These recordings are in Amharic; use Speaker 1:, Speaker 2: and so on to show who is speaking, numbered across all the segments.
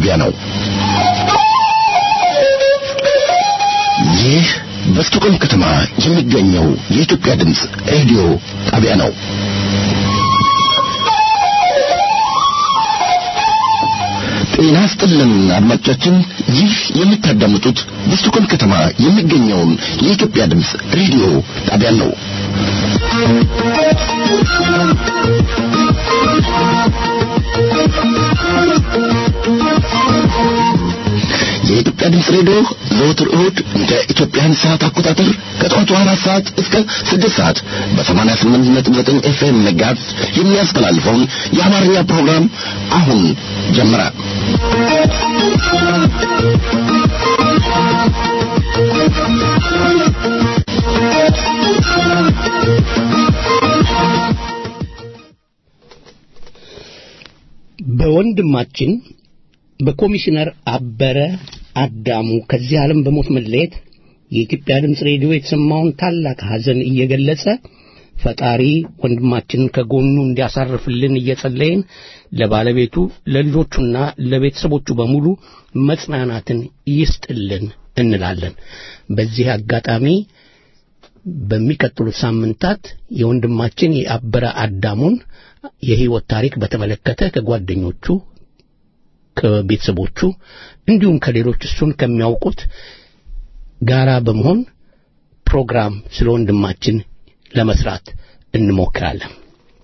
Speaker 1: ጣቢያ ነው። ይህ በስቶኮልም ከተማ የሚገኘው የኢትዮጵያ ድምፅ ሬዲዮ ጣቢያ ነው። ጤና ስጥልን አድማጮቻችን፣ ይህ የምታዳምጡት በስቶኮልም ከተማ የሚገኘውን የኢትዮጵያ ድምፅ ሬዲዮ ጣቢያ ነው። የኢትዮጵያ ድምፅ ሬዲዮ ዘወትር እሁድ እንደ ኢትዮጵያን ሰዓት አቆጣጠር ከጠዋቱ አራት ሰዓት እስከ ስድስት ሰዓት በሰማንያ ስምንት ነጥብ ዘጠኝ ኤፍኤም መጋዝ የሚያስተላልፈውን የአማርኛ ፕሮግራም አሁን ጀመረ።
Speaker 2: በወንድማችን በኮሚሽነር አበረ አዳሙ ከዚህ ዓለም በሞት መለየት የኢትዮጵያ ድምፅ ሬዲዮ የተሰማውን ታላቅ ሐዘን እየገለጸ ፈጣሪ ወንድማችንን ከጎኑ እንዲያሳርፍልን እየጸለይን ለባለቤቱ ለልጆቹና ለቤተሰቦቹ በሙሉ መጽናናትን ይስጥልን እንላለን። በዚህ አጋጣሚ በሚቀጥሉት ሳምንታት የወንድማችን የአበረ አዳሙን የሕይወት ታሪክ በተመለከተ ከጓደኞቹ ከቤተሰቦቹ እንዲሁም ከሌሎች እሱን ከሚያውቁት ጋራ በመሆን ፕሮግራም ስለ ወንድማችን ለመስራት እንሞክራለን።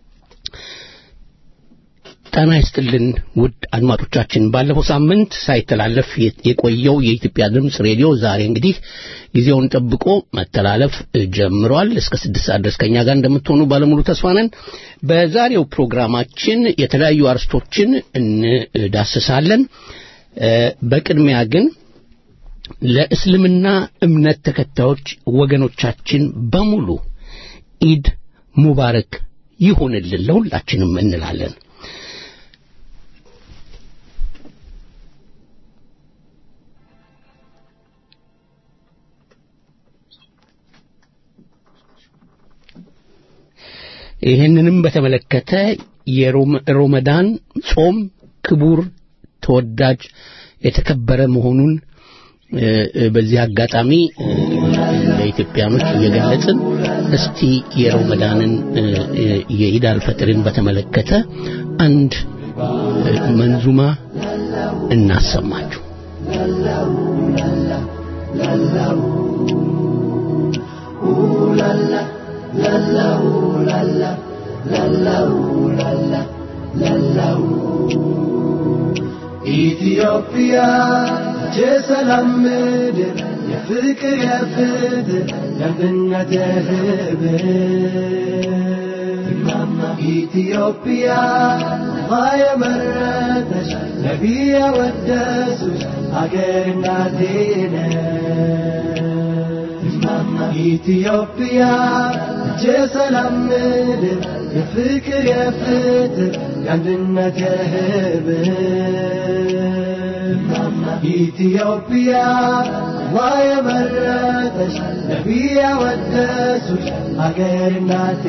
Speaker 2: ጤና ይስጥልን ውድ አድማጮቻችን፣ ባለፈው ሳምንት ሳይተላለፍ የቆየው የኢትዮጵያ ድምፅ ሬዲዮ ዛሬ እንግዲህ ጊዜውን ጠብቆ መተላለፍ ጀምሯል። እስከ ስድስት ሰዓት ድረስ ከእኛ ጋር እንደምትሆኑ ባለሙሉ ተስፋ ነን። በዛሬው ፕሮግራማችን የተለያዩ አርስቶችን እንዳስሳለን። በቅድሚያ ግን ለእስልምና እምነት ተከታዮች ወገኖቻችን በሙሉ ኢድ ሙባረክ ይሁንልን ለሁላችንም እንላለን። ይህንንም በተመለከተ የሮመዳን ጾም ክቡር፣ ተወዳጅ፣ የተከበረ መሆኑን በዚህ አጋጣሚ ለኢትዮጵያኖች እየገለጽን እስቲ የሮመዳንን የኢድ አልፈጥርን በተመለከተ አንድ መንዙማ እናሰማችሁ።
Speaker 3: ኢትዮጵያ የሰላም ምድር የፍቅር የፍትህ የአንድነት የህብር ኢትዮጵያ የመረጠች ነቢይ ያወደሱች አገር እናቴ ኢትዮጵያ የሰላም ምድር የፍቅር የፍትህ የአንድነት የህብር ኢትዮጵያ የመረጠች ነቢይ ያወደሱች አገር እናቴ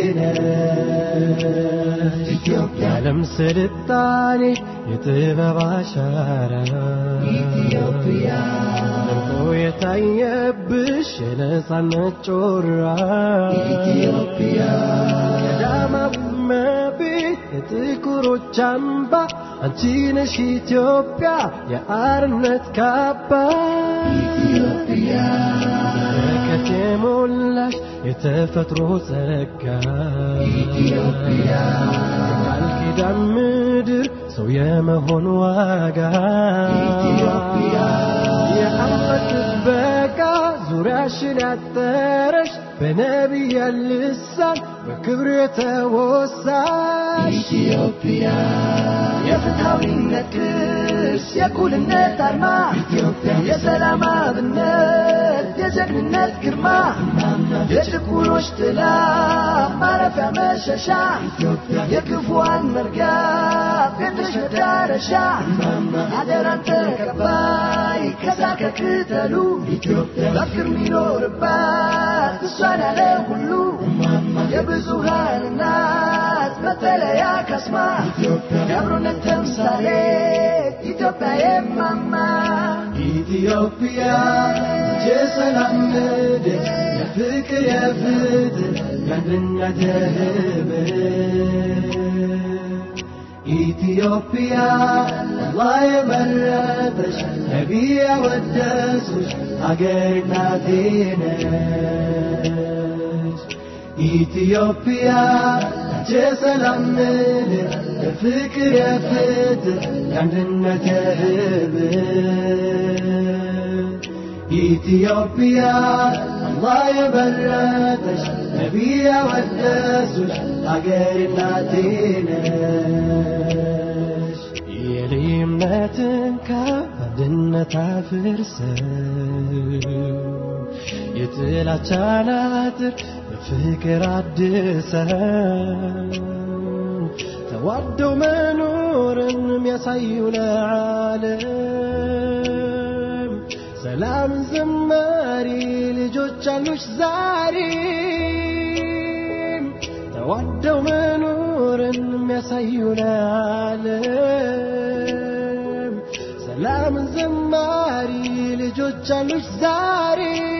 Speaker 3: ኢትዮጵያ ዓለም ስልጣኔ የጥበብ አሻራ ኢትዮጵያ ደምቆ የታየብሽ የነጻነት ጮራ ኢትዮጵያ ቀዳማዊ እመቤት የጥቁሮች አምባ አንቺ ነሽ ኢትዮጵያ የአርነት ካባ ኢትዮጵያ በረከት የሞላሽ የተፈጥሮ ጸጋ ኢትዮጵያ ቃል ኪዳን ምድር ሰው የመሆን ዋጋ ኢትዮጵያ የአምላክ ጥበቃ ዙሪያሽን ያጠረሽ በነቢይ ልሳን በክብር የተወሳሽ ኢትዮጵያ የፍትሐዊነት ቅርስ የእኩልነት አርማ ኢትዮጵያ የሰላም አብነት የጀግንነት ግርማ የችኩሎች ጥላ ማረፊያ መሸሻ ኢትዮጵያ የክፉዋን መርጊያ ቤትሽ መዳረሻ አደራን ተቀባይ ከሳር ከቅጠሉ ኢትዮጵያ በፍቅር ሚኖርባት እሷን ያለ ሁሉ የብዙሃን እናት መጠለያ ካስማ የአብሮነት ተምሳሌ ኢትዮጵያ የማማ ኢትዮጵያ የሰላም ምድር የፍቅር የፍትህ የአንድነት የህብር ኢትዮጵያ አላህ የመረጠሽ ነቢይ ያወደሱሽ አገር እናቴ ነሽ ኢትዮጵያ የሰላም ምድር የፍቅር የፍትህ የአንድነት የህብር ኢትዮጵያ አላህ የመረጠሽ ነቢይ ያወደሱሽ አገር እናቴ ነሽ የልዩነትን ከአንድነት አፍርሰው የጥላቻን አጥር በፍቅር አድሰው ተዋደው መኖርን የሚያሳዩ ለዓለም ሰላም ዘማሪ ልጆች አሉሽ ዛሬም ተዋደው መኖርን የሚያሳዩ ለዓለም ሰላም ዘማሪ ልጆች አሉሽ ዛሬ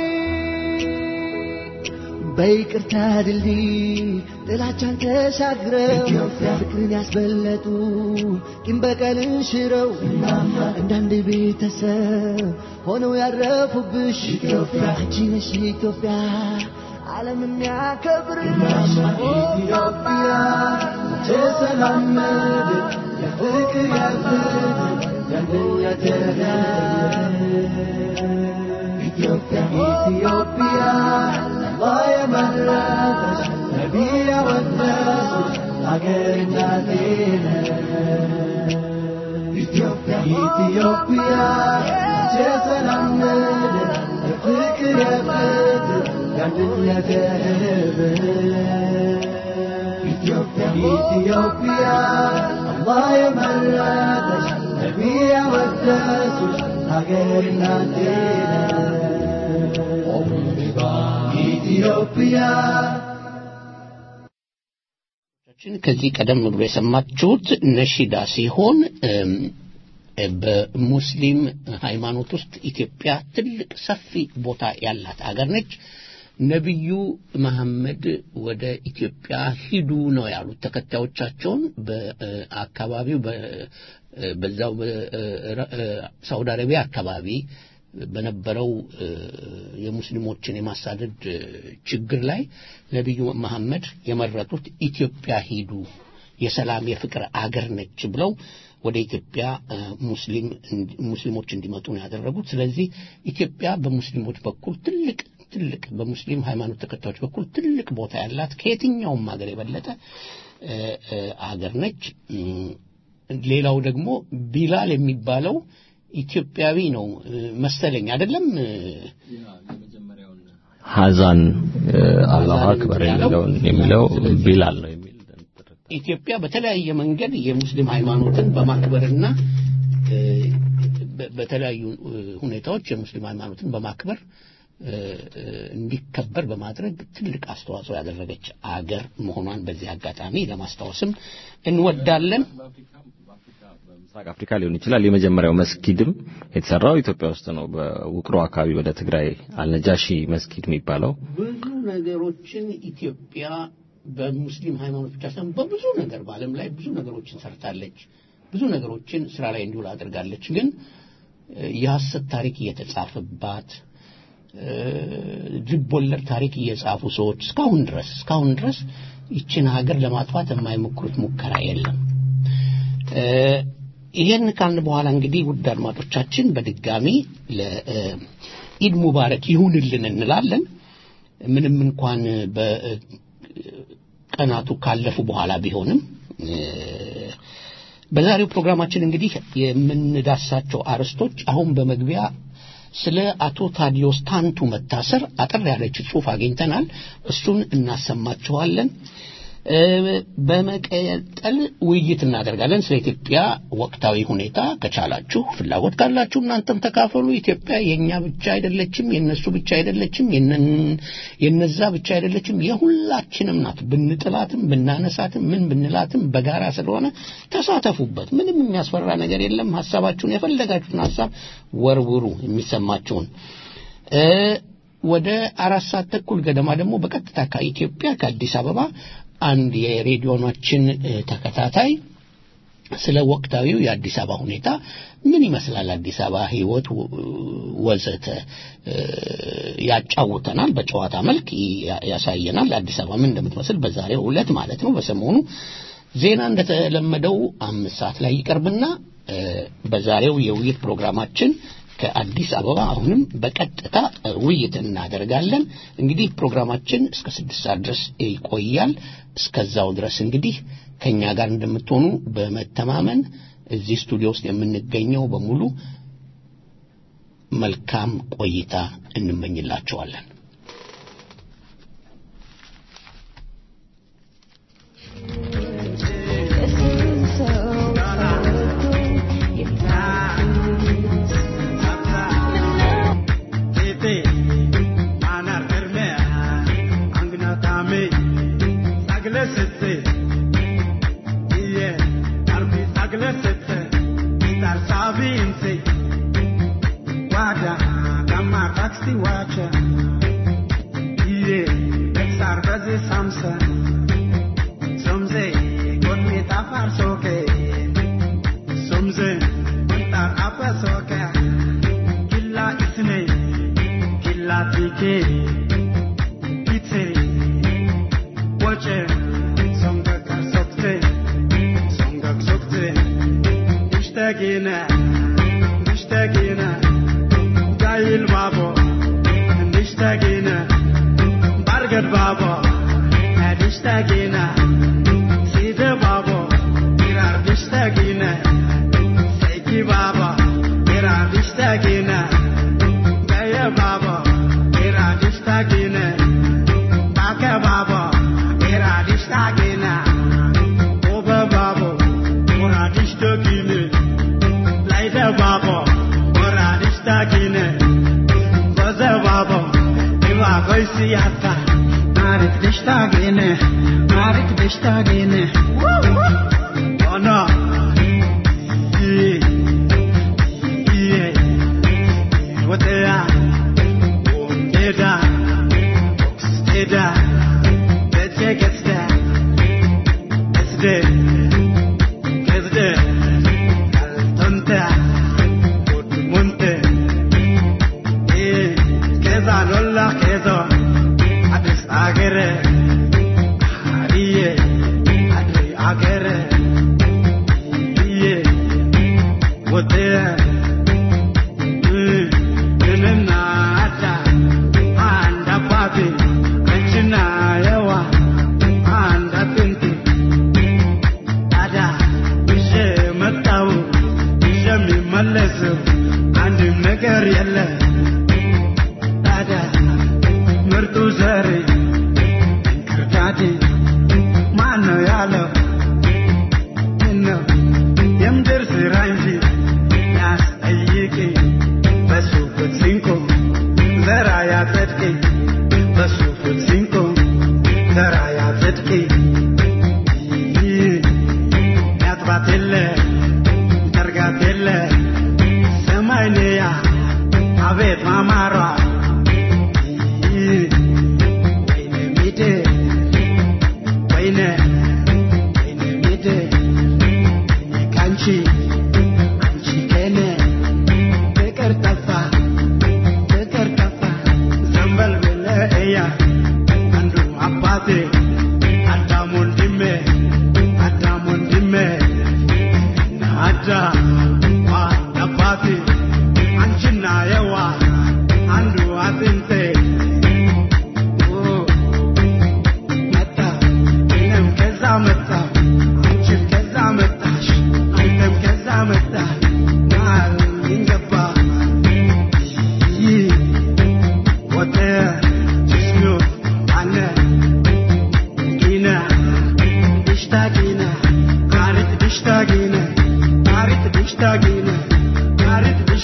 Speaker 3: በይቅርታ ድልድይ ጥላቻን ተሻግረው ፍቅርን ያስበለጡ ቂም በቀልን ሽረው እንዳንድ ቤተሰብ ሆነው ያረፉብሽ አንቺ ነሽ ኢትዮጵያ ዓለም የሚያከብርሽ ኢትዮጵያ የሰላም ምድር የፍቅር የፍትህ የአንድነት ኢትዮጵያ ኢትዮጵያ አላህ የመረጠሽ ነቢይ ያወደሱሽ አገር እናቴ ኢትዮጵያ ኢትዮጵያ የሰላም ምድር የፍቅር የፍትህ የአንድነት ህብር ኢትዮጵያ ኢትዮጵያ አላህ የመረጠሽ ነቢይ ያወደሱሽ አገር እናቴ ኢትዮጵያ
Speaker 2: ከዚህ ቀደም ብሎ የሰማችሁት ነሺዳ ሲሆን በሙስሊም ሃይማኖት ውስጥ ኢትዮጵያ ትልቅ ሰፊ ቦታ ያላት አገር ነች። ነቢዩ መሐመድ ወደ ኢትዮጵያ ሂዱ ነው ያሉት ተከታዮቻቸውን በአካባቢው በዛው በሳውዲ አረቢያ አካባቢ በነበረው የሙስሊሞችን የማሳደድ ችግር ላይ ነቢዩ መሐመድ የመረጡት ኢትዮጵያ ሂዱ የሰላም የፍቅር አገር ነች ብለው ወደ ኢትዮጵያ ሙስሊም ሙስሊሞች እንዲመጡ ነው ያደረጉት። ስለዚህ ኢትዮጵያ በሙስሊሞች በኩል ትልቅ ትልቅ በሙስሊም ሃይማኖት ተከታዮች በኩል ትልቅ ቦታ ያላት ከየትኛውም ሀገር የበለጠ አገር ነች። ሌላው ደግሞ ቢላል የሚባለው ኢትዮጵያዊ ነው መሰለኝ አይደለም?
Speaker 4: ሐዛን አላሁ አክበር የሚለውን የሚለው ቢላል ነው የሚል
Speaker 2: ኢትዮጵያ በተለያየ መንገድ የሙስሊም ሃይማኖትን በማክበርና በተለያዩ ሁኔታዎች የሙስሊም ሃይማኖትን በማክበር እንዲከበር በማድረግ ትልቅ አስተዋጽኦ ያደረገች አገር መሆኗን በዚህ አጋጣሚ ለማስታወስም እንወዳለን።
Speaker 4: ምስራቅ አፍሪካ ሊሆን ይችላል። የመጀመሪያው መስጊድም የተሰራው ኢትዮጵያ ውስጥ ነው። በውቅሮ አካባቢ ወደ ትግራይ አልነጃሺ መስጊድ የሚባለው
Speaker 2: ብዙ ነገሮችን ኢትዮጵያ በሙስሊም ሃይማኖት ብቻ ሳይሆን በብዙ ነገር በዓለም ላይ ብዙ ነገሮችን ሰርታለች። ብዙ ነገሮችን ስራ ላይ እንዲውል አድርጋለች። ግን የሐሰት ታሪክ እየተጻፈባት ልብ ወለድ ታሪክ እየጻፉ ሰዎች እስካሁን ድረስ እስካሁን ድረስ ይችን ሀገር ለማጥፋት የማይሞክሩት ሙከራ የለም። ይሄን ካልን በኋላ እንግዲህ ውድ አድማጮቻችን በድጋሚ ለኢድ ሙባረክ ይሁንልን እንላለን። ምንም እንኳን በቀናቱ ካለፉ በኋላ ቢሆንም በዛሬው ፕሮግራማችን እንግዲህ የምንዳሳቸው አርዕስቶች አሁን በመግቢያ ስለ አቶ ታዲዮስ ታንቱ መታሰር አጠር ያለች ጽሑፍ አግኝተናል። እሱን እናሰማችኋለን። በመቀጠል ውይይት እናደርጋለን ስለ ኢትዮጵያ ወቅታዊ ሁኔታ። ከቻላችሁ ፍላጎት ካላችሁ እናንተም ተካፈሉ። ኢትዮጵያ የእኛ ብቻ አይደለችም፣ የነሱ ብቻ አይደለችም፣ የነዛ ብቻ አይደለችም፣ የሁላችንም ናት። ብንጥላትም ብናነሳትም ምን ብንላትም በጋራ ስለሆነ ተሳተፉበት። ምንም የሚያስፈራ ነገር የለም። ሀሳባችሁን የፈለጋችሁትን ሀሳብ ወርውሩ፣ የሚሰማችሁን ወደ አራት ሰዓት ተኩል ገደማ ደግሞ በቀጥታ ከኢትዮጵያ ከአዲስ አበባ አንድ የሬዲዮናችን ተከታታይ ስለ ወቅታዊው የአዲስ አበባ ሁኔታ ምን ይመስላል፣ አዲስ አበባ ሕይወት ወዘተ ያጫውተናል። በጨዋታ መልክ ያሳየናል። አዲስ አበባ ምን እንደምትመስል በዛሬው ዕለት ማለት ነው። በሰሞኑ ዜና እንደተለመደው አምስት ሰዓት ላይ ይቀርብና በዛሬው የውይይት ፕሮግራማችን ከአዲስ አበባ አሁንም በቀጥታ ውይይት እናደርጋለን። እንግዲህ ፕሮግራማችን እስከ ስድስት ሰዓት ድረስ ይቆያል። እስከዛው ድረስ እንግዲህ ከእኛ ጋር እንደምትሆኑ በመተማመን እዚህ ስቱዲዮ ውስጥ የምንገኘው በሙሉ መልካም ቆይታ እንመኝላቸዋለን።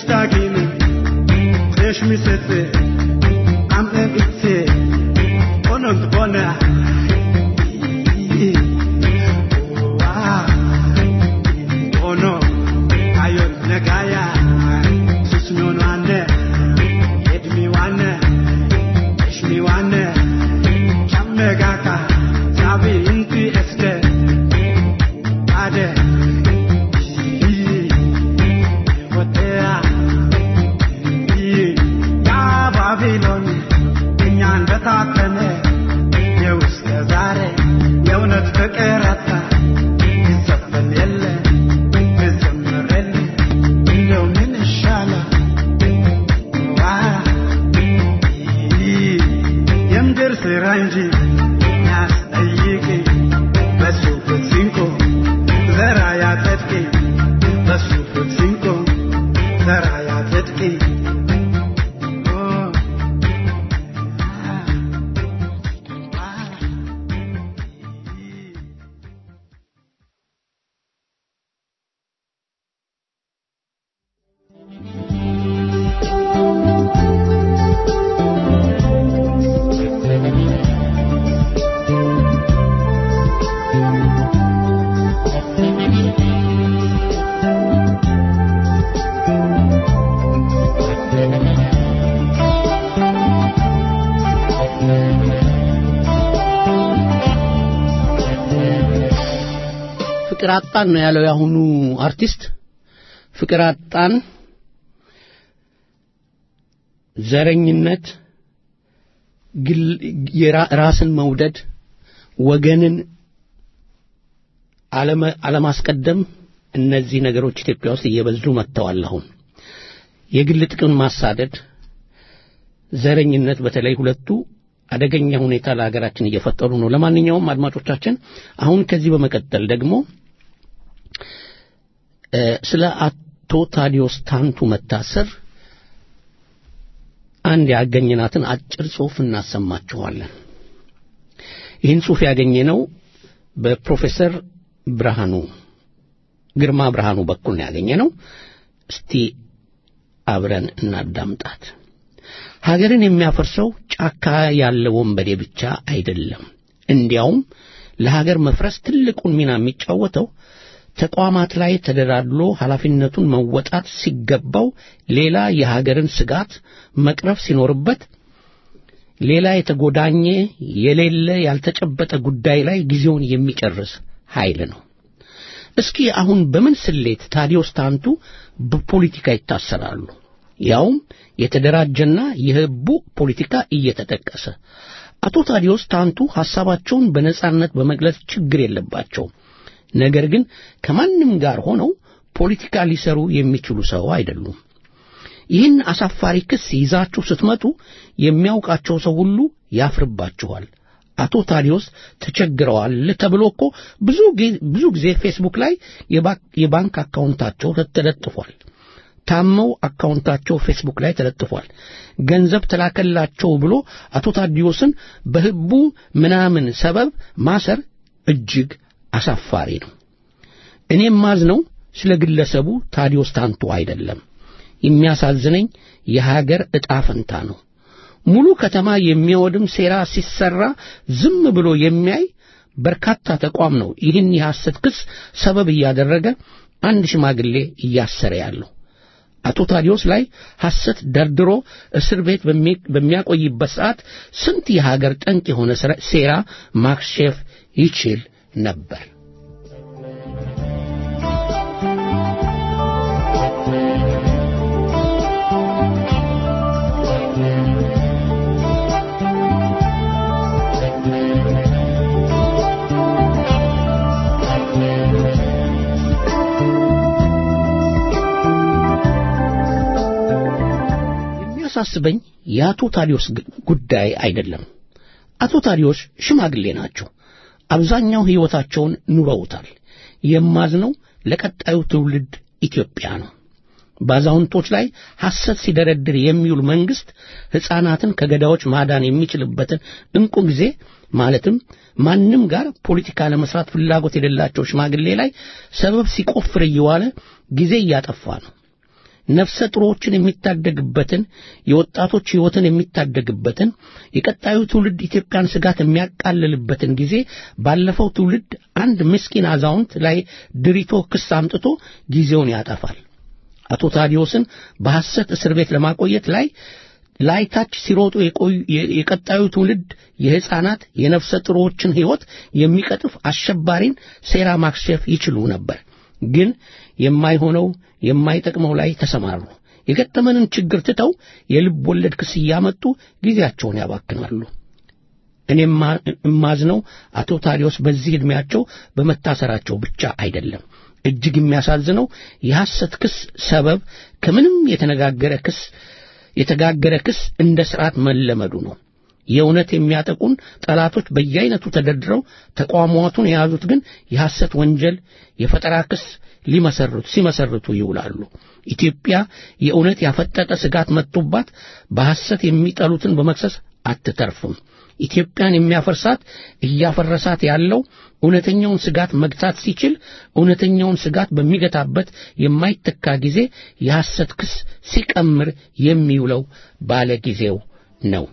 Speaker 3: ishtagini Desh misetse Am en itse Onont bona Ono Ayon negaya Susnyono ane Edmi wane Eshmi wane Chammegaka Zabi inti este Ade ወtea ያ ባቢሎን እኛን በታተነ የውስጥ ዛሬ የእውነት ፍቅር አጣ ይዘፈን የለ ይዘምር የለ እንደው ምን ይሻላል ዋ የምድር ስራ እንጂ ያስጠይቅ በሱ ፍትሲንኮ ዘራ ያጸድቅ በሱ ፍትሲንኮ ዘራ ያጸድቅ
Speaker 2: ፍቅር አጣን ነው ያለው የአሁኑ አርቲስት። ፍቅር አጣን፣ ዘረኝነት፣ ግል- የራ- ራስን መውደድ፣ ወገንን አለመ- አለማስቀደም፣ እነዚህ ነገሮች ኢትዮጵያ ውስጥ እየበዙ መጥተዋል። አሁን የግል ጥቅም ማሳደድ፣ ዘረኝነት፣ በተለይ ሁለቱ አደገኛ ሁኔታ ለሀገራችን እየፈጠሩ ነው። ለማንኛውም አድማጮቻችን አሁን ከዚህ በመቀጠል ደግሞ እ፣ ስለ አቶ ታዲዮስ ታንቱ መታሰር አንድ ያገኘናትን አጭር ጽሑፍ እናሰማችኋለን። ይህን ጽሑፍ ያገኘነው በፕሮፌሰር ብርሃኑ ግርማ ብርሃኑ በኩል ነው ያገኘነው። እስቲ አብረን እናዳምጣት። ሀገርን የሚያፈርሰው ጫካ ያለ ወንበዴ ብቻ አይደለም። እንዲያውም ለሀገር መፍረስ ትልቁን ሚና የሚጫወተው ተቋማት ላይ ተደላድሎ ኃላፊነቱን መወጣት ሲገባው ሌላ የሀገርን ስጋት መቅረፍ ሲኖርበት ሌላ የተጎዳኘ የሌለ ያልተጨበጠ ጉዳይ ላይ ጊዜውን የሚጨርስ ኃይል ነው። እስኪ አሁን በምን ስሌት ታዲዮስ ታንቱ በፖለቲካ ይታሰራሉ? ያውም የተደራጀና የህቡ ፖለቲካ እየተጠቀሰ አቶ ታዲዮስ ታንቱ ሐሳባቸውን በነጻነት በመግለጽ ችግር የለባቸውም። ነገር ግን ከማንም ጋር ሆነው ፖለቲካ ሊሰሩ የሚችሉ ሰው አይደሉም። ይህን አሳፋሪ ክስ ይዛችሁ ስትመጡ የሚያውቃቸው ሰው ሁሉ ያፍርባችኋል። አቶ ታዲዮስ ተቸግረዋል ተብሎ እኮ ብዙ ጊዜ ብዙ ጊዜ ፌስቡክ ላይ የባ- የባንክ አካውንታቸው ተለጥፏል። ታመው አካውንታቸው ፌስቡክ ላይ ተለጥፏል። ገንዘብ ተላከላቸው ብሎ አቶ ታዲዮስን በህቡ ምናምን ሰበብ ማሰር እጅግ አሳፋሪ ነው። እኔም ማዝነው ስለ ግለሰቡ ታዲዮስ ታንቱ አይደለም። የሚያሳዝነኝ የሀገር ዕጣ ፈንታ ነው። ሙሉ ከተማ የሚወድም ሴራ ሲሰራ ዝም ብሎ የሚያይ በርካታ ተቋም ነው ይህን የሐሰት ክስ ሰበብ እያደረገ አንድ ሽማግሌ እያሰረ ያለው። አቶ ታዲዮስ ላይ ሐሰት ደርድሮ እስር ቤት በሚ- በሚያቆይበት ሰዓት ስንት የሀገር ጠንቅ የሆነ ስራ- ሴራ ማክሸፍ ይችል ነበር። የሚያሳስበኝ የአቶ ታዲዮስ ግ- ጉዳይ አይደለም። አቶ ታዲዮስ ሽማግሌ ናቸው። አብዛኛው ሕይወታቸውን ኑረውታል። የማዝነው ለቀጣዩ ትውልድ ኢትዮጵያ ነው። በአዛውንቶች ላይ ሐሰት ሲደረድር የሚውል መንግሥት ሕፃናትን ከገዳዮች ማዳን የሚችልበትን እንቁ ጊዜ ማለትም ማንም ጋር ፖለቲካ ለመስራት ፍላጎት የሌላቸው ሽማግሌ ላይ ሰበብ ሲቆፍር እየዋለ ጊዜ እያጠፋ ነው። ነፍሰ ጥሮችን የሚታደግበትን የወጣቶች ሕይወትን የሚታደግበትን የቀጣዩ ትውልድ ኢትዮጵያን ስጋት የሚያቃልልበትን ጊዜ ባለፈው ትውልድ አንድ ምስኪን አዛውንት ላይ ድሪቶ ክስ አምጥቶ ጊዜውን ያጠፋል። አቶ ታዲዮስን በሐሰት እስር ቤት ለማቆየት ላይ ላይታች ሲሮጡ የቆዩ የቀጣዩ ትውልድ የሕፃናት የነፍሰ ጥሮዎችን ሕይወት የሚቀጥፍ አሸባሪን ሴራ ማክሸፍ ይችሉ ነበር። ግን የማይሆነው የማይጠቅመው ላይ ተሰማሩ። የገጠመንን ችግር ትተው የልብ ወለድ ክስ እያመጡ ጊዜያቸውን ያባክናሉ። እኔም እማዝነው አቶ ታዲዮስ በዚህ ዕድሜያቸው በመታሰራቸው ብቻ አይደለም። እጅግ የሚያሳዝነው የሐሰት ክስ ሰበብ ከምንም የተነጋገረ ክስ የተጋገረ ክስ እንደ ሥርዓት መለመዱ ነው። የእውነት የሚያጠቁን ጠላቶች በየአይነቱ ተደርድረው ተቋሟቱን የያዙት ግን የሐሰት ወንጀል፣ የፈጠራ ክስ ሊመሰርቱ ሲመሰርቱ ይውላሉ። ኢትዮጵያ የእውነት ያፈጠጠ ስጋት መጥቶባት በሐሰት የሚጠሉትን በመክሰስ አትተርፍም። ኢትዮጵያን የሚያፈርሳት እያፈረሳት ያለው እውነተኛውን ስጋት መግታት ሲችል እውነተኛውን ስጋት በሚገታበት የማይተካ ጊዜ የሐሰት ክስ ሲቀምር የሚውለው ባለ ጊዜው ነው።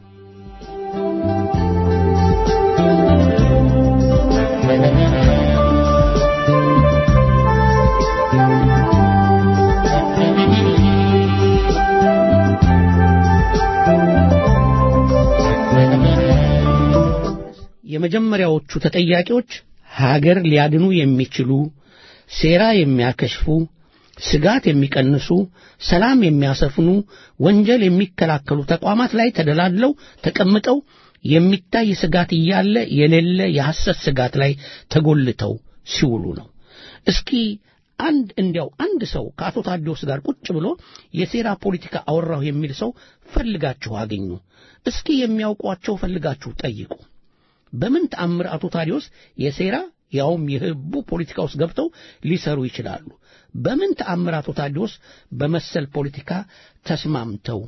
Speaker 2: የመጀመሪያዎቹ ተጠያቂዎች ሀገር ሊያድኑ የሚችሉ ሴራ የሚያከሽፉ ስጋት የሚቀንሱ ሰላም የሚያሰፍኑ ወንጀል የሚከላከሉ ተቋማት ላይ ተደላድለው ተቀምጠው የሚታይ ስጋት እያለ የሌለ የሐሰት ስጋት ላይ ተጎልተው ሲውሉ ነው። እስኪ አንድ እንዲያው አንድ ሰው ከአቶ ታዲዮስ ጋር ቁጭ ብሎ የሴራ ፖለቲካ አወራሁ የሚል ሰው ፈልጋችሁ አገኙ። እስኪ የሚያውቋቸው ፈልጋችሁ ጠይቁ። በምን ተአምር አቶ ታዲዮስ የሴራ ያውም የህቡ ፖለቲካ ውስጥ ገብተው ሊሰሩ ይችላሉ? በምን ተአምር አቶ ታዲዮስ በመሰል ፖለቲካ ተስማምተው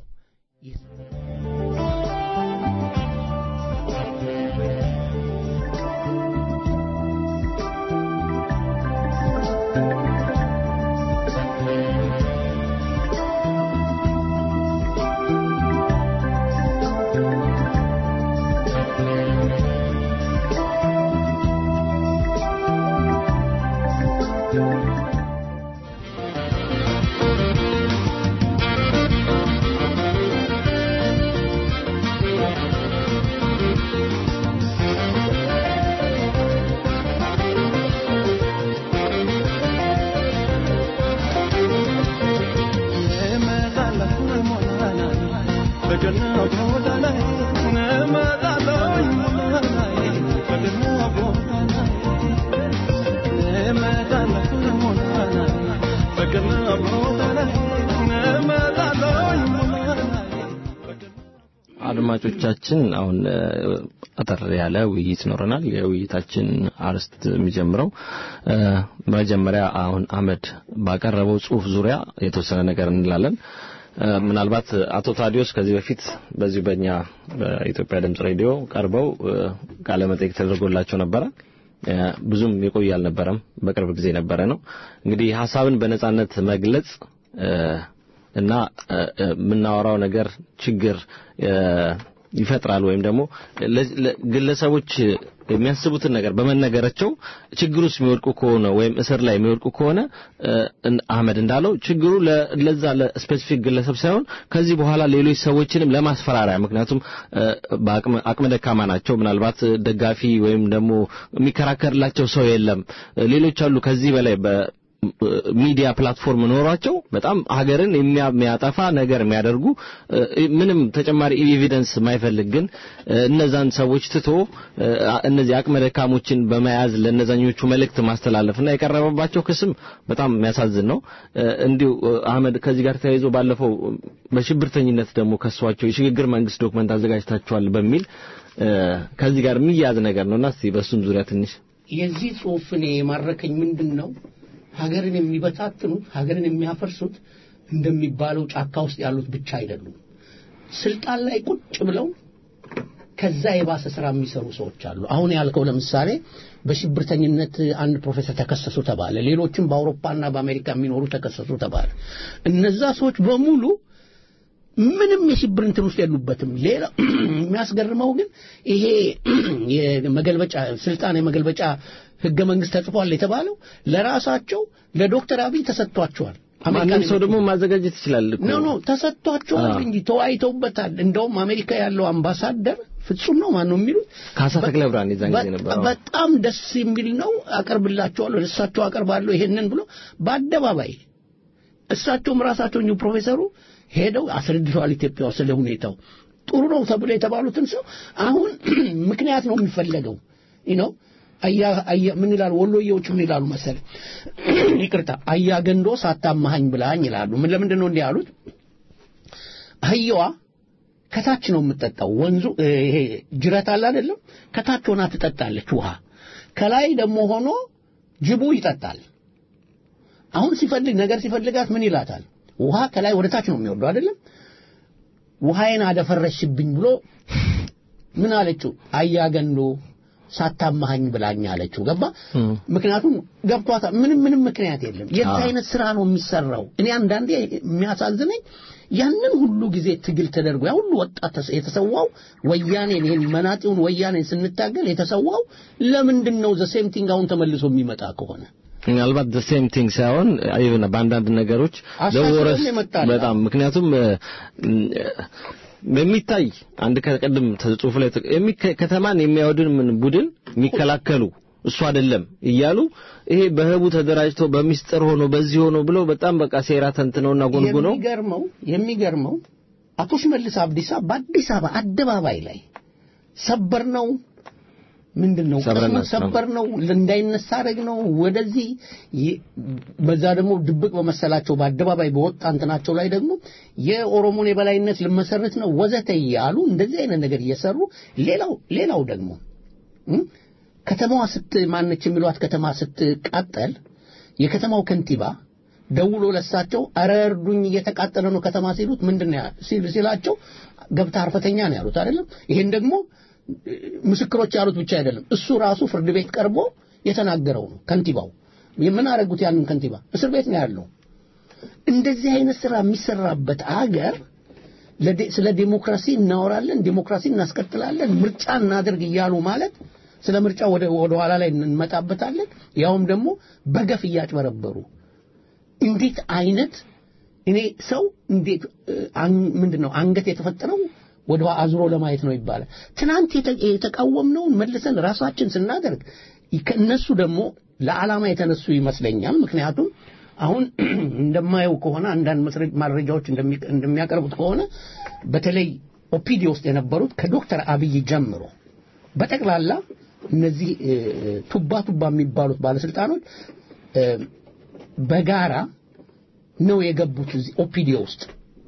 Speaker 4: አድማጮቻችን አሁን አጠር ያለ ውይይት ይኖረናል። የውይይታችን አርስት የሚጀምረው መጀመሪያ አሁን አህመድ ባቀረበው ጽሁፍ ዙሪያ የተወሰነ ነገር እንላለን። ምናልባት አቶ ታዲዮስ ከዚህ በፊት በዚሁ በእኛ በኢትዮጵያ ድምጽ ሬዲዮ ቀርበው ቃለ መጠይቅ ተደርጎላቸው ነበረ። ብዙም የቆየ አልነበረም፣ በቅርብ ጊዜ ነበረ ነው። እንግዲህ ሀሳብን በነጻነት መግለጽ እና የምናወራው ነገር ችግር ይፈጥራል ወይም ደግሞ ግለሰቦች የሚያስቡትን ነገር በመነገራቸው ችግር ውስጥ የሚወድቁ ከሆነ ወይም እስር ላይ የሚወድቁ ከሆነ አህመድ እንዳለው ችግሩ ለዛ ለስፔሲፊክ ግለሰብ ሳይሆን ከዚህ በኋላ ሌሎች ሰዎችንም ለማስፈራሪያ ምክንያቱም በአቅመ ደካማ ናቸው። ምናልባት ደጋፊ ወይም ደግሞ የሚከራከርላቸው ሰው የለም። ሌሎች አሉ ከዚህ በላይ ሚዲያ ፕላትፎርም ኖሯቸው በጣም ሀገርን የሚያጠፋ ነገር የሚያደርጉ ምንም ተጨማሪ ኤቪደንስ የማይፈልግ ግን እነዛን ሰዎች ትቶ እነዚህ አቅመ ደካሞችን በመያዝ ለእነዛኞቹ መልእክት ማስተላለፍና የቀረበባቸው ክስም በጣም የሚያሳዝን ነው። እንዲሁ አህመድ ከዚህ ጋር ተያይዞ ባለፈው በሽብርተኝነት ደግሞ ከሷቸው የሽግግር መንግስት ዶክመንት አዘጋጅታችኋል በሚል ከዚህ ጋር የሚያያዝ ነገር ነውና እስቲ በእሱም ዙሪያ ትንሽ
Speaker 2: የዚህ ጽሁፍ እኔ የማረከኝ ምንድን ነው ሀገርን የሚበታትኑት ሀገርን የሚያፈርሱት እንደሚባለው ጫካ ውስጥ ያሉት ብቻ አይደሉም። ስልጣን ላይ ቁጭ ብለው ከዛ የባሰ ስራ የሚሰሩ ሰዎች አሉ። አሁን ያልከው ለምሳሌ በሽብርተኝነት አንድ ፕሮፌሰር ተከሰሱ ተባለ። ሌሎችም በአውሮፓና በአሜሪካ የሚኖሩ ተከሰሱ ተባለ። እነዛ ሰዎች በሙሉ ምንም የሽብር እንትን ውስጥ የሉበትም። ሌላ የሚያስገርመው ግን ይሄ የመገልበጫ ስልጣን የመገልበጫ ህገ መንግስት ተጽፏል የተባለው ለራሳቸው ለዶክተር አብይ ተሰጥቷቸዋል።
Speaker 4: ማንም ሰው ደግሞ ማዘጋጀት ይችላል እኮ።
Speaker 2: ኖ ኖ ተሰጥቷቸዋል
Speaker 4: አዎ።
Speaker 2: እንጂ ተወያይተውበታል። እንደውም አሜሪካ ያለው አምባሳደር ፍጹም ነው ማን ነው የሚሉት
Speaker 4: ካሳ ተክለ ብርሃን የዛን ጊዜ ነበር። አዎ።
Speaker 2: በጣም ደስ የሚል ነው። አቀርብላቸዋለሁ፣ እሳቸው አቀርባለሁ ይሄንን ብሎ በአደባባይ እሳቸውም ራሳቸው እኚሁ ፕሮፌሰሩ ሄደው አስረድተዋል። ኢትዮጵያ ውስጥ ስለ ሁኔታው ጥሩ ነው ተብሎ የተባሉትን ሰው አሁን ምክንያት ነው የሚፈለገው ነው አያ አያ ምን ይላሉ ወሎዬዎች ምን ይላሉ መሰለ ይቅርታ አያ ገንዶ ሳታማሃኝ ብላኝ ይላሉ ምን ለምንድን ነው እንዲህ ያሉት አህያዋ ከታች ነው የምትጠጣው ወንዙ እ፣ ይሄ ጅረት አለ አይደለም ከታች ሆና ትጠጣለች ውሃ ከላይ ደግሞ ሆኖ ጅቡ ይጠጣል አሁን ሲፈልግ ነገር ሲፈልጋት ምን ይላታል ውሃ ከላይ ወደ ታች ነው የሚወርደው አይደለም ውሃዬን አደፈረሽብኝ ብሎ ምን አለችው አያገንዶ ሳታማሃኝ ብላኝ አለችው ገባ
Speaker 4: እም።
Speaker 2: ምክንያቱም ገብቷታል ምንም ምንም ምክንያት የለም የት
Speaker 4: አዎ።
Speaker 2: አይነት ስራ ነው የሚሰራው እኔ አንዳንዴ የሚያሳዝነኝ ያንን ሁሉ ጊዜ ትግል ተደርጎ ያ ሁሉ ወጣት ተስ- የተሰዋው ወያኔን ይሄን መናጢውን ወያኔን ስንታገል የተሰዋው ለምንድን ነው ዘ ሴም ቲንግ አሁን ተመልሶ የሚመጣ ከሆነ
Speaker 4: ምናልባት the same thing ሳይሆን አይብና በአንዳንድ ነገሮች
Speaker 2: አሳስበን
Speaker 4: ለወረስ
Speaker 2: የመጣ ነው።
Speaker 4: በጣም ምክንያቱም እ፣ የሚታይ አንድ ከቀድም ጽሁፍ ላይ ተቀ- የሚከ- ከተማን የሚያወድን ምን ቡድን የሚከላከሉ እሱ አይደለም እያሉ ይሄ በህቡ ተደራጅተው በሚስጥር ሆኖ በዚህ ሆኖ ብለው በጣም በቃ ሴራ ተንትነውና ጎንጉነው
Speaker 2: የሚገርመው የሚገርመው አቶ ሽመልስ አብዲሳ በአዲስ አበባ አደባባይ ላይ ሰበር ነው ምንድን ነው
Speaker 4: ሰብረን
Speaker 2: ቅስሙን ሰበር ነው እንዳይነሳ አደረግ ነው ወደዚህ ይ- በዛ ደግሞ ድብቅ በመሰላቸው በአደባባይ በወጣ እንትናቸው ላይ ደግሞ የኦሮሞን የበላይነት ልመሰርት ነው ወዘተ እያሉ እንደዚህ አይነት ነገር እየሰሩ ሌላው ሌላው ደግሞ እም፣ ከተማዋ ስት ማነች የሚሏት ከተማ ስትቃጠል የከተማው ከንቲባ ደውሎ ለሳቸው አረ እርዱኝ እየተቃጠለ ነው ከተማ ሲሉት ምንድን ነው ያ- ሲል ሲላቸው ገብታ አርፈተኛ ነው ያሉት አይደለም ይሄን ደግሞ እ፣ ምስክሮች ያሉት ብቻ አይደለም እሱ ራሱ ፍርድ ቤት ቀርቦ የተናገረው ነው ከንቲባው የምን አደረጉት ያንን ከንቲባ እስር ቤት ነው ያለው እንደዚህ አይነት ስራ የሚሰራበት አገር ለዴ- ስለ ዴሞክራሲ እናወራለን ዴሞክራሲ እናስቀጥላለን ምርጫ እናደርግ እያሉ ማለት ስለ ምርጫ ወደ ወደ ኋላ ላይ እንመጣበታለን ያውም ደግሞ በገፍ እያጭበረበሩ እንዴት አይነት እኔ ሰው እንዴት እ፣ አን- ምንድነው አንገት የተፈጠረው ወደ ኋላ አዙሮ ለማየት ነው ይባላል ትናንት የተ- የተቃወምነውን መልሰን ራሳችን ስናደርግ ከእነሱ ደግሞ ለዓላማ የተነሱ ይመስለኛል ምክንያቱም አሁን እንደማየው ከሆነ አንዳንድ መስረ- መረጃዎች እንደሚ- እንደሚያቀርቡት ከሆነ በተለይ ኦፒዲ ውስጥ የነበሩት ከዶክተር አብይ ጀምሮ በጠቅላላ እነዚህ እ፣ ቱባ ቱባ የሚባሉት ባለስልጣኖች እ፣ በጋራ ነው የገቡት እዚህ ኦፒዲዮ ውስጥ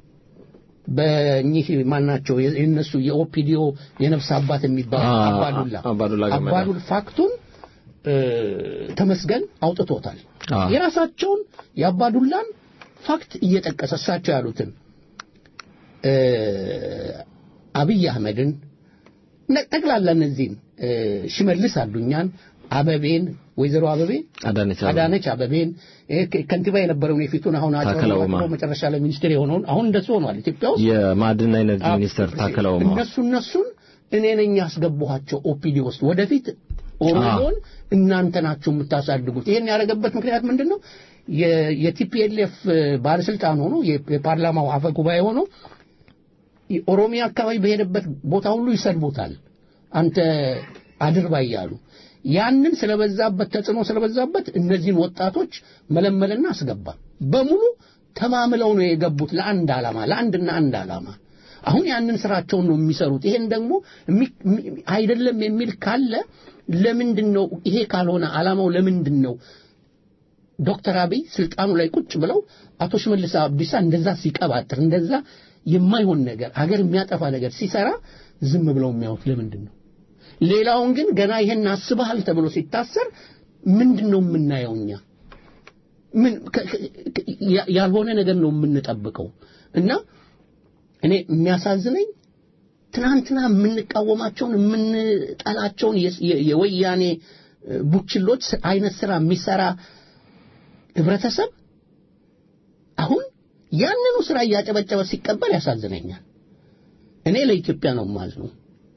Speaker 2: በእኚህ ማናቸው የእነሱ የኦፒዲዮ የነፍስ አባት የሚባሉ
Speaker 4: አ-
Speaker 2: አባዱላ
Speaker 4: አባዱላ ገመዳ።
Speaker 2: አባዱል ፋክቱን እ፣ ተመስገን አውጥቶታል
Speaker 4: አ።
Speaker 2: የራሳቸውን የአባዱላን ፋክት እየጠቀሰ እሳቸው ያሉትን እ፣ አብይ አህመድን ነ- ጠቅላላ እነዚህን እ፣ ሽመልስ አዱኛን አበቤን ወይዘሮ አበቤ
Speaker 4: አዳነች አበቤ።
Speaker 2: አዳነች አበቤን እ፣ ከ- ከንቲባ የነበረውን የፊቱን አሁን
Speaker 4: ታከለ ኡማ።
Speaker 2: አጭበርብሮ መጨረሻ ላይ ሚኒስትር የሆነውን አሁን እንደሱ ሆኗል ኢትዮጵያ ውስጥ
Speaker 4: የማዕድንና ኢነርጂ ሚኒስትር ታከለ ኡማ
Speaker 2: እነሱ እነሱን እኔ ነኝ ያስገባኋቸው ኦፒዲ ውስጥ ወደፊት ኦሮሞን እናንተ ናችሁ የምታሳድጉት ይሄን ያደረገበት ምክንያት ምንድን ነው የ- የቲፒኤልኤፍ ባለስልጣን ሆኖ የ- የፓርላማው አፈ ጉባኤ ሆኖ ኦሮሚያ አካባቢ በሄደበት ቦታ ሁሉ ይሰድቡታል አንተ አድርባይ ያሉ ያንን ስለበዛበት ተጽዕኖ ስለበዛበት እነዚህን ወጣቶች መለመልና አስገባ በሙሉ ተማምለው ነው የገቡት ለአንድ ዓላማ ለአንድና አንድ ዓላማ አሁን ያንን ስራቸውን ነው የሚሰሩት ይሄን ደግሞ የሚ- የሚ- አይደለም የሚል ካለ ለምንድን ነው ይሄ ካልሆነ ዓላማው ለምንድን ነው ዶክተር አብይ ስልጣኑ ላይ ቁጭ ብለው አቶ ሽመልስ አብዲሳ እንደዛ ሲቀባጥር እንደዛ የማይሆን ነገር አገር የሚያጠፋ ነገር ሲሰራ ዝም ብለው የሚያዩት ለምንድን ነው ሌላውን ግን ገና ይሄን አስበሃል ተብሎ ሲታሰር ምንድን ነው የምናየው እኛ ምን ከ- ከ- ያ- ያልሆነ ነገር ነው የምንጠብቀው እና እኔ የሚያሳዝነኝ ትናንትና የምንቃወማቸውን የምንጠላቸውን የ- የ- የወያኔ እ፣ ቡችሎች ስ- አይነት ስራ የሚሰራ ህብረተሰብ አሁን ያንኑ ስራ እያጨበጨበ ሲቀበል ያሳዝነኛል። እኔ ለኢትዮጵያ ነው የማዝነው።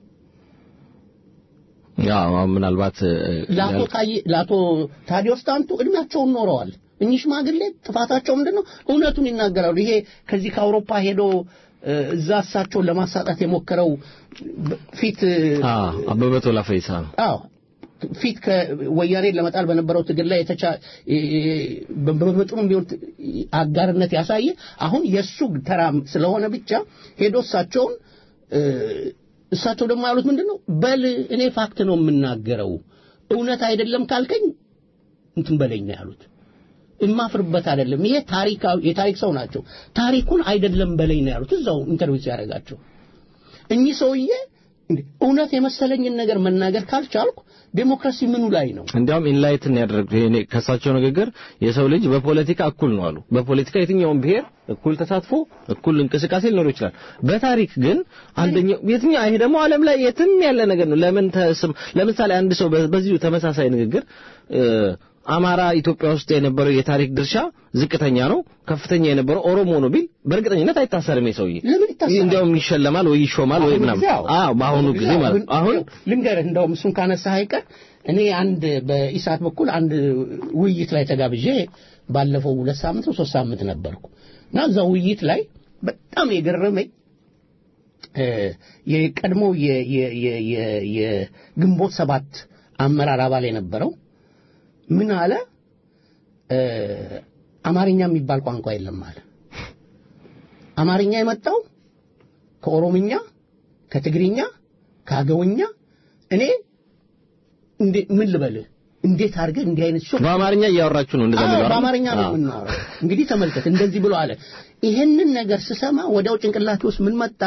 Speaker 4: ያው ምናልባት እ፣
Speaker 2: ለአቶ
Speaker 4: ያል-
Speaker 2: ታዬ ለአቶ ታዲዮስ ታንቱ እድሜያቸውን ኖረዋል። እኚህ ሽማግሌ ጥፋታቸው ምንድን ነው? እውነቱን ይናገራሉ። ይሄ ከዚህ ከአውሮፓ ሄዶ እ፣ እዛ እሳቸውን ለማሳጣት የሞከረው በ- ፊት እ፣
Speaker 4: አ አበበ ቶላ ፈይሳ ነው።
Speaker 2: አዎ ፊት ከወያኔን ለመጣል በነበረው ትግል ላይ የተቻ በመጠኑም ቢሆን አጋርነት ያሳየ አሁን የእሱ ተራ ስለሆነ ብቻ ሄዶ እሳቸውን እ፣ እሳቸው ደግሞ ያሉት ምንድን ነው? በል እኔ ፋክት ነው የምናገረው እውነት አይደለም ካልከኝ እንትን በለኝ ነው ያሉት። እማፍርበት አይደለም። ይሄ ታሪካዊ የታሪክ ሰው ናቸው። ታሪኩን አይደለም በለኝ ነው ያሉት እዛው ኢንተርቪው ሲያደርጋቸው። እኚህ ሰውዬ እንዴ እውነት የመሰለኝን ነገር መናገር ካልቻልኩ ዴሞክራሲ ምኑ ላይ ነው?
Speaker 4: እንዲያውም ኢንላይትን ያደረግ እኔ ከሳቸው ንግግር የሰው ልጅ በፖለቲካ እኩል ነው አሉ። በፖለቲካ የትኛውም ብሔር እኩል ተሳትፎ እኩል እንቅስቃሴ ሊኖር ይችላል። በታሪክ ግን አንደኛው የትኛው ይሄ ደግሞ ዓለም ላይ የትም ያለ ነገር ነው። ለምን ተስም ለምሳሌ አንድ ሰው በ- በዚሁ ተመሳሳይ ንግግር እ፣ አማራ ኢትዮጵያ ውስጥ የነበረው የታሪክ ድርሻ ዝቅተኛ ነው፣ ከፍተኛ የነበረው ኦሮሞ ነው ቢል በእርግጠኝነት አይታሰርም። የሰውዬ
Speaker 2: ለምን ይታሰራል?
Speaker 4: እንዲያውም ይሸለማል ወይ ይሾማል ወይ
Speaker 2: አሁን
Speaker 4: ምናምን።
Speaker 2: ጊዜ አዎ።
Speaker 4: አዎ በአሁኑ ጊዜ ማለት ነው። አሁን
Speaker 2: ልንገርህ እንደውም እሱን ካነሳህ አይቀር እኔ አንድ በኢሳት በኩል አንድ ውይይት ላይ ተጋብዤ ባለፈው ሁለት ሳምንት ነው ሶስት ሳምንት ነበርኩ እና እዛ ውይይት ላይ በጣም የገረመኝ እ፣ የቀድሞ የ- የ- የ- የ- የግንቦት ሰባት አመራር አባል የነበረው ምን አለ እ፣ አማርኛ የሚባል ቋንቋ የለም አለ። አማርኛ የመጣው ከኦሮምኛ፣ ከትግርኛ፣ ከአገውኛ እኔ እንዴ ምን ልበልህ እንዴት አድርገህ እንዲህ አይነት ሾክ
Speaker 4: በአማርኛ እያወራችሁ ነው እንደዛ
Speaker 2: አዎ፣
Speaker 4: የሚለው አይደል?
Speaker 2: በአማርኛ ነው
Speaker 4: አዎ።
Speaker 2: የምናወራው። እንግዲህ ተመልከት፣ እንደዚህ ብሎ አለ። ይሄንን ነገር ስሰማ ወዲያው ጭንቅላቴ ውስጥ ምን መጣ?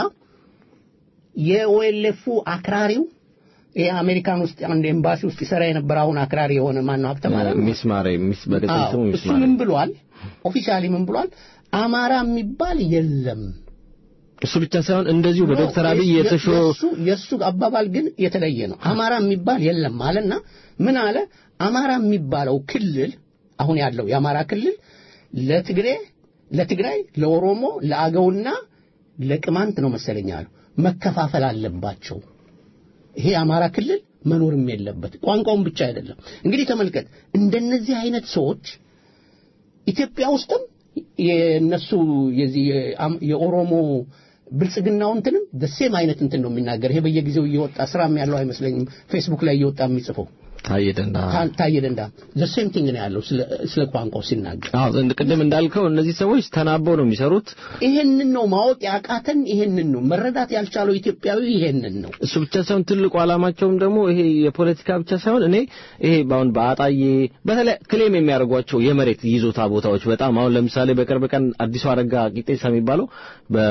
Speaker 2: የኦኤልኤፉ አክራሪው ይሄ አሜሪካን ውስጥ አንድ ኤምባሲ ውስጥ ይሰራ የነበረ አሁን አክራሪ የሆነ ማን ነው ሀብተማረ ነው?
Speaker 4: ሚስ ማሬ ሚስ በቅጽል
Speaker 2: አዎ፣
Speaker 4: ስሙ ሚስ
Speaker 2: እሱ
Speaker 4: ማሬ
Speaker 2: ምን ብሏል? ኦፊሻሊ ምን ብሏል? አማራ የሚባል የለም።
Speaker 4: እሱ ብቻ ሳይሆን እንደዚሁ በዶክተር አብይ
Speaker 2: የ-
Speaker 4: የተሾ
Speaker 2: የእሱ የእሱ አባባል ግን የተለየ ነው። አማራ የሚባል የለም አለና ምን አለ? አማራ የሚባለው ክልል አሁን ያለው የአማራ ክልል ለትግሬ፣ ለትግራይ፣ ለኦሮሞ፣ ለአገውና ለቅማንት ነው መሰለኝ አሉ መከፋፈል አለባቸው። ይሄ የአማራ ክልል መኖርም የለበት። ቋንቋውን ብቻ አይደለም። እንግዲህ ተመልከት፣ እንደነዚህ አይነት ሰዎች ኢትዮጵያ ውስጥም የነሱ የዚህ የአም- የኦሮሞ ብልጽግናው እንትንም ደሴም አይነት እንትን ነው የሚናገር። ይሄ በየጊዜው እየወጣ ስራም ያለው አይመስለኝም ፌስቡክ ላይ እየወጣ የሚጽፈው
Speaker 4: ታየ ደንዳ
Speaker 2: ታ- ታየ ደንዳ ዘሴም ቲንግ ነው ያለው ስለ ስለ ቋንቋው ሲናገር።
Speaker 4: አዎ እንደ ቅድም እንዳልከው እነዚህ ሰዎች ተናበው ነው የሚሰሩት።
Speaker 2: ይሄንን ነው ማወቅ ያቃተን፣ ይሄንን ነው መረዳት ያልቻለው ኢትዮጵያዊ ይሄንን ነው።
Speaker 4: እሱ ብቻ ሳይሆን ትልቁ ዓላማቸውም ደግሞ ይሄ የፖለቲካ ብቻ ሳይሆን እኔ ይሄ በአሁን በአጣዬ በተለይ ክሌም የሚያደርጓቸው የመሬት ይዞታ ቦታዎች በጣም አሁን ለምሳሌ በቅርብ ቀን አዲሱ አረጋ ቂጤሳ የሚባለው በ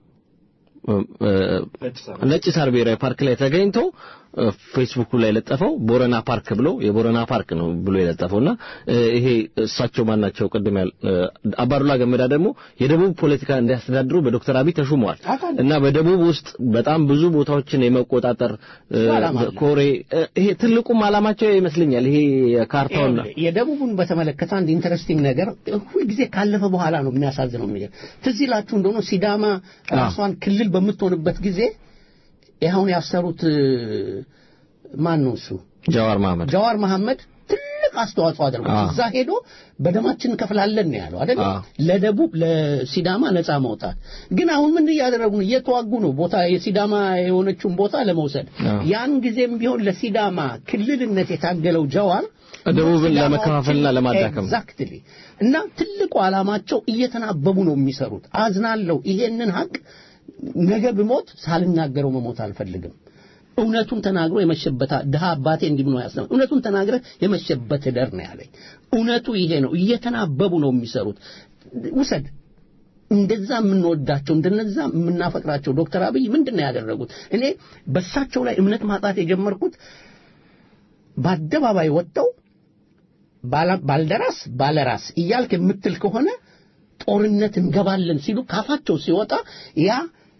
Speaker 4: ነጭ ሳር ብሔራዊ ፓርክ ላይ ተገኝቶ እ፣ ፌስቡኩ ላይ የለጠፈው ቦረና ፓርክ ብሎ የቦረና ፓርክ ነው ብሎ የለጠፈውና እ፣ ይሄ እሳቸው ማናቸው ቅድም ያል እ፣ አባዱላ ገመዳ ደግሞ የደቡብ ፖለቲካ እንዲያስተዳድሩ በዶክተር አብይ ተሹመዋል
Speaker 2: አውቃለሁ።
Speaker 4: እና በደቡብ ውስጥ በጣም ብዙ ቦታዎችን የመቆጣጠር እ፣
Speaker 2: እሱ ዓላማ አለ።
Speaker 4: ኮሬ እ፣ ይሄ ትልቁም ዓላማቸው ይመስለኛል ይሄ የካርታውና
Speaker 2: ይኸውልህ፣ የደቡቡን በተመለከተ አንድ ኢንተረስቲንግ ነገር ሁልጊዜ ካለፈ በኋላ ነው የሚያሳዝነው። የሚገርም ትዝ ይላችሁ እንደሆነ ሲዳማ ራሷን ክልል በምትሆንበት ጊዜ ይኸውን ያሰሩት እ፣ ማን ነው እሱ
Speaker 4: ጃዋር መሐመድ
Speaker 2: ጀዋር መሐመድ ትልቅ አስተዋጽኦ አድርጓል።
Speaker 4: አዎ።
Speaker 2: እዛ ሄዶ በደማችን እንከፍላለን ነው ያለው አይደል?
Speaker 4: አዎ።
Speaker 2: ለደቡብ ለሲዳማ ነፃ መውጣት። ግን አሁን ምን እያደረጉ ነው? እየተዋጉ ነው ቦታ የሲዳማ የሆነችውን ቦታ ለመውሰድ።
Speaker 4: አዎ።
Speaker 2: ያን ጊዜም ቢሆን ለሲዳማ ክልልነት የታገለው ጀዋር
Speaker 4: ደቡብን ለመከፋፈልና ለማዳከም ነው።
Speaker 2: ኤግዛክትሊ እና ትልቁ ዓላማቸው እየተናበቡ ነው የሚሰሩት። አዝናለሁ። ይሄንን ሀቅ ነገ ብሞት ሳልናገረው መሞት አልፈልግም። እውነቱን ተናግሮ የመሸበት ድሃ አባቴ እንዲህ ብሎ ያስተምር እውነቱን ተናግረ የመሸበት ደር ነው ያለኝ። እውነቱ ይሄ ነው። እየተናበቡ ነው የሚሰሩት። ውሰድ እንደዛ የምንወዳቸው እንደነዛ የምናፈቅራቸው ዶክተር አብይ ምንድን ነው ያደረጉት? እኔ በሳቸው ላይ እምነት ማጣት የጀመርኩት በአደባባይ ወጥተው ባላ- ባልደራስ ባለራስ እያልክ የምትል ከሆነ ጦርነት እንገባለን ሲሉ ካፋቸው ሲወጣ ያ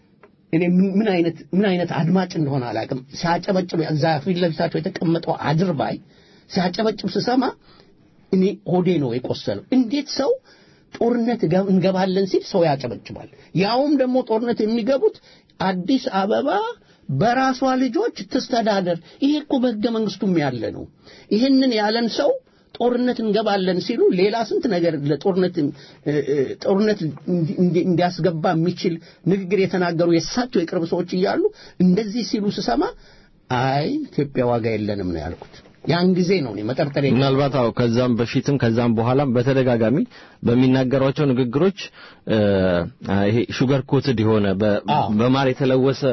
Speaker 2: እኔ ምን- ምን አይነት ምን አይነት አድማጭ እንደሆነ አላውቅም። ሲያጨበጭብ እዛ ፊት ለፊታቸው የተቀመጠው አድርባይ ሲያጨበጭብ ስሰማ እኔ ሆዴ ነው የቆሰለው። እንዴት ሰው ጦርነት ገ- እንገባለን ሲል ሰው ያጨበጭባል? ያውም ደግሞ ጦርነት የሚገቡት አዲስ አበባ በራሷ ልጆች ትስተዳደር። ይሄ እኮ በሕገ መንግስቱም ያለ ነው። ይህንን ያለን ሰው ጦርነት እንገባለን ሲሉ ሌላ ስንት ነገር ለጦርነት እ- እ- ጦርነት እንዲ- እንዲ- እንዲያስገባ የሚችል ንግግር የተናገሩ የእሳቸው የቅርብ ሰዎች እያሉ እንደዚህ ሲሉ ስሰማ አይ ኢትዮጵያ ዋጋ የለንም ነው ያልኩት። ያን ጊዜ ነው እኔ መጠርጠር የጀመርኩት።
Speaker 4: ምናልባት አዎ ከዛም በፊትም ከዛም በኋላም በተደጋጋሚ በሚናገሯቸው ንግግሮች እ፣ ይሄ ሹገር ኮትድ የሆነ በ-
Speaker 2: አዎ።
Speaker 4: በማር የተለወሰ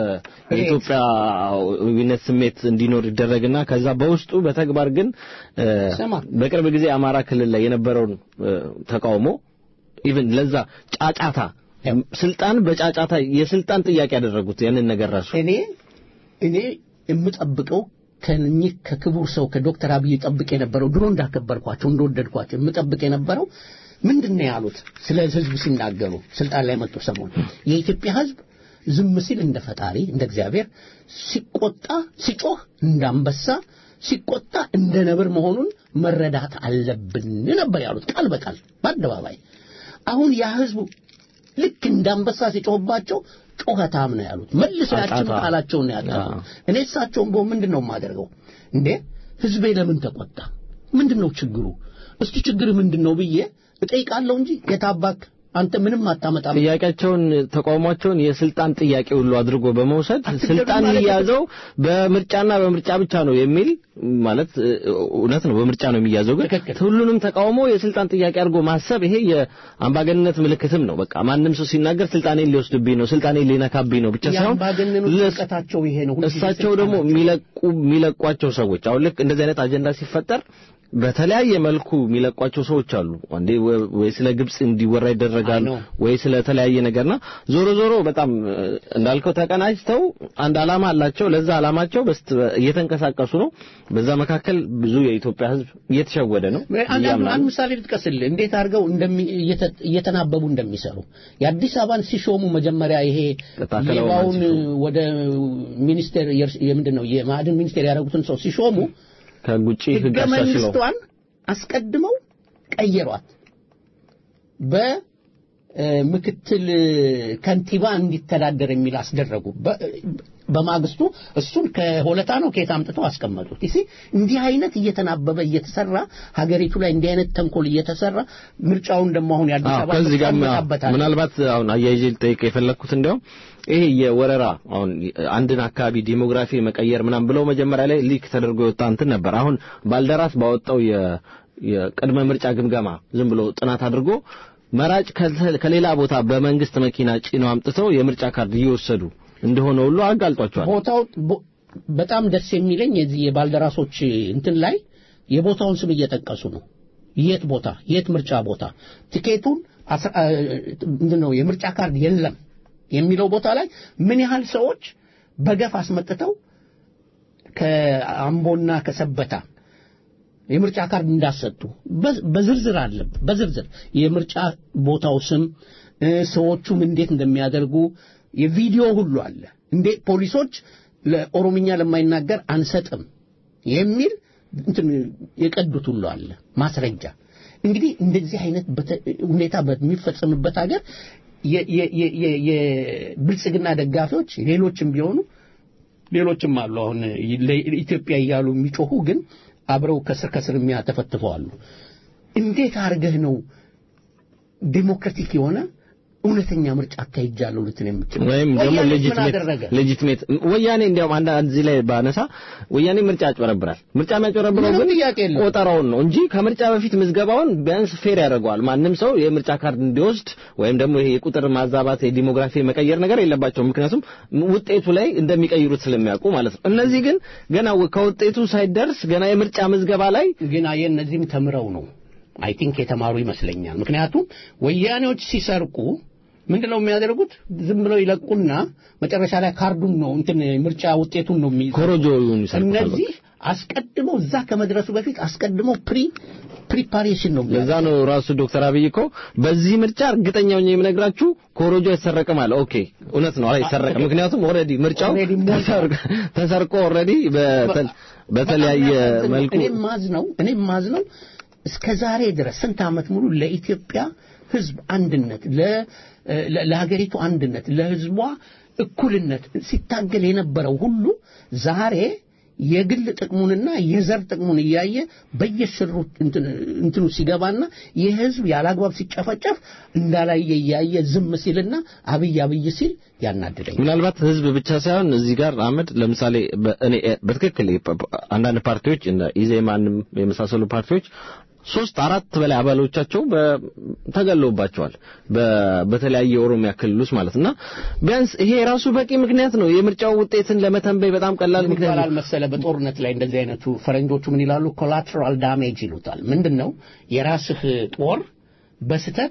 Speaker 4: የኢትዮጵያዊነት ስሜት እንዲኖር ይደረግና ከዛ በውስጡ በተግባር ግን እ፣
Speaker 2: ስማ።
Speaker 4: በቅርብ ጊዜ አማራ ክልል ላይ የነበረውን እ፣ ተቃውሞ ኢቭን ለዛ ጫጫታ
Speaker 2: ያው።
Speaker 4: ስልጣን በጫጫታ የስልጣን ጥያቄ ያደረጉት ያንን ነገር ራሱ
Speaker 2: እኔ እኔ የምጠብቀው ከእኚህ ከክቡር ሰው ከዶክተር አብይ ጠብቅ የነበረው ድሮ እንዳከበርኳቸው እንደወደድኳቸው የምጠብቅ የነበረው ምንድን ነው ያሉት ስለ ህዝብ ሲናገሩ ስልጣን ላይ መጡ ሰሞን የኢትዮጵያ ህዝብ ዝም ሲል እንደ ፈጣሪ እንደ እግዚአብሔር ሲቆጣ ሲጮህ እንደ አንበሳ ሲቆጣ እንደ ነብር መሆኑን መረዳት አለብን ነበር ያሉት ቃል በቃል በአደባባይ አሁን ያ ህዝቡ ልክ እንደ አንበሳ ሲጮህባቸው ጮኸታም ነው ያሉት መልሰው ያችን
Speaker 4: ጫጫታ።
Speaker 2: ቃላቸውን ነው ያጠፉት
Speaker 4: አዎ።
Speaker 2: እኔ እሳቸውን በሆን ምንድን ነው የማደርገው እንዴ ህዝቤ ለምን ተቆጣ ምንድን ነው ችግሩ እስቲ ችግር ምንድን ነው ብዬ እጠይቃለሁ እንጂ የታባክ አንተ ምንም አታመጣም
Speaker 4: ጥያቄያቸውን ተቃውሟቸውን የስልጣን ጥያቄ ሁሉ አድርጎ በመውሰድ
Speaker 2: አትገዱ
Speaker 4: ስልጣን
Speaker 2: ማለት
Speaker 4: የሚያዘው በምርጫና በምርጫ ብቻ ነው የሚል ማለት እ፣ እውነት ነው። በምርጫ ነው የሚያዘው፣ ግን
Speaker 2: ትክክል።
Speaker 4: ሁሉንም ተቃውሞ የስልጣን ጥያቄ አድርጎ ማሰብ ይሄ የአምባገንነት ምልክትም ነው። በቃ ማንም ሰው ሲናገር ስልጣኔን ሊወስድብኝ ነው፣ ስልጣኔን ሊነካብኝ ነው ብቻ ሳይሆን
Speaker 2: የአምባገነኖች
Speaker 4: ለስ-
Speaker 2: እውቀታቸው ይሄ ነው ሁልጊዜ
Speaker 4: እሳቸው ደግሞ
Speaker 2: ስልጣናቸው።
Speaker 4: የሚለቁ የሚለቋቸው ሰዎች አሁን ልክ እንደዚህ አይነት አጀንዳ ሲፈጠር በተለያየ መልኩ የሚለቋቸው ሰዎች አሉ። አንዴ ወ- ወይ ስለ ግብጽ እንዲወራ ይደረጋል፣
Speaker 2: አይ ነው።
Speaker 4: ወይ ስለ ተለያየ ነገርና ዞሮ ዞሮ በጣም እ፣ እንዳልከው ተቀናጅተው አንድ ዓላማ አላቸው። ለዛ ዓላማቸው በስት እየተንቀሳቀሱ ነው። በዛ መካከል ብዙ የኢትዮጵያ ሕዝብ እየተሸወደ ነው
Speaker 2: አንድ
Speaker 4: እያምናሉ።
Speaker 2: አንድ ምሳሌ ልጥቀስልህ እንዴት አድርገው እንደሚ- እየተ- እየተናበቡ እንደሚሰሩ የአዲስ አበባን ሲሾሙ መጀመሪያ ይሄ
Speaker 4: ታከለ
Speaker 2: ሌባውን
Speaker 4: ኡማን ሲሾሙ።
Speaker 2: ወደ ሚኒስቴር የእርስ- የምንድን ነው የማዕድን ሚኒስቴር ያደረጉትን ሰው ሲሾሙ
Speaker 4: ከህግ ውጪ ህግ
Speaker 2: ህገ
Speaker 4: አሻሽለው
Speaker 2: መንግስቷን አስቀድመው ቀየሯት። በምክትል ከንቲባ እንዲተዳደር የሚል አስደረጉ። በ- በማግስቱ እሱን ከሆለታ ነው ከየት አምጥተው አስቀመጡት። ይሲ እንዲህ አይነት እየተናበበ እየተሰራ ሀገሪቱ ላይ እንዲህ አይነት ተንኮል እየተሰራ ምርጫውን ደግሞ አሁን የአዲስ
Speaker 4: አዎ
Speaker 2: አበባ
Speaker 4: ከዚህ ጋር
Speaker 2: ምርጫ እንመጣበታለን።
Speaker 4: ምናልባት አሁን አያይዤ ልጠይቅ የፈለግኩት እንዲያውም ይሄ የወረራ አሁን አንድን አካባቢ ዲሞግራፊ መቀየር ምናምን ብለው መጀመሪያ ላይ ሊክ ተደርጎ የወጣ እንትን ነበር። አሁን ባልደራስ ባወጣው የ የቅድመ ምርጫ ግምገማ ዝም ብሎ ጥናት አድርጎ መራጭ ከተ- ከሌላ ቦታ በመንግስት መኪና ጭነው አምጥተው የምርጫ ካርድ እየወሰዱ እንደሆነ ሁሉ አጋልጧቸዋል።
Speaker 2: ቦታው ቦ- በጣም ደስ የሚለኝ የዚህ የባልደራሶች እንትን ላይ የቦታውን ስም እየጠቀሱ ነው። የት ቦታ የት ምርጫ ቦታ ቲኬቱን አስራ- አ- ምንድን ነው የምርጫ ካርድ የለም የሚለው ቦታ ላይ ምን ያህል ሰዎች በገፍ አስመጥተው ከአምቦና ከሰበታ የምርጫ ካርድ እንዳሰጡ በ- በዝርዝር አለ። በዝርዝር የምርጫ ቦታው ስም እ፣ ሰዎቹም እንዴት እንደሚያደርጉ የቪዲዮ ሁሉ አለ። እንዴት ፖሊሶች ለኦሮምኛ ለማይናገር አንሰጥም የሚል እንትን የቀዱት ሁሉ አለ ማስረጃ። እንግዲህ እንደዚህ አይነት በተ- ሁኔታ በሚፈጸምበት ሀገር የ- የ- የ- የ- የብልጽግና ደጋፊዎች ሌሎችም ቢሆኑ ሌሎችም አሉ። አሁን ለኢትዮጵያ እያሉ የሚጮሁ ግን አብረው ከስር ከስር የሚያተፈትፈው አሉ። እንዴት አድርገህ ነው ዴሞክራቲክ የሆነ እውነተኛ ምርጫ አካሂጃለሁ ልትል የምትችል?
Speaker 4: ወይም ደግሞ
Speaker 2: ወያኔ ምን
Speaker 4: ሌጂትሜት
Speaker 2: አደረገ?
Speaker 4: ሌጂትሜት ወያኔ እንዲያውም አንድ አንድ እዚህ ላይ ባነሳ ወያኔ ምርጫ ያጭበረብራል። ምርጫ የሚያጭበረብረው
Speaker 2: ምንም
Speaker 4: ግን
Speaker 2: ጥያቄ የለውም።
Speaker 4: ቆጠራውን ነው እንጂ ከምርጫ በፊት ምዝገባውን ቢያንስ ፌር ያደርገዋል። ማንም ሰው የምርጫ ካርድ እንዲወስድ ወይም ደግሞ ይሄ የቁጥር ማዛባት የዲሞግራፊ መቀየር ነገር የለባቸውም። ምክንያቱም ውጤቱ ላይ እንደሚቀይሩት ስለሚያውቁ ማለት ነው። እነዚህ ግን ገና ከውጤቱ ሳይደርስ ገና የምርጫ ምዝገባ ላይ
Speaker 2: ግን አየህ እነዚህም ተምረው ነው አይ ቲንክ የተማሩ ይመስለኛል። ምክንያቱም ወያኔዎች ሲሰርቁ ምንድን ነው የሚያደርጉት? ዝም ብለው ይለቁና መጨረሻ ላይ ካርዱን ነው እንትን ምርጫ ውጤቱን ነው የሚይዙት።
Speaker 4: ኮሮጆውን ይሰርቁታል።
Speaker 2: እነዚህ አስቀድሞ እዛ ከመድረሱ በፊት አስቀድሞ ፕሪ ፕሪፓሬሽን ነው
Speaker 4: ለዛ ነው ራሱ ዶክተር አብይ እኮ በዚህ ምርጫ እርግጠኛ ሆኜ የምነግራችሁ ኮሮጆ አይሰረቅም አለ። ኦኬ እውነት ነው አይሰረቅም። ምክንያቱም ኦልሬዲ ምርጫው
Speaker 2: Already ሞልቷል።
Speaker 4: ተሰርቆ- ተሰርቆ ኦልሬዲ በተለያየ
Speaker 2: በጣም
Speaker 4: መልኩ
Speaker 2: እኔም ማዝ ነው እኔም ማዝ ነው እስከ ዛሬ ድረስ ስንት ዓመት ሙሉ ለኢትዮጵያ ሕዝብ አንድነት ለ- ለ- ለሀገሪቱ አንድነት ለሕዝቧ እኩልነት ሲታገል የነበረው ሁሉ ዛሬ የግል ጥቅሙንና የዘር ጥቅሙን እያየ በየስሩ እንትን- እንትኑ ሲገባና የህዝብ ያላግባብ ሲጨፈጨፍ እንዳላየ እያየ ዝም ሲልና አብይ አብይ ሲል ያናድደኝ።
Speaker 4: ምናልባት ህዝብ ብቻ ሳይሆን እዚህ ጋር አህመድ ለምሳሌ በእኔ በትክክል አንዳንድ ፓርቲዎች እንደ ኢዜማንም የመሳሰሉ ፓርቲዎች ሶስት አራት በላይ አባሎቻቸው በ- ተገለውባቸዋል በ- በተለያየ የኦሮሚያ ክልል ውስጥ ማለት እና ቢያንስ ይሄ ራሱ በቂ ምክንያት ነው የምርጫው ውጤትን ለመተንበይ በጣም ቀላል
Speaker 2: ምን
Speaker 4: ምክንያት
Speaker 2: ይባላል
Speaker 4: ነው
Speaker 2: መሰለ በጦርነት ላይ እንደዚህ አይነቱ ፈረንጆቹ ምን ይላሉ ኮላትራል ዳሜጅ ይሉታል ምንድን ነው የራስህ ጦር በስተት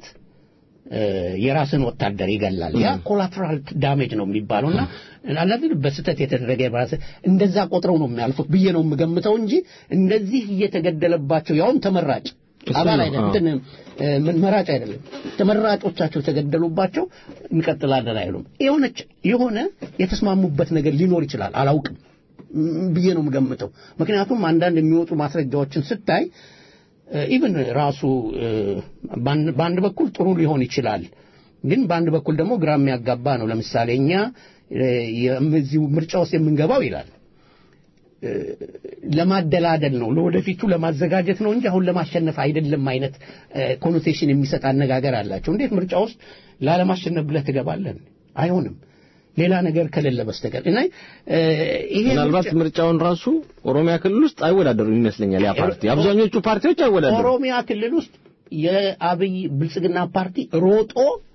Speaker 2: የራስን ወታደር ይገላል ያ ኮላትራል ዳሜጅ ነው የሚባለውና አላፊ በስተት የተደረገ የራስ እንደዛ ቆጥረው ነው የሚያልፉት ብዬ ነው የምገምተው እንጂ እንደዚህ እየተገደለባቸው ያውም ተመራጭ
Speaker 4: እሱ
Speaker 2: አባል
Speaker 4: ነው፣
Speaker 2: አይደለም
Speaker 4: አዎ።
Speaker 2: እንትን እ፣ ምን መራጭ አይደለም ተመራጮቻቸው የተገደሉባቸው እንቀጥላለን አይሉም የሆነች የሆነ የተስማሙበት ነገር ሊኖር ይችላል አላውቅም ም፣ ብዬ ነው የምገምተው ምክንያቱም አንዳንድ የሚወጡ ማስረጃዎችን ስታይ ኢቭን ራሱ እ፣ በአንድ በአንድ በኩል ጥሩ ሊሆን ይችላል ግን በአንድ በኩል ደግሞ ግራ የሚያጋባ ነው ለምሳሌ እኛ እ፣ የእዚሁ ምርጫ ውስጥ የምንገባው ይላል እ፣ ለማደላደል ነው ለወደፊቱ ለማዘጋጀት ነው እንጂ አሁን ለማሸነፍ አይደለም አይነት ኮኖቴሽን የሚሰጥ አነጋገር አላቸው እንዴት ምርጫ ውስጥ ላለማሸነፍ ብለህ ትገባለን አይሆንም ሌላ ነገር ከሌለ በስተቀር እና እ፣ ይሄ
Speaker 4: ምናልባት
Speaker 2: ምርጫ-
Speaker 4: ምርጫውን ራሱ ኦሮሚያ ክልል ውስጥ አይወዳደሩም ይመስለኛል ያ ፓርቲ አብዛኞቹ ፓርቲዎች አይወዳደሩም
Speaker 2: ኦሮሚያ ክልል ውስጥ የአብይ ብልጽግና ፓርቲ ሮጦ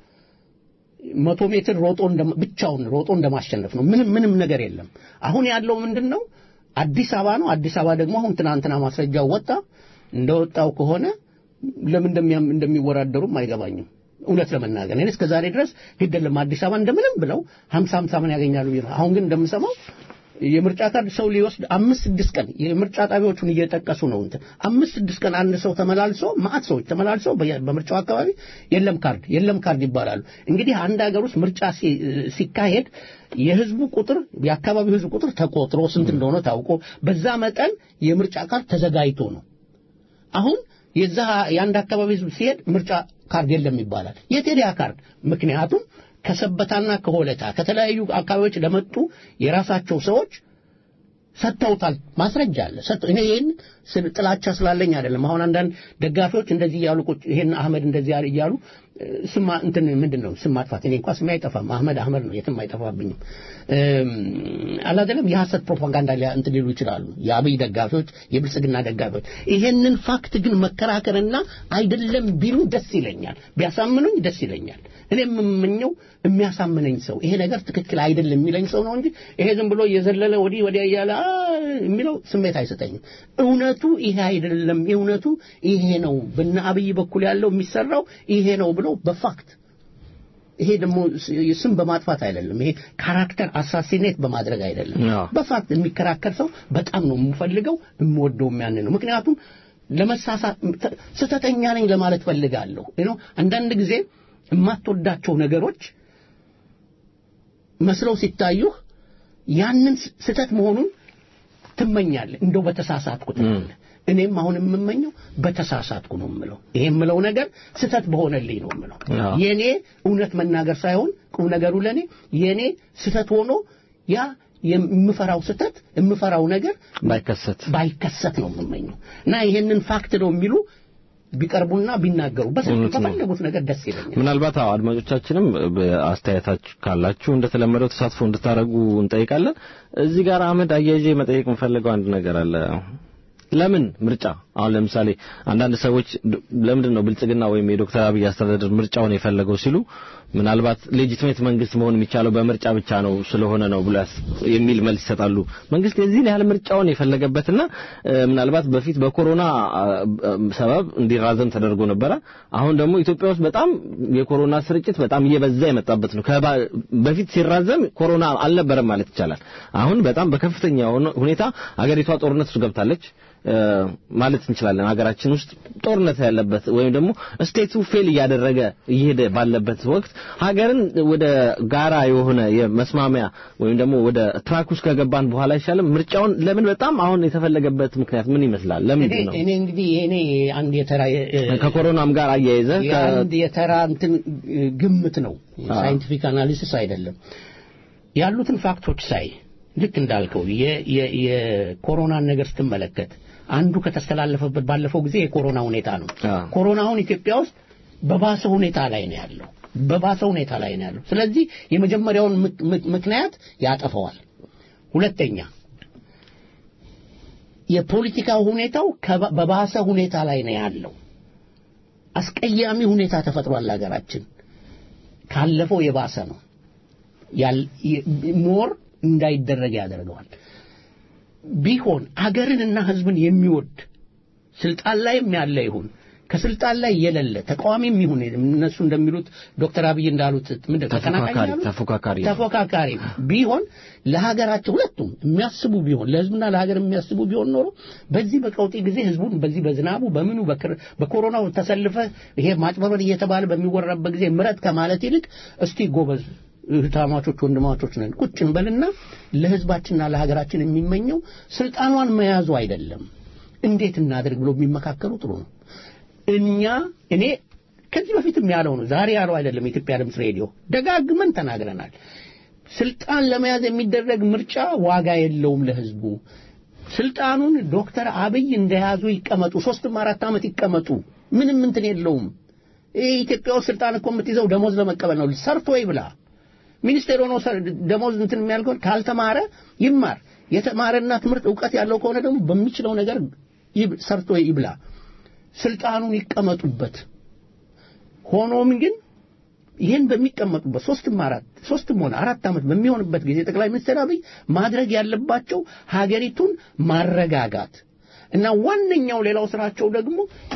Speaker 2: መቶ ሜትር ሮጦ እንደ- ብቻውን ሮጦ እንደማሸነፍ ነው። ምንም ምንም ነገር የለም። አሁን ያለው ምንድን ነው? አዲስ አበባ ነው። አዲስ አበባ ደግሞ አሁን ትናንትና ማስረጃው ወጣ። እንደወጣው ከሆነ ለምን እንደሚያም እንደሚወዳደሩም አይገባኝም። እውነት ለመናገር እኔ እስከ ዛሬ ድረስ ግድ የለም አዲስ አበባ እንደምንም ብለው ሀምሳ ሀምሳ ምን ያገኛሉ ብዬ ነው። አሁን ግን እንደምሰማው የምርጫ ካርድ ሰው ሊወስድ አምስት ስድስት ቀን የምርጫ ጣቢያዎቹን እየጠቀሱ ነው እንትን አምስት ስድስት ቀን አንድ ሰው ተመላልሶ ማአት ሰዎች ተመላልሰው በየ- በምርጫው አካባቢ የለም ካርድ የለም ካርድ ይባላሉ። እንግዲህ አንድ ሀገር ውስጥ ምርጫ ሲ- ሲካሄድ የህዝቡ ቁጥር የአካባቢው ህዝብ ቁጥር ተቆጥሮ ስንት እንደሆነ ታውቆ በዛ መጠን የምርጫ ካርድ ተዘጋጅቶ ነው። አሁን የዛ የአንድ አካባቢ ህዝብ ሲሄድ ምርጫ ካርድ የለም ይባላል። የት ሄደ ያ ካርድ? ምክንያቱም ከሰበታና ከሆለታ ከተለያዩ አካባቢዎች ለመጡ የራሳቸው ሰዎች ሰጥተውታል። ማስረጃ አለ። ሰጥተው እኔ ይሄን ስለ ጥላቻ ስላለኝ አይደለም። አሁን አንዳንድ ደጋፊዎች እንደዚህ እያሉ ቁጭ ይሄን አህመድ እንደዚህ ያለ እያሉ እ፣ ስማ እንትን ምንድን ነው ስም ማጥፋት። እኔ እንኳን ስሜ አይጠፋም። አህመድ አህመድ ነው፣ የትም አይጠፋብኝም። እም፣ አላደለም የሐሰት ፕሮፓጋንዳ ሊያ- እንትን ሊሉ ይችላሉ። የአብይ ደጋፊዎች፣ የብልጽግና ደጋፊዎች። ይሄንን ፋክት ግን መከራከርና አይደለም ቢሉ ደስ ይለኛል፣ ቢያሳምኑኝ ደስ ይለኛል። እኔ የምመኘው የሚያሳምነኝ ሰው ይሄ ነገር ትክክል አይደለም የሚለኝ ሰው ነው እንጂ ይሄ ዝም ብሎ እየዘለለ ወዲህ ወዲያ እያለ አ የሚለው ስሜት አይሰጠኝም። እውነቱ ይሄ አይደለም፣ እውነቱ ይሄ ነው፣ በነ አብይ በኩል ያለው የሚሰራው ይሄ ነው ብሎ በፋክት ይሄ ደግሞ ስም በማጥፋት አይደለም። ይሄ ካራክተር አሳሲኔት በማድረግ አይደለም።
Speaker 4: አዎ።
Speaker 2: በፋክት የሚከራከር ሰው በጣም ነው የምፈልገው የምወደው ያን ነው። ምክንያቱም ለመሳሳት ስህተተኛ ነኝ ለማለት ፈልጋለሁ። ነው አንዳንድ ጊዜ የማትወዳቸው ነገሮች መስለው ሲታዩህ ያንን ስህተት መሆኑን ትመኛለህ። እንደው በተሳሳትኩ ትላለህ። እኔም አሁን የምመኘው በተሳሳትኩ ነው የምለው። ይሄ የምለው ነገር ስህተት በሆነልኝ ነው የምለው።
Speaker 4: አዎ።
Speaker 2: የኔ እውነት መናገር ሳይሆን ቁም ነገሩ ለኔ የኔ ስህተት ሆኖ ያ የምፈራው ስህተት የምፈራው ነገር
Speaker 4: ባይከሰት
Speaker 2: ባይከሰት ነው የምመኘው እና ይሄንን ፋክት ነው የሚሉ ቢቀርቡና ቢናገሩ በሰፊው
Speaker 4: እውነት ነው።
Speaker 2: በፈለጉት ነገር ደስ ይለኛል።
Speaker 4: ምናልባት አዎ አድማጮቻችንም በአስተያየታችሁ ካላችሁ እንደተለመደው ተሳትፎ እንድታደርጉ እንጠይቃለን። እዚህ ጋር አህመድ አያይዤ መጠየቅ የምፈልገው አንድ ነገር አለ። ለምን ምርጫ አሁን ለምሳሌ አንዳንድ ሰዎች ለምንድን ነው ብልጽግና ወይም የዶክተር አብይ አስተዳደር ምርጫውን የፈለገው ሲሉ ምናልባት ሌጂትሜት መንግስት መሆን የሚቻለው በምርጫ ብቻ ነው ስለሆነ ነው ብሎ የሚል መልስ ይሰጣሉ። መንግስት የዚህን ያህል ምርጫውን የፈለገበትና ምናልባት በፊት በኮሮና ሰበብ እንዲራዘም ተደርጎ ነበረ። አሁን ደግሞ ኢትዮጵያ ውስጥ በጣም የኮሮና ስርጭት በጣም እየበዛ የመጣበት ነው። በፊት ሲራዘም ኮሮና አልነበረም ማለት ይቻላል። አሁን በጣም በከፍተኛ ሁኔታ አገሪቷ ጦርነት ውስጥ ገብታለች ማለት እንችላለን። ሀገራችን ውስጥ ጦርነት ያለበት ወይም ደግሞ ስቴቱ ፌል እያደረገ እየሄደ ባለበት ወቅት ሀገርን ወደ ጋራ የሆነ የመስማሚያ ወይም ደግሞ ወደ ትራክ ውስጥ ከገባን በኋላ አይሻልም? ምርጫውን ለምን በጣም አሁን የተፈለገበት ምክንያት ምን ይመስላል? ለምንድን ነው?
Speaker 2: እኔ እንግዲህ እኔ አንድ የተራ
Speaker 4: ከኮሮናም ጋር አያይዘ
Speaker 2: አንድ የተራ እንትን ግምት ነው፣ ሳይንቲፊክ አናሊሲስ አይደለም። ያሉትን ፋክቶች ሳይ ልክ እንዳልከው የኮሮናን ነገር ስትመለከት አንዱ ከተስተላለፈበት ባለፈው ጊዜ የኮሮና ሁኔታ ነው። ኮሮና አሁን ኢትዮጵያ ውስጥ በባሰ ሁኔታ ላይ ነው ያለው፣ በባሰ ሁኔታ ላይ ነው ያለው። ስለዚህ የመጀመሪያውን ምክንያት ያጠፈዋል። ሁለተኛ የፖለቲካ ሁኔታው በባሰ ሁኔታ ላይ ነው ያለው። አስቀያሚ ሁኔታ ተፈጥሯል። ሀገራችን ካለፈው የባሰ ነው። ሞር እንዳይደረግ ያደርገዋል። ቢሆን አገርንና ሕዝብን የሚወድ ስልጣን ላይም ያለ ይሁን ከስልጣን ላይ የሌለ ተቃዋሚም ይሁን እነሱ እንደሚሉት ዶክተር አብይ እንዳሉት ምንድን ተቀናቃኝ
Speaker 4: ተፎካካሪ
Speaker 2: ተፎካካሪ ቢሆን ለሀገራቸው ሁለቱም የሚያስቡ ቢሆን ለሕዝብና ለሀገር የሚያስቡ ቢሆን ኖሮ በዚህ በቀውጢ ጊዜ ሕዝቡን በዚህ በዝናቡ በምኑ በኮሮናው ተሰልፈ ይሄ ማጭበርበር እየተባለ በሚወራበት ጊዜ ምረት ከማለት ይልቅ እስቲ ጎበዝ እህታማቾች ወንድማቾች ነን ቁጭ እንበልና ለህዝባችንና ለሀገራችን የሚመኘው ስልጣኗን መያዙ አይደለም እንዴት እናድርግ ብሎ የሚመካከሩ ጥሩ ነው እኛ እኔ ከዚህ በፊትም ያለው ነው ዛሬ ያለው አይደለም የኢትዮጵያ ድምፅ ሬዲዮ ደጋግመን ተናግረናል ስልጣን ለመያዝ የሚደረግ ምርጫ ዋጋ የለውም ለህዝቡ ስልጣኑን ዶክተር አብይ እንደያዙ ይቀመጡ ሶስትም አራት ዓመት ይቀመጡ ምንም እንትን የለውም ይህ ኢትዮጵያ ውስጥ ስልጣን እኮ የምትይዘው ደሞዝ ለመቀበል ነው ሰርቶ ይብላ ሚኒስቴር ሆኖ ደሞዝ እንትን የሚያልከው ካልተማረ ይማር የተማረና ትምህርት እውቀት ያለው ከሆነ ደግሞ በሚችለው ነገር ሰርቶ ይብላ ስልጣኑን ይቀመጡበት ሆኖም ግን ይህን በሚቀመጡበት ሶስትም አራት ሶስትም ሆነ አራት ዓመት በሚሆንበት ጊዜ ጠቅላይ ሚኒስትር አብይ ማድረግ ያለባቸው ሀገሪቱን ማረጋጋት እና ዋነኛው ሌላው ስራቸው ደግሞ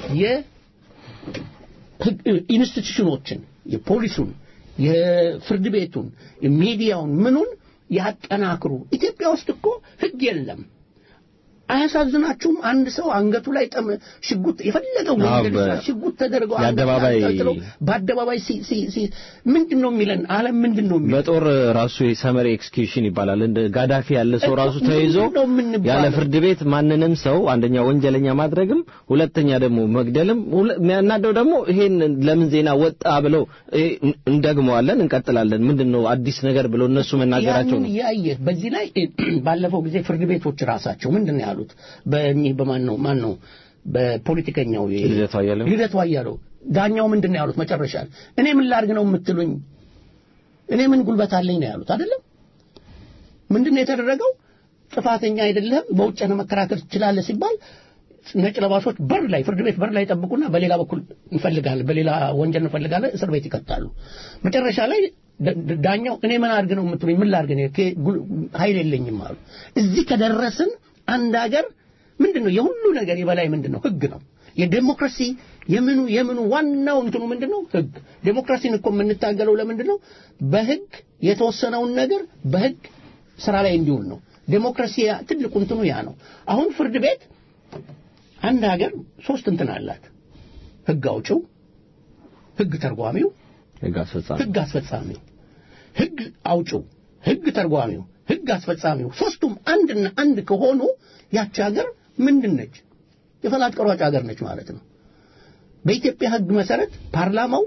Speaker 2: የኢንስቲትዩሽኖችን የፖሊሱን የፍርድ ቤቱን ሚዲያውን ምኑን ያጠናክሩ ኢትዮጵያ ውስጥ እኮ ህግ የለም አያሳዝናችሁም አንድ ሰው አንገቱ ላይ ጠም ሽጉጥ የፈለገው ወንጀል ሽጉጥ ተደርገው
Speaker 4: የአደባባይ
Speaker 2: በአደባባይ ምንድን ነው የሚለን ዓለም ምንድን ነው የሚለን
Speaker 4: በጦር ራሱ የሰመሪ ኤክስኪዩሽን ይባላል እንደ ጋዳፊ ያለ ሰው ራሱ ተይዞ ያለ ፍርድ ቤት ማንንም ሰው አንደኛ ወንጀለኛ ማድረግም ሁለተኛ ደግሞ መግደልም የሚያናደው ደግሞ ይሄን ለምን ዜና ወጣ ብለው እንደግመዋለን እንቀጥላለን ምንድን ነው አዲስ ነገር ብለው እነሱ መናገራቸው ነው
Speaker 2: ያየ በዚህ ላይ ባለፈው ጊዜ ፍርድ ቤቶች ራሳቸው ምንድን ነው ያሉት በእኚህ በማን ነው ማን ነው በፖለቲከኛው
Speaker 4: ልደቱ አያሌው
Speaker 2: ልደቱ አያሌው ዳኛው ምንድን ነው ያሉት መጨረሻ እኔ ምን ላድርግ ነው የምትሉኝ እኔ ምን ጉልበት አለኝ ነው ያሉት አይደለም ምንድን ነው የተደረገው ጥፋተኛ አይደለም በውጭ ነው መከራከር ትችላለህ ሲባል ነጭ ለባሾች በር ላይ ፍርድ ቤት በር ላይ ጠብቁና በሌላ በኩል እንፈልጋለን በሌላ ወንጀል እንፈልጋለን እስር ቤት ይቀጣሉ መጨረሻ ላይ ዳኛው እኔ ምን አድርግ ነው የምትሉኝ ምን ላድርግ ነው ኃይል የለኝም አሉ እዚህ ከደረስን አንድ ሀገር ምንድን ነው የሁሉ ነገር የበላይ ምንድን ነው ህግ ነው የዴሞክራሲ የምኑ የምኑ ዋናው እንትኑ ምንድን ነው ህግ ዴሞክራሲን እኮ የምንታገለው ለምንድን ነው በህግ የተወሰነውን ነገር በህግ ስራ ላይ እንዲውል ነው ዴሞክራሲ ትልቁ እንትኑ ያ ነው አሁን ፍርድ ቤት አንድ ሀገር ሶስት እንትን አላት ህግ አውጭው ህግ ተርጓሚው
Speaker 4: ህግ አስፈጻሚ
Speaker 2: ህግ አስፈጻሚው ህግ አውጭው ህግ ተርጓሚው ህግ አስፈጻሚው ሶስቱም አንድና አንድ ከሆኑ ያች ሀገር ምንድን ነች የፈላጭ ቆራጭ ሀገር ነች ማለት ነው በኢትዮጵያ ህግ መሰረት ፓርላማው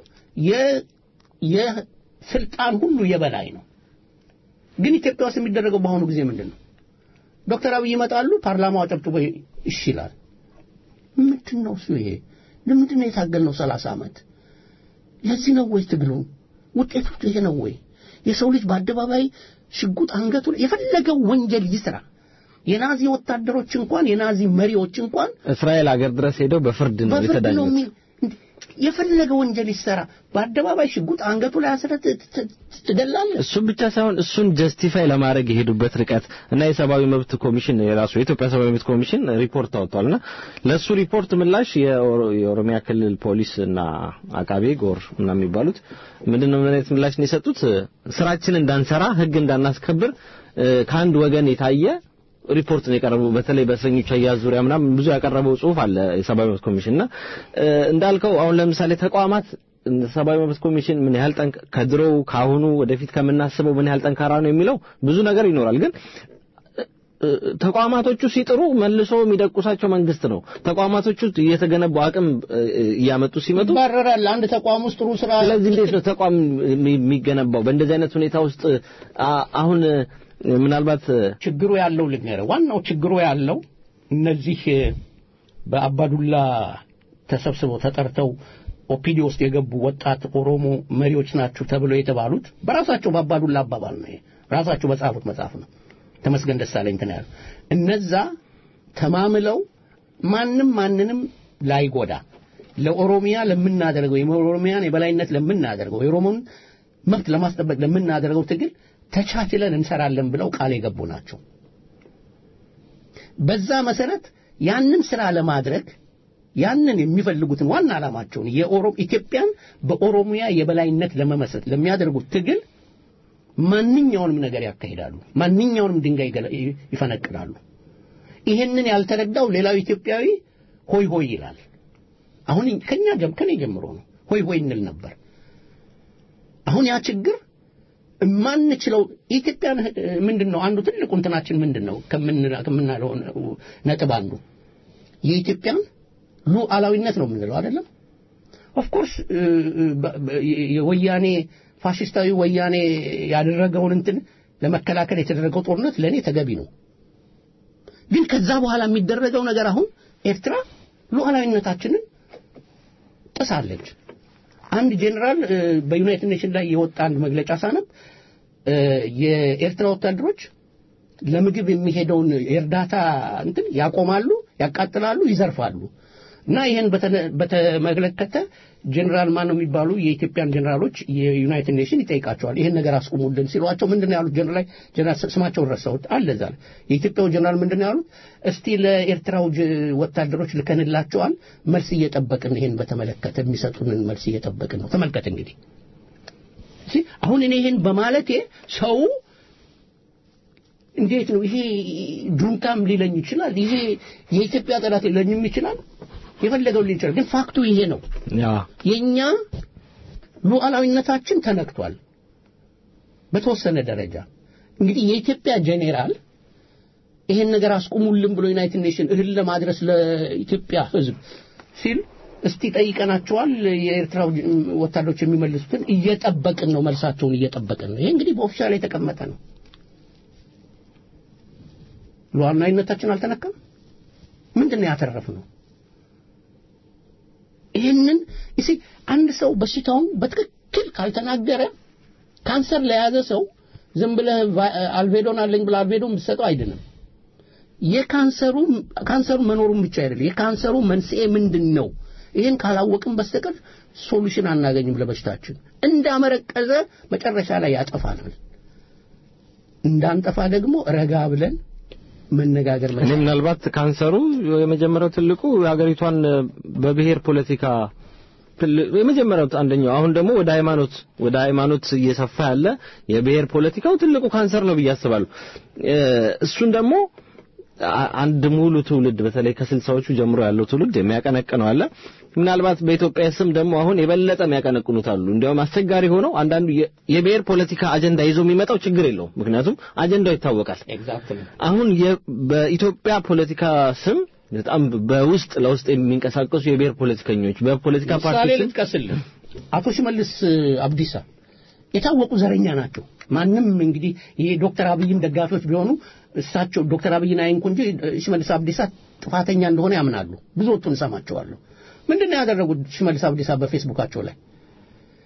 Speaker 2: የስልጣን ሁሉ የበላይ ነው ግን ኢትዮጵያ ውስጥ የሚደረገው በአሁኑ ጊዜ ምንድን ነው ዶክተር አብይ ይመጣሉ ፓርላማው አጨብጭቦ እሺ ይላል ምንድን ነው እሱ ይሄ ለምንድን ነው የታገልነው ሰላሳ ዓመት ለዚህ ነው ወይ ትግሉ ውጤቱ ይሄ ነው ወይ የሰው ልጅ በአደባባይ ሽጉጥ አንገቱ የፈለገው ወንጀል ይስራ የናዚ ወታደሮች እንኳን የናዚ መሪዎች እንኳን
Speaker 4: እስራኤል ሀገር ድረስ ሄደው በፍርድ ነው
Speaker 2: በፍርድ ነው
Speaker 4: የተዳኙት።
Speaker 2: የሚ- እንዴ፣ የፈለገ ወንጀል ይሰራ በአደባባይ ሽጉጥ አንገቱ ላይ አስረት ትገላለህ።
Speaker 4: እሱን ብቻ ሳይሆን እሱን ጀስቲፋይ ለማድረግ የሄዱበት ርቀት እና የሰብአዊ መብት ኮሚሽን የራሱ የኢትዮጵያ ሰብአዊ መብት ኮሚሽን ሪፖርት አውጥቷልና ለሱ ሪፖርት ምላሽ የኦሮ- የኦሮሚያ ክልል ፖሊስ እና አቃቤ ጎር እና የሚባሉት ምንድነው ምን አይነት ምላሽ ነው የሰጡት? ስራችን እንዳንሰራ ህግ እንዳናስከብር እ፣ ከአንድ ወገን የታየ ሪፖርት ነው የቀረበው። በተለይ በእስረኞች አያያዝ ዙሪያ ምናምን ብዙ ያቀረበው ጽሁፍ አለ የሰብአዊ መብት ኮሚሽን እና እ፣ እንዳልከው አሁን ለምሳሌ ተቋማት እንደ ሰብአዊ መብት ኮሚሽን ምን ያህል ጠንክ ከድሮው ካሁኑ ወደፊት ከምናስበው ምን ያህል ጠንካራ ነው የሚለው ብዙ ነገር ይኖራል ግን እ፣ ተቋማቶቹ ሲጥሩ መልሶ የሚደቁሳቸው መንግስት ነው። ተቋማቶቹ እየተገነቡ አቅም እ፣ እያመጡ ሲመጡ
Speaker 2: ይባረራል። አንድ ተቋም ውስጥ ጥሩ ስራ
Speaker 4: ስለዚህ እንዴት ነው ተቋም የሚ- የሚገነባው? በእንደዚህ አይነት ሁኔታ ውስጥ አ- አሁን እ፣ ምናልባት እ፣
Speaker 2: ችግሩ ያለው ልንገርህ፣ ዋናው ችግሩ ያለው እነዚህ እ፣ በአባዱላ ተሰብስበው ተጠርተው ኦፒዲ ውስጥ የገቡ ወጣት ኦሮሞ መሪዎች ናችሁ ተብለው የተባሉት በራሳቸው በአባዱላ አባባል ነው። ይሄ ራሳቸው በጻፉት መጽሐፍ ነው። ተመስገን ደሳለኝ እንትን ያሉ እነዛ ተማምለው ማንም ማንንም ላይጎዳ ለኦሮሚያ ለምናደርገው የኦሮሚያን የበላይነት ለምናደርገው የኦሮሞን መብት ለማስጠበቅ ለምናደርገው ትግል ተቻችለን እንሰራለን ብለው ቃል የገቡ ናቸው። በዛ መሰረት ያንን ስራ ለማድረግ ያንን የሚፈልጉትን ዋና ዓላማቸውን የኦሮ ኢትዮጵያን በኦሮሚያ የበላይነት ለመመስረት ለሚያደርጉት ትግል ማንኛውንም ነገር ያካሂዳሉ። ማንኛውንም ድንጋይ ይገለ- ይፈነቅላሉ። ይሄንን ያልተረዳው ሌላው ኢትዮጵያዊ ሆይ ሆይ ይላል። አሁን ከኛ ጀም ከኔ ጀምሮ ነው ሆይ ሆይ እንል ነበር። አሁን ያ ችግር የማንችለው ኢትዮጵያን ምንድን ነው አንዱ ትልቁ እንትናችን ምንድን ነው ከምንላ- ከምናለው ነጥብ አንዱ የኢትዮጵያን ሉዓላዊነት ነው የምንለው አይደለም። ኦፍኮርስ የወያኔ ፋሽስታዊ ወያኔ ያደረገውን እንትን ለመከላከል የተደረገው ጦርነት ለእኔ ተገቢ ነው። ግን ከዛ በኋላ የሚደረገው ነገር አሁን ኤርትራ ሉዓላዊነታችንን ጥሳለች። አንድ ጄኔራል እ፣ በዩናይትድ ኔሽን ላይ የወጣ አንድ መግለጫ ሳነብ እ፣ የኤርትራ ወታደሮች ለምግብ የሚሄደውን የእርዳታ እንትን ያቆማሉ፣ ያቃጥላሉ፣ ይዘርፋሉ። እና ይህን በተነ- በተመለከተ ጄኔራል ማን ነው የሚባሉ የኢትዮጵያን ጄኔራሎች የዩናይትድ ኔሽን ይጠይቃቸዋል። ይህን ነገር አስቁሙልን ሲሏቸው ምንድን ነው ያሉት? ጄኔራል ጄኔራል ስማቸውን ረሳሁት አለ እዛ ላይ የኢትዮጵያው ጄኔራል ምንድን ነው ያሉት? እስቲ ለኤርትራው ጅ- ወታደሮች ልከንላቸዋል፣ መልስ እየጠበቅን ይህን በተመለከተ የሚሰጡንን መልስ እየጠበቅን ነው። ተመልከት እንግዲህ እሺ፣ አሁን እኔ ይህን በማለቴ ሰው እንዴት ነው ይሄ ጁንታም ሊለኝ ይችላል፣ ይሄ የኢትዮጵያ ጠላት ሊለኝም ይችላል፣ የፈለገው ሊል ይችላል። ግን ፋክቱ ይሄ ነው።
Speaker 4: ያ
Speaker 2: የኛ ሉዓላዊነታችን ተነክቷል በተወሰነ ደረጃ። እንግዲህ የኢትዮጵያ ጄኔራል ይሄን ነገር አስቁሙልን ብሎ ዩናይትድ ኔሽን እህል ለማድረስ ለኢትዮጵያ ሕዝብ ሲል እስቲ ጠይቀናቸዋል። የኤርትራው ወታደሮች የሚመልሱትን እየጠበቅን ነው፣ መልሳቸውን እየጠበቅን ነው። ይሄ እንግዲህ በኦፊሻል የተቀመጠ ነው። ሉዓላዊነታችን አልተነካም። ምንድን ነው ያተረፍነው? ይህንን እሺ አንድ ሰው በሽታውን በትክክል ካልተናገረ ካንሰር ለያዘ ሰው ዝም ብለህ ቫ- አልቬዶን አለኝ ብለህ አልቬዶን ብትሰጠው አይድንም። የካንሰሩ ካንሰሩ መኖሩን ብቻ አይደለም፣ የካንሰሩ መንስኤ ምንድን ነው? ይህን ካላወቅን በስተቀር ሶሉሽን አናገኝም ለበሽታችን። እንዳመረቀዘ መጨረሻ ላይ ያጠፋናል። እንዳንጠፋ ደግሞ ረጋ ብለን መነጋገር
Speaker 4: እኔ
Speaker 2: መቻል
Speaker 4: ምናልባት ካንሰሩ የመጀመሪያው ትልቁ የሀገሪቷን በብሔር ፖለቲካ ትል- የመጀመሪያው አንደኛው አሁን ደግሞ ወደ ሃይማኖት ወደ ሃይማኖት እየሰፋ ያለ የብሔር ፖለቲካው ትልቁ ካንሰር ነው ብዬ አስባለሁ። እ፣ እሱን ደግሞ አ- አንድ ሙሉ ትውልድ በተለይ ከስልሳዎቹ ጀምሮ ያለው ትውልድ የሚያቀነቅነው አለ። ምናልባት በኢትዮጵያ ስም ደግሞ አሁን የበለጠ የሚያቀነቅኑት አሉ። እንዲያውም አስቸጋሪ ሆነው አንዳንዱ የ- የብሔር ፖለቲካ አጀንዳ ይዞ የሚመጣው ችግር የለውም። ምክንያቱም አጀንዳው ይታወቃል።
Speaker 2: ኤግዛክትሊ
Speaker 4: አሁን የ- በኢትዮጵያ ፖለቲካ ስም በጣም በውስጥ ለውስጥ የሚንቀሳቀሱ የብሔር ፖለቲከኞች በፖለቲካ
Speaker 2: ምሳሌ
Speaker 4: ፓርቲ ስም
Speaker 2: ልጥቀስልህ። አቶ ሽመልስ አብዲሳ የታወቁ ዘረኛ ናቸው። ማንም እንግዲህ ይሄ ዶክተር አብይም ደጋፊዎች ቢሆኑ እሳቸው ዶክተር አብይን አይንኩ እንጂ ሽመልስ አብዲሳ ጥፋተኛ እንደሆነ ያምናሉ። ብዙዎቹን እሰማቸዋለሁ። ምንድን ነው ያደረጉት? ሽመልስ አብዲሳ በፌስቡካቸው ላይ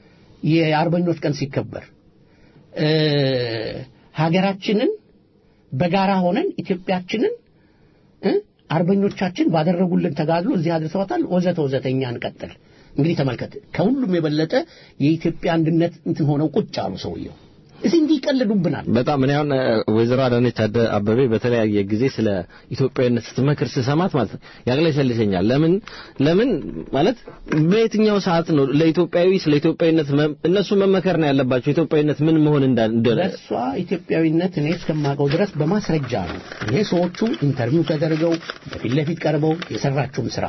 Speaker 2: የአርበኞች ቀን ሲከበር እ ሀገራችንን በጋራ ሆነን ኢትዮጵያችንን እ አርበኞቻችን ባደረጉልን ተጋድሎ እዚህ አድርሰዋታል። ወዘተ ወዘተ እኛ እንቀጥል። እንግዲህ ተመልከት፣ ከሁሉም የበለጠ የኢትዮጵያ አንድነት እንትን ሆነው ቁጭ አሉ ሰውየው። እዚህ እንዲህ ይቀልዱብናል።
Speaker 4: በጣም እኔ አሁን ወይዘሮ አዳነች አደ- አበቤ በተለያየ ጊዜ ስለ ኢትዮጵያዊነት ስትመክር ስሰማት ማለት ነው ያቅለሸልሸኛል። ለምን ለምን ማለት በየትኛው ሰዓት ነው ለኢትዮጵያዊ ስለ ኢትዮጵያዊነት መ- እነሱ መመከር ነው ያለባቸው ኢትዮጵያዊነት ምን መሆን እንዳ እንደ-
Speaker 2: ለእሷ ኢትዮጵያዊነት እኔ እስከማውቀው ድረስ በማስረጃ ነው። ይሄ ሰዎቹ ኢንተርቪው ተደርገው በፊት ለፊት ቀርበው የሰራችውን ስራ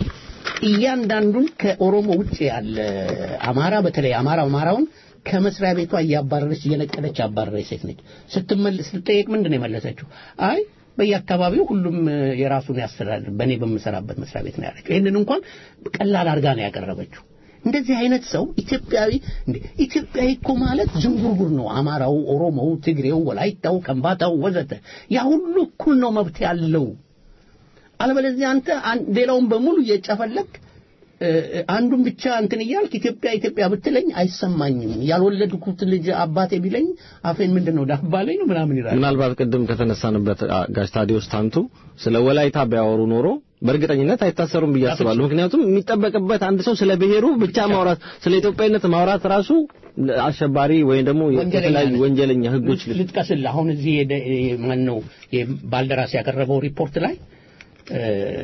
Speaker 2: እያንዳንዱን ከኦሮሞ ውጭ ያለ አማራ በተለይ አማራ አማራውን ከመስሪያ ቤቷ እያባረረች እየነቀለች ያባረረች ሴት ነች። ስትመልስ ስትጠየቅ ምንድን ነው የመለሰችው? አይ በየአካባቢው ሁሉም እ፣ የራሱን ያስተዳድር በእኔ በምሰራበት መስሪያ ቤት ነው ያለችው። ይህንን እንኳን ቀላል አድርጋ ነው ያቀረበችው። እንደዚህ አይነት ሰው ኢትዮጵያዊ እንዴ ኢትዮጵያዊ እኮ ማለት ዝንጉርጉር ነው። አማራው፣ ኦሮሞው፣ ትግሬው፣ ወላይታው፣ ከምባታው ወዘተ ያ ሁሉ እኩል ነው መብት ያለው። አለበለዚያ አንተ አን- ሌላውን በሙሉ እየጨፈለክ እ፣ እ፣ አንዱን ብቻ እንትን እያልክ ኢትዮጵያ ኢትዮጵያ ብትለኝ አይሰማኝም። ያልወለድኩት ልጅ አባቴ ቢለኝ አፌን ምንድን ነው ዳባ ላይ ነው ምናምን ይላል።
Speaker 4: ምናልባት ቅድም ከተነሳንበት አ፣ ጋሽ ታዲዮስ ታንቱ ስለ ወላይታ ቢያወሩ ኖሮ በእርግጠኝነት አይታሰሩም ብዬ አስባለሁ። ምክንያቱም የሚጠበቅበት አንድ ሰው ስለ ብሔሩ ብቻ ማውራት ስለ ኢትዮጵያዊነት ማውራት ራሱ አሸባሪ ወይም ደግሞ
Speaker 2: ወንጀለኛ
Speaker 4: የተለያዩ
Speaker 2: ነህ።
Speaker 4: ወንጀለኛ ህጎች
Speaker 2: ልጥቀስልህ። አሁን እዚህ የደ- ማን ነው ባልደራስ ያቀረበው ሪፖርት ላይ እ፣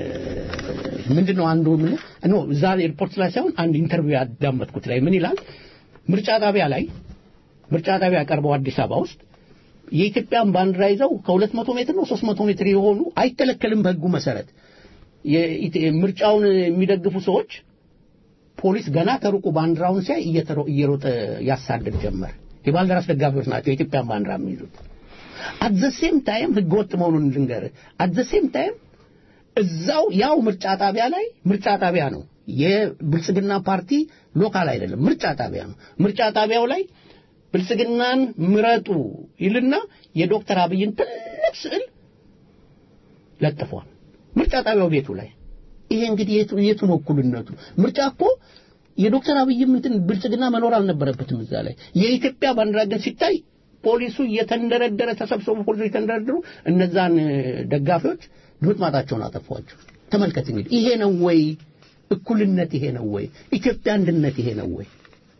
Speaker 2: ምንድን ነው አንዱ ምን ኖ እዛ ሪፖርት ላይ ሳይሆን አንድ ኢንተርቪው ያዳመጥኩት ላይ ምን ይላል? ምርጫ ጣቢያ ላይ ምርጫ ጣቢያ ያቀርበው አዲስ አበባ ውስጥ የኢትዮጵያን ባንዲራ ይዘው ከሁለት መቶ ሜትር ነው ሶስት መቶ ሜትር የሆኑ አይከለከልም በህጉ መሰረት የኢት- ምርጫውን የሚደግፉ ሰዎች ፖሊስ ገና ከሩቁ ባንዲራውን ሲያይ እየተሮ- እየሮጠ ያሳድድ ጀመር። የባልደራስ ደጋፊዎች ናቸው የኢትዮጵያን ባንዲራ የሚይዙት። አት ዘ ሴም ታይም ህገ ወጥ መሆኑን ልንገርህ። አት ዘ ሴም ታይም እዛው ያው ምርጫ ጣቢያ ላይ ምርጫ ጣቢያ ነው የብልጽግና ፓርቲ ሎካል አይደለም፣ ምርጫ ጣቢያ ነው። ምርጫ ጣቢያው ላይ ብልጽግናን ምረጡ ይልና የዶክተር አብይን ትልቅ ስዕል ለጥፏል። ምርጫ ጣቢያው ቤቱ ላይ ይሄ እንግዲህ የቱ የቱ ነው እኩልነቱ? ምርጫ እኮ የዶክተር አብይም እንትን ብልጽግና መኖር አልነበረበትም እዛ ላይ። የኢትዮጵያ ባንዲራ ግን ሲታይ ፖሊሱ እየተንደረደረ ተሰብስበው ፖሊሱ እየተንደረደሩ እነዛን እ፣ ደጋፊዎች ድምጥማጣቸውን አጠፏቸው። ተመልከት እንግዲህ ይሄ ነው ወይ እኩልነት? ይሄ ነው ወይ ኢትዮጵያ አንድነት? ይሄ ነው ወይ?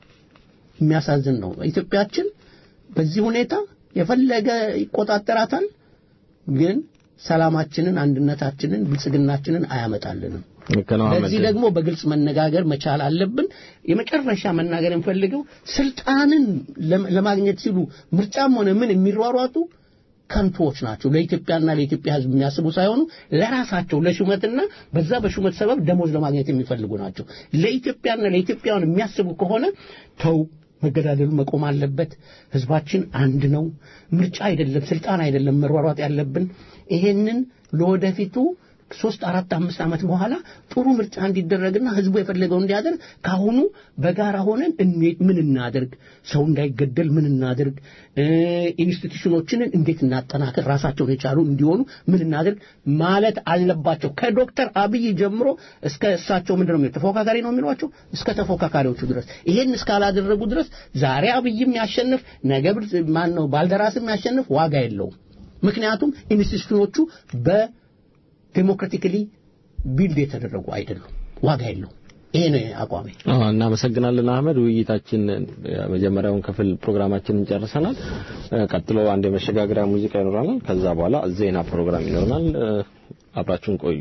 Speaker 2: የሚያሳዝን ነው። ኢትዮጵያችን በዚህ ሁኔታ የፈለገ ይቆጣጠራታል፣ ግን ሰላማችንን፣ አንድነታችንን፣ ብልጽግናችንን አያመጣልንም።
Speaker 4: ልክ ነው አህመድ።
Speaker 2: ለዚህ ደግሞ በግልጽ መነጋገር መቻል አለብን። የመጨረሻ መናገር የምፈልገው ስልጣንን ለም- ለማግኘት ሲሉ ምርጫም ሆነ ምን የሚሯሯጡ ከንቶዎች ናቸው። ለኢትዮጵያና ለኢትዮጵያ ሕዝብ የሚያስቡ ሳይሆኑ ለራሳቸው ለሹመትና በዛ በሹመት ሰበብ ደሞዝ ለማግኘት የሚፈልጉ ናቸው። ለኢትዮጵያና ለኢትዮጵያውያን የሚያስቡ ከሆነ ተው መገዳደሉ መቆም አለበት። ህዝባችን አንድ ነው። ምርጫ አይደለም፣ ስልጣን አይደለም መሯሯጥ ያለብን። ይሄንን ለወደፊቱ ሶስት አራት አምስት ዓመት በኋላ ጥሩ ምርጫ እንዲደረግና ህዝቡ የፈለገው እንዲያደርግ ካሁኑ በጋራ ሆነን እንዴት ምን እናደርግ፣ ሰው እንዳይገደል ምን እናደርግ፣ እ፣ ኢንስቲትዩሽኖችንን እንዴት እናጠናክር፣ ራሳቸውን የቻሉ እንዲሆኑ ምን እናደርግ ማለት አለባቸው። ከዶክተር አብይ ጀምሮ እስከ እሳቸው ምንድን ነው የሚሉት? ተፎካካሪ ነው የሚሏቸው እስከ ተፎካካሪዎቹ ድረስ ይሄን እስካላደረጉ ድረስ ዛሬ አብይም ያሸንፍ ነገ ብር- ማን ነው ባልደራስም ያሸንፍ ዋጋ የለውም። ምክንያቱም ኢንስቲትዩሽኖቹ በ ዴሞክራቲካሊ ቢልድ የተደረጉ አይደሉም። ዋጋ የለውም። ይሄ ነው አቋሜ።
Speaker 4: አዎ እናመሰግናለን አህመድ። ውይይታችን የመጀመሪያውን ክፍል ፕሮግራማችንን ጨርሰናል። እ፣ ቀጥሎ አንድ የመሸጋገሪያ ሙዚቃ ይኖረናል። ከዛ በኋላ ዜና ፕሮግራም ይኖረናል። እ፣ አብራችሁን ቆዩ።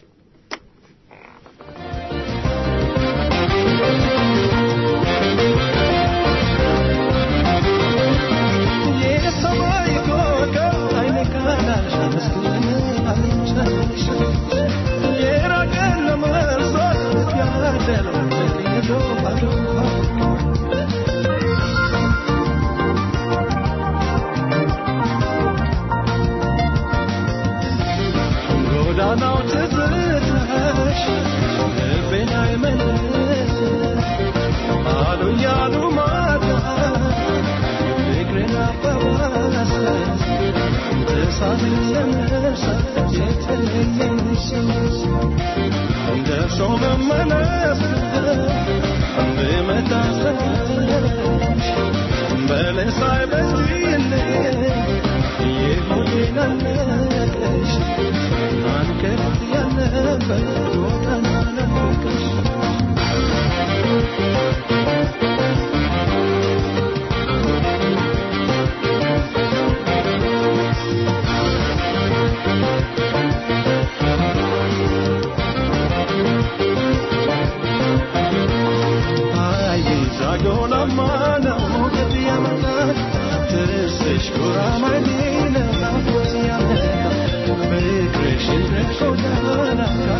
Speaker 3: የሰማይ ኮከብ አይኔ ካላልሽ መስሎኝ አልቻልሽ የራቀን ለመርሳት ያደለው ሄዶ ባዶ ጎዳናው ትዝታሽ ልቤን አይመልስ አሉ ያሉ ማታ ፍቅርን አባባሰ እሳት ለመርሳት የተለየሽ ደርሶ መመለስ ብመታሰሽ በለሳይ በጅልኝ የሆዴን ጥርስሽ ጉራማይሌ ናፍቆት ያመጣ ፍቅርሽን ጎዳና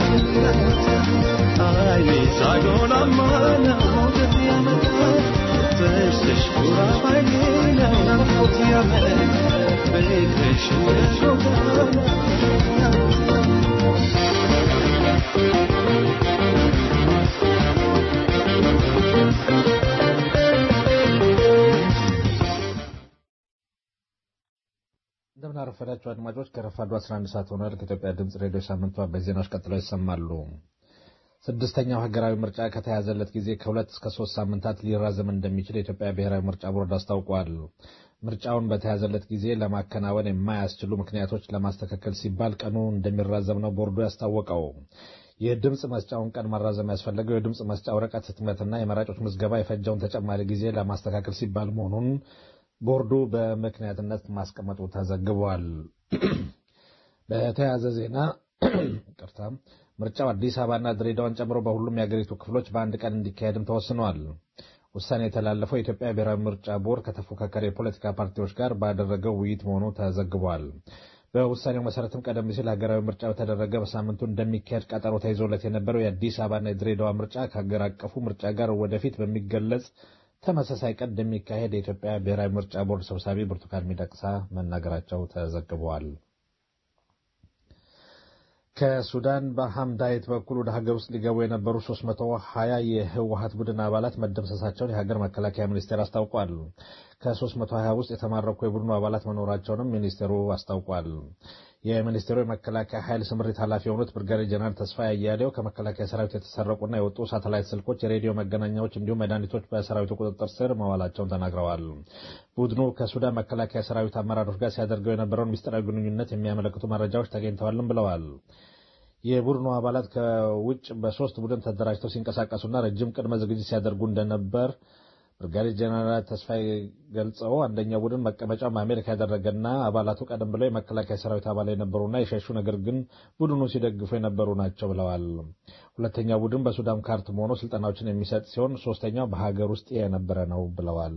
Speaker 3: አይኔ ሳይሆናማ ናፍቆት ያመጣ ጥርስሽ ጉራማይሌ ናፍቆት ያመጣ ፍቅርሽን ጎዳና
Speaker 5: እንደምን አረፈዳችሁ አድማጮች። ከረፋዱ 11 ሰዓት ሆኗል። ከኢትዮጵያ ድምፅ ሬዲዮ ሳምንቷ በዜናዎች ቀጥለው ይሰማሉ። ስድስተኛው ሀገራዊ ምርጫ ከተያዘለት ጊዜ ከሁለት እስከ ሶስት ሳምንታት ሊራዘም እንደሚችል የኢትዮጵያ ብሔራዊ ምርጫ ቦርድ አስታውቋል። ምርጫውን በተያዘለት ጊዜ ለማከናወን የማያስችሉ ምክንያቶች ለማስተካከል ሲባል ቀኑ እንደሚራዘም ነው ቦርዱ ያስታወቀው። የድምፅ መስጫውን ቀን ማራዘም ያስፈለገው የድምፅ መስጫ ወረቀት ህትመትና የመራጮች ምዝገባ የፈጀውን ተጨማሪ ጊዜ ለማስተካከል ሲባል መሆኑን ቦርዱ በምክንያትነት ማስቀመጡ ተዘግቧል። በተያያዘ ዜና ቅርታ ምርጫው አዲስ አበባና ድሬዳዋን ጨምሮ በሁሉም የአገሪቱ ክፍሎች በአንድ ቀን እንዲካሄድም ተወስኗል። ውሳኔ የተላለፈው የኢትዮጵያ ብሔራዊ ምርጫ ቦርድ ከተፎካካሪ የፖለቲካ ፓርቲዎች ጋር ባደረገው ውይይት መሆኑ ተዘግቧል። በውሳኔው መሰረትም ቀደም ሲል ሀገራዊ ምርጫ በተደረገ በሳምንቱ እንደሚካሄድ ቀጠሮ ተይዞለት የነበረው የአዲስ አበባና የድሬዳዋ ምርጫ ከሀገር አቀፉ ምርጫ ጋር ወደፊት በሚገለጽ ተመሳሳይ ቀን እንደሚካሄድ የኢትዮጵያ ብሔራዊ ምርጫ ቦርድ ሰብሳቢ ብርቱካን ሚደቅሳ መናገራቸው ተዘግበዋል። ከሱዳን በሐምዳይት በኩል ወደ ሀገር ውስጥ ሊገቡ የነበሩ 320 የህወሀት ቡድን አባላት መደምሰሳቸውን የሀገር መከላከያ ሚኒስቴር አስታውቋል። ከ320 ውስጥ የተማረኩ የቡድኑ አባላት መኖራቸውንም ሚኒስቴሩ አስታውቋል። የሚኒስቴሩ የመከላከያ ኃይል ስምሪት ኃላፊ የሆኑት ብርጋዴር ጀነራል ተስፋዬ አያሌው ከመከላከያ ሰራዊት የተሰረቁና የወጡ ሳተላይት ስልኮች፣ የሬዲዮ መገናኛዎች እንዲሁም መድኃኒቶች በሰራዊቱ ቁጥጥር ስር መዋላቸውን ተናግረዋል። ቡድኑ ከሱዳን መከላከያ ሰራዊት አመራሮች ጋር ሲያደርገው የነበረውን ምስጢራዊ ግንኙነት የሚያመለክቱ መረጃዎች ተገኝተዋልም ብለዋል። የቡድኑ አባላት ከውጭ በሶስት ቡድን ተደራጅተው ሲንቀሳቀሱና ረጅም ቅድመ ዝግጅት ሲያደርጉ እንደነበር ብርጋዴር ጀነራል ተስፋዬ ገልጸው አንደኛው ቡድን መቀመጫውን በአሜሪካ ያደረገና አባላቱ ቀደም ብለው የመከላከያ ሰራዊት አባል የነበሩና የሸሹ ነገር ግን ቡድኑ ሲደግፉ የነበሩ ናቸው ብለዋል። ሁለተኛው ቡድን በሱዳን ካርቱም ሆኖ ስልጠናዎችን የሚሰጥ ሲሆን ሶስተኛው በሀገር ውስጥ የነበረ ነው ብለዋል።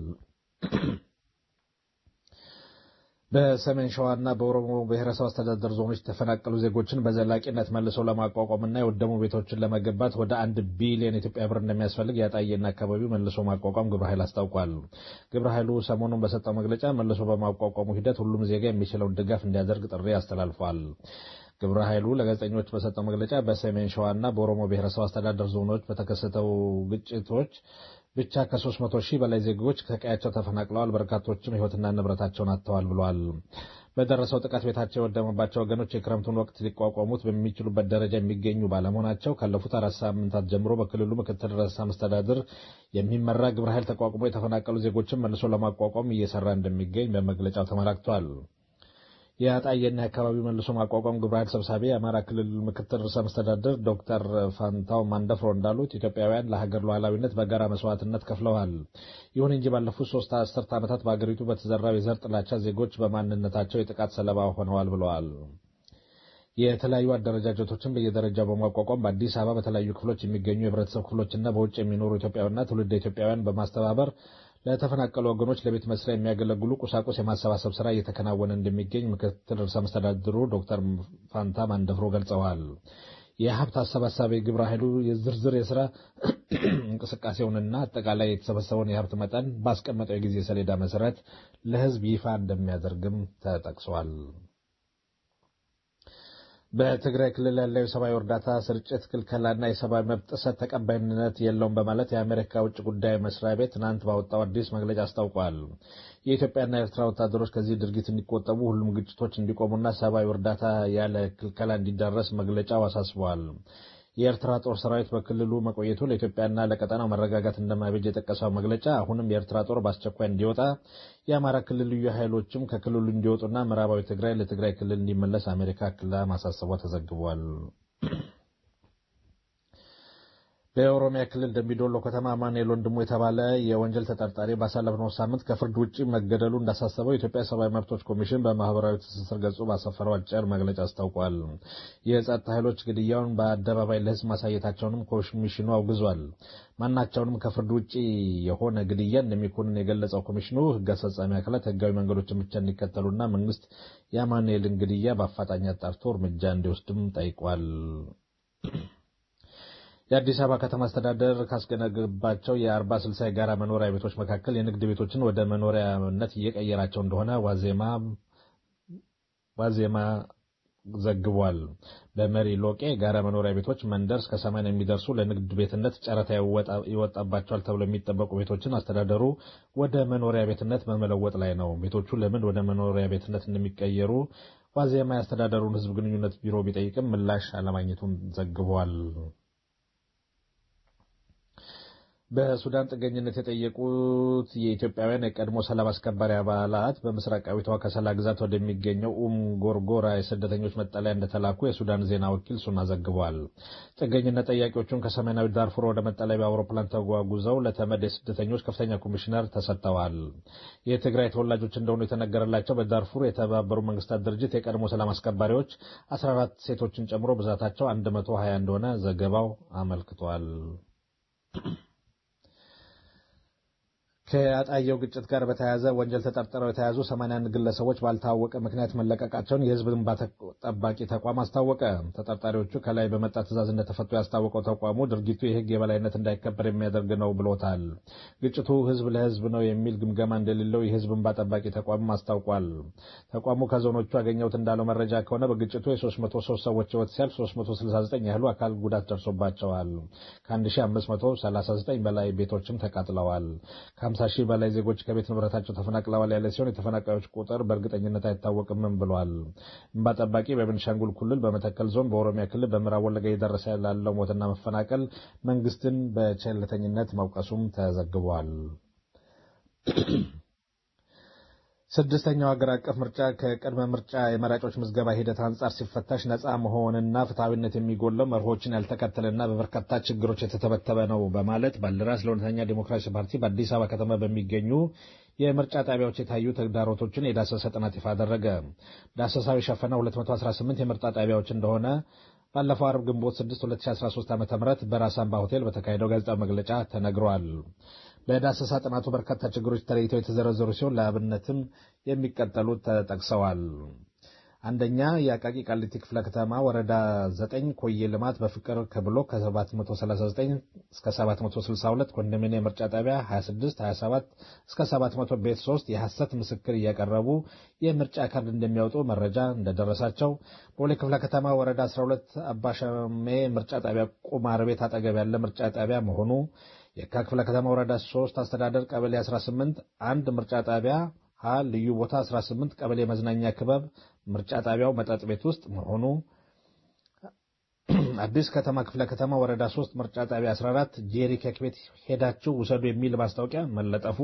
Speaker 5: በሰሜን ሸዋና በኦሮሞ ብሔረሰብ አስተዳደር ዞኖች የተፈናቀሉ ዜጎችን በዘላቂነት መልሰው ለማቋቋምና የወደሙ ቤቶችን ለመገንባት ወደ አንድ ቢሊዮን ኢትዮጵያ ብር እንደሚያስፈልግ የአጣዬና አካባቢው መልሶ ማቋቋም ግብረ ኃይል አስታውቋል። ግብረ ኃይሉ ሰሞኑን በሰጠው መግለጫ መልሶ በማቋቋሙ ሂደት ሁሉም ዜጋ የሚችለውን ድጋፍ እንዲያደርግ ጥሪ አስተላልፏል። ግብረ ኃይሉ ለጋዜጠኞች በሰጠው መግለጫ በሰሜን ሸዋና በኦሮሞ ብሔረሰብ አስተዳደር ዞኖች በተከሰተው ግጭቶች ብቻ ከ300 ሺህ በላይ ዜጎች ከቀያቸው ተፈናቅለዋል፣ በርካቶችም ሕይወትና ንብረታቸውን አጥተዋል ብለዋል። በደረሰው ጥቃት ቤታቸው የወደመባቸው ወገኖች የክረምቱን ወቅት ሊቋቋሙት በሚችሉበት ደረጃ የሚገኙ ባለመሆናቸው ካለፉት አራት ሳምንታት ጀምሮ በክልሉ ምክትል ርዕሰ መስተዳድር የሚመራ ግብረ ኃይል ተቋቁሞ የተፈናቀሉ ዜጎችን መልሶ ለማቋቋም እየሰራ እንደሚገኝ በመግለጫው ተመላክቷል። የአጣዬና የአካባቢው መልሶ ማቋቋም ግብረ ኃይል ሰብሳቢ የአማራ ክልል ምክትል ርዕሰ መስተዳድር ዶክተር ፋንታው ማንደፍሮ እንዳሉት ኢትዮጵያውያን ለሀገር ሉዓላዊነት በጋራ መስዋዕትነት ከፍለዋል። ይሁን እንጂ ባለፉት ሶስት አስርት ዓመታት በሀገሪቱ በተዘራው የዘር ጥላቻ ዜጎች በማንነታቸው የጥቃት ሰለባ ሆነዋል ብለዋል። የተለያዩ አደረጃጀቶችን በየደረጃው በማቋቋም በአዲስ አበባ በተለያዩ ክፍሎች የሚገኙ የህብረተሰብ ክፍሎችና በውጭ የሚኖሩ ኢትዮጵያውያንና ትውልደ ኢትዮጵያውያን በማስተባበር ለተፈናቀሉ ወገኖች ለቤት መስሪያ የሚያገለግሉ ቁሳቁስ የማሰባሰብ ስራ እየተከናወነ እንደሚገኝ ምክትል ርዕሰ መስተዳድሩ ዶክተር ፋንታ ማንደፍሮ ገልጸዋል። የሀብት አሰባሳቢ ግብረ ኃይሉ የዝርዝር የስራ እንቅስቃሴውንና አጠቃላይ የተሰበሰበውን የሀብት መጠን ባስቀመጠው የጊዜ ሰሌዳ መሰረት ለህዝብ ይፋ እንደሚያደርግም ተጠቅሷል። በትግራይ ክልል ያለው የሰብአዊ እርዳታ ስርጭት ክልከላና የሰብአዊ መብት ጥሰት ተቀባይነት የለውም በማለት የአሜሪካ ውጭ ጉዳይ መስሪያ ቤት ትናንት ባወጣው አዲስ መግለጫ አስታውቋል። የኢትዮጵያና የኤርትራ ወታደሮች ከዚህ ድርጊት እንዲቆጠቡ፣ ሁሉም ግጭቶች እንዲቆሙና ሰብአዊ እርዳታ ያለ ክልከላ እንዲዳረስ መግለጫው አሳስበዋል። የኤርትራ ጦር ሰራዊት በክልሉ መቆየቱ ለኢትዮጵያና ለቀጠናው መረጋጋት እንደማይበጅ የጠቀሰው መግለጫ አሁንም የኤርትራ ጦር በአስቸኳይ እንዲወጣ፣ የአማራ ክልል ልዩ ኃይሎችም ከክልሉ እንዲወጡና ምዕራባዊ ትግራይ ለትግራይ ክልል እንዲመለስ አሜሪካ ክላ ማሳሰቧ ተዘግቧል። በኦሮሚያ ክልል ደምቢዶሎ ከተማ ማኑኤል ወንድሙ የተባለ የወንጀል ተጠርጣሪ ባሳለፍነው ሳምንት ከፍርድ ውጭ መገደሉ እንዳሳሰበው የኢትዮጵያ ሰብአዊ መብቶች ኮሚሽን በማህበራዊ ትስስር ገጹ ባሰፈረው አጭር መግለጫ አስታውቋል። የጸጥታ ኃይሎች ግድያውን በአደባባይ ለሕዝብ ማሳየታቸውንም ኮሚሽኑ አውግዟል። ማናቸውንም ከፍርድ ውጭ የሆነ ግድያ እንደሚኮንን የገለጸው ኮሚሽኑ ሕግ አስፈጻሚ አካላት ሕጋዊ መንገዶችን ብቻ እንዲከተሉና መንግስት የማኑኤልን ግድያ በአፋጣኝ አጣርቶ እርምጃ እንዲወስድም ጠይቋል። የአዲስ አበባ ከተማ አስተዳደር ካስገነገባቸው የአርባ ስልሳ የጋራ መኖሪያ ቤቶች መካከል የንግድ ቤቶችን ወደ መኖሪያነት እየቀየራቸው እንደሆነ ዋዜማ ዋዜማ ዘግቧል። በመሪ ሎቄ የጋራ መኖሪያ ቤቶች መንደር እስከ ሰማንያ የሚደርሱ ለንግድ ቤትነት ጨረታ ይወጣባቸዋል ተብሎ የሚጠበቁ ቤቶችን አስተዳደሩ ወደ መኖሪያ ቤትነት በመለወጥ ላይ ነው። ቤቶቹ ለምን ወደ መኖሪያ ቤትነት እንደሚቀየሩ ዋዜማ የአስተዳደሩን ሕዝብ ግንኙነት ቢሮ ቢጠይቅም ምላሽ አለማግኘቱን ዘግቧል። በሱዳን ጥገኝነት የጠየቁት የኢትዮጵያውያን የቀድሞ ሰላም አስከባሪ አባላት በምስራቃዊቷ ከሰላ ግዛት ወደሚገኘው ኡም ጎርጎራ የስደተኞች መጠለያ እንደተላኩ የሱዳን ዜና ወኪል ሱና ዘግቧል። ጥገኝነት ጠያቂዎቹን ከሰሜናዊ ዳርፉር ወደ መጠለያ በአውሮፕላን ተጓጉዘው ለተመድ የስደተኞች ከፍተኛ ኮሚሽነር ተሰጥተዋል። የትግራይ ተወላጆች እንደሆኑ የተነገረላቸው በዳርፉር የተባበሩ መንግስታት ድርጅት የቀድሞ ሰላም አስከባሪዎች 14 ሴቶችን ጨምሮ ብዛታቸው 120 እንደሆነ ዘገባው አመልክቷል። ከአጣየው ግጭት ጋር በተያያዘ ወንጀል ተጠርጥረው የተያዙ 81 ግለሰቦች ባልታወቀ ምክንያት መለቀቃቸውን የሕዝብ እንባ ጠባቂ ተቋም አስታወቀ። ተጠርጣሪዎቹ ከላይ በመጣ ትዕዛዝ እንደተፈቱ ያስታወቀው ተቋሙ ድርጊቱ የሕግ የበላይነት እንዳይከበር የሚያደርግ ነው ብሎታል። ግጭቱ ሕዝብ ለሕዝብ ነው የሚል ግምገማ እንደሌለው የሕዝብ እንባ ጠባቂ ተቋም አስታውቋል። ተቋሙ ከዞኖቹ ያገኘሁት እንዳለው መረጃ ከሆነ በግጭቱ የ303 ሰዎች ሕይወት ሲያልፍ 369 ያህሉ አካል ጉዳት ደርሶባቸዋል። ከ1539 በላይ ቤቶችም ተቃጥለዋል። ከ50 ሺህ በላይ ዜጎች ከቤት ንብረታቸው ተፈናቅለዋል ያለ ሲሆን የተፈናቃዮች ቁጥር በእርግጠኝነት አይታወቅምም ብሏል። እንባ ጠባቂ በቤንሻንጉል ክልል፣ በመተከል ዞን፣ በኦሮሚያ ክልል፣ በምዕራብ ወለጋ እየደረሰ ላለው ሞትና መፈናቀል መንግስትን በቸልተኝነት መውቀሱም ተዘግቧል። ስድስተኛው ሀገር አቀፍ ምርጫ ከቅድመ ምርጫ የመራጮች ምዝገባ ሂደት አንጻር ሲፈታሽ ነፃ መሆንና ፍትሐዊነት የሚጎለው መርሆችን ያልተከተለና በበርካታ ችግሮች የተተበተበ ነው በማለት ባልደራስ ለእውነተኛ ዲሞክራሲ ፓርቲ በአዲስ አበባ ከተማ በሚገኙ የምርጫ ጣቢያዎች የታዩ ተግዳሮቶችን የዳሰሰ ጥናት ይፋ አደረገ። ዳሰሳው የሸፈነው 218 የምርጫ ጣቢያዎች እንደሆነ ባለፈው አርብ ግንቦት 6 2013 ዓ ም በራስ አምባ ሆቴል በተካሄደው ጋዜጣዊ መግለጫ ተነግሯል። በዳሰሳ ጥናቱ በርካታ ችግሮች ተለይተው የተዘረዘሩ ሲሆን ለአብነትም የሚቀጠሉት ተጠቅሰዋል። አንደኛ የአቃቂ ቃሊቲ ክፍለ ከተማ ወረዳ 9 ኮዬ ልማት በፍቅር ከብሎ ከ739 እስከ 762 ኮንዶሚኒየም ምርጫ ጣቢያ 26 27 እስከ 700 ቤት 3 የሐሰት ምስክር እያቀረቡ የምርጫ ካርድ እንደሚያወጡ መረጃ እንደደረሳቸው ቦሌ ክፍለ ከተማ ወረዳ 12 አባሸሜ ምርጫ ጣቢያ ቁማር ቤት አጠገብ ያለ ምርጫ ጣቢያ መሆኑ የካ ክፍለ ከተማ ወረዳ 3 አስተዳደር ቀበሌ 18 አንድ ምርጫ ጣቢያ ሀ ልዩ ቦታ 18 ቀበሌ መዝናኛ ክበብ ምርጫ ጣቢያው መጠጥ ቤት ውስጥ መሆኑ አዲስ ከተማ ክፍለ ከተማ ወረዳ 3 ምርጫ ጣቢያ 14 ጄሪ ኬክ ቤት ሄዳችሁ ውሰዱ የሚል ማስታወቂያ መለጠፉ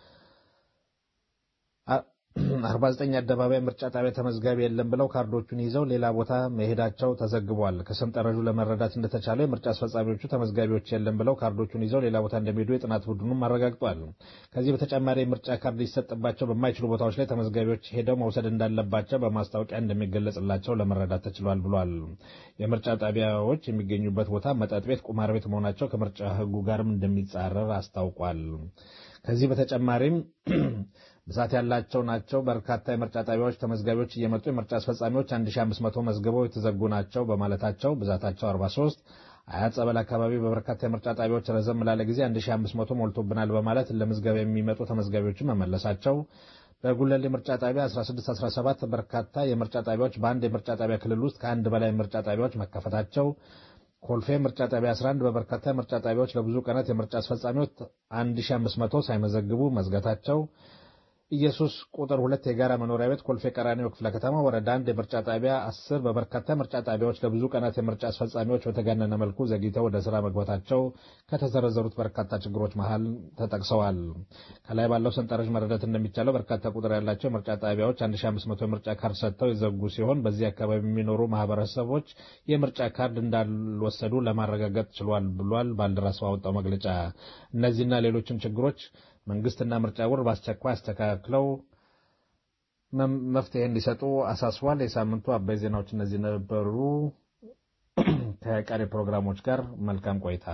Speaker 5: 49 አደባባይ ምርጫ ጣቢያ ተመዝጋቢ የለም ብለው ካርዶቹን ይዘው ሌላ ቦታ መሄዳቸው ተዘግቧል። ከሰንጠረዡ ለመረዳት እንደተቻለው የምርጫ አስፈጻሚዎቹ ተመዝጋቢዎች የለም ብለው ካርዶቹን ይዘው ሌላ ቦታ እንደሚሄዱ የጥናት ቡድኑም አረጋግጧል። ከዚህ በተጨማሪ የምርጫ ካርድ ሊሰጥባቸው በማይችሉ ቦታዎች ላይ ተመዝጋቢዎች ሄደው መውሰድ እንዳለባቸው በማስታወቂያ እንደሚገለጽላቸው ለመረዳት ተችሏል ብሏል። የምርጫ ጣቢያዎች የሚገኙበት ቦታ መጠጥ ቤት፣ ቁማር ቤት መሆናቸው ከምርጫ ሕጉ ጋርም እንደሚጻረር አስታውቋል። ከዚህ በተጨማሪም ብዛት ያላቸው ናቸው። በርካታ የምርጫ ጣቢያዎች ተመዝጋቢዎች እየመጡ የምርጫ አስፈጻሚዎች 1500 መዝግበው የተዘጉ ናቸው በማለታቸው ብዛታቸው 43 አያት ጸበል አካባቢ በበርካታ የምርጫ ጣቢያዎች ረዘም ላለ ጊዜ 1500 ሞልቶብናል በማለት ለምዝገባ የሚመጡ ተመዝጋቢዎችን መመለሳቸው በጉለሌ ምርጫ ጣቢያ 16 17 በርካታ የምርጫ ጣቢያዎች በአንድ የምርጫ ጣቢያ ክልል ውስጥ ከአንድ በላይ ምርጫ ጣቢያዎች መከፈታቸው ኮልፌ ምርጫ ጣቢያ 11 በበርካታ የምርጫ ጣቢያዎች ለብዙ ቀናት የምርጫ አስፈጻሚዎች 1500 ሳይመዘግቡ መዝጋታቸው ኢየሱስ ቁጥር ሁለት የጋራ መኖሪያ ቤት ኮልፌ ቀራኒዮ ክፍለ ከተማ ወረዳ አንድ የምርጫ ጣቢያ አስር በበርካታ ምርጫ ጣቢያዎች ለብዙ ቀናት የምርጫ አስፈጻሚዎች በተጋነነ መልኩ ዘግይተው ወደ ስራ መግባታቸው ከተዘረዘሩት በርካታ ችግሮች መሃል ተጠቅሰዋል። ከላይ ባለው ሰንጠረዥ መረዳት እንደሚቻለው በርካታ ቁጥር ያላቸው የምርጫ ጣቢያዎች 1500 የምርጫ ካርድ ሰጥተው የዘጉ ሲሆን በዚህ አካባቢ የሚኖሩ ማህበረሰቦች የምርጫ ካርድ እንዳልወሰዱ ለማረጋገጥ ችሏል ብሏል ባልደራስ ባወጣው መግለጫ። እነዚህና ሌሎችም ችግሮች መንግስትና ምርጫ ቦርድ በአስቸኳይ አስተካክለው መፍትሄ እንዲሰጡ አሳስቧል። የሳምንቱ አበይ ዜናዎች እነዚህ ነበሩ። ከቀሪ ፕሮግራሞች ጋር መልካም ቆይታ።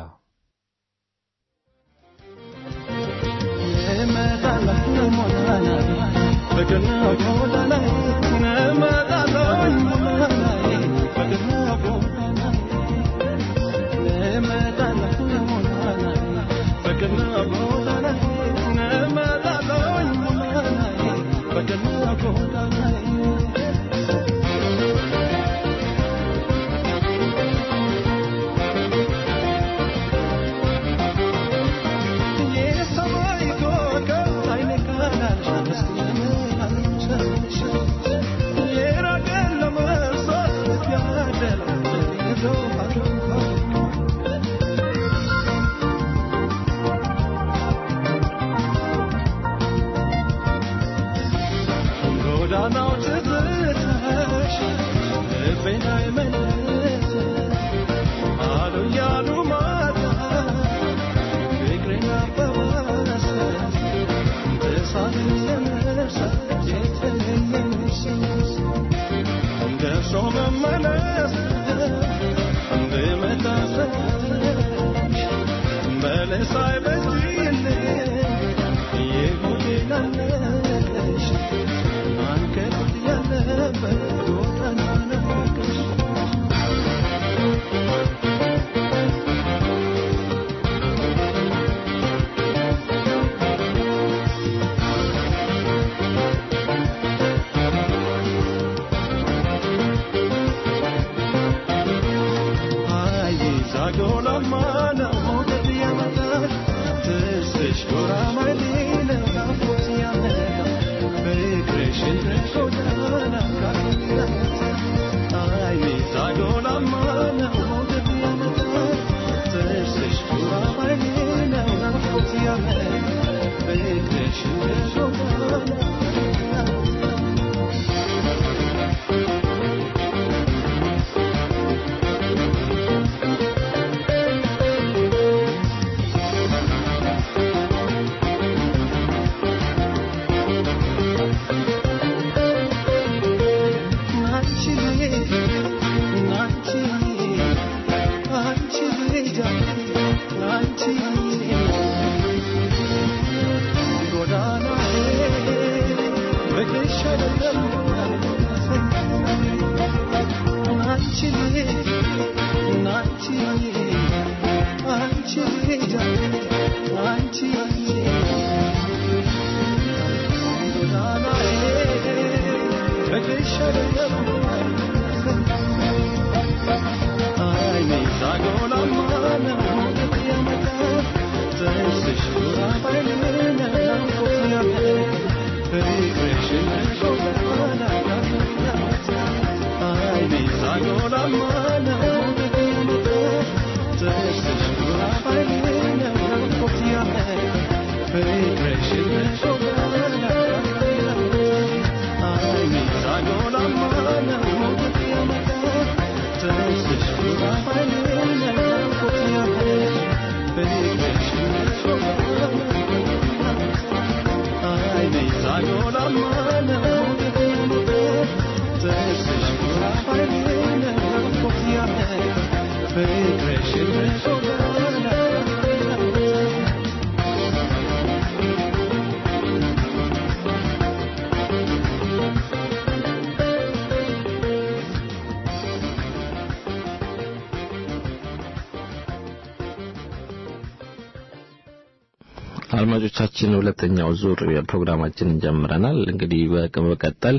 Speaker 4: አድማጮቻችን ሁለተኛው ዙር ፕሮግራማችንን ጀምረናል። እንግዲህ በመቀጠል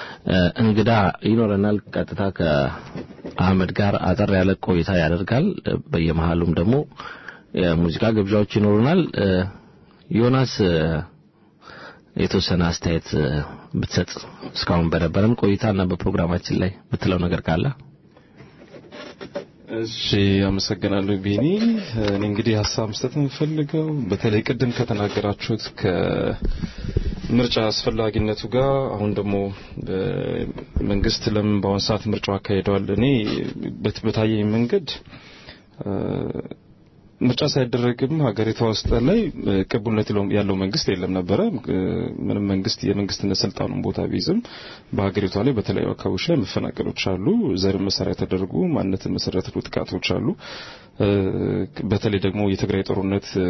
Speaker 4: እንግዳ ይኖረናል። ቀጥታ ከአህመድ ጋር አጠር ያለ ቆይታ ያደርጋል። በየመሃሉም ደግሞ የሙዚቃ ግብዣዎች ይኖሩናል። ዮናስ የተወሰነ አስተያየት እ፣ ብትሰጥ እስካሁን በነበረን ቆይታና በፕሮግራማችን ላይ ብትለው ነገር ካለ
Speaker 6: እሺ አመሰግናለሁ ቤኒ። እኔ እንግዲህ ሀሳብ መስጠት የምፈልገው በተለይ ቅድም ከተናገራችሁት ከምርጫ አስፈላጊነቱ ጋር አሁን ደግሞ እ፣ መንግስት ለምን በአሁን ሰዓት ምርጫው አካሂደዋል እኔ በት- በታየኝ መንገድ እ፣ ምርጫ ሳይደረግም ሀገሪቷ ውስጥ ላይ እ፣ ቅቡልነት ያለው- ያለው መንግስት የለም ነበረ። እ፣ ምንም መንግስት የመንግስትነት ስልጣኑን ቦታ ቢይዝም በሀገሪቷ ላይ በተለያዩ አካባቢዎች ላይ መፈናቀሎች አሉ። ዘርን መሰረት የተደረጉ ማንነትን መሰረት ያደረጉ ጥቃቶች አሉ። እ፣ በተለይ ደግሞ የትግራይ ጦርነት እ፣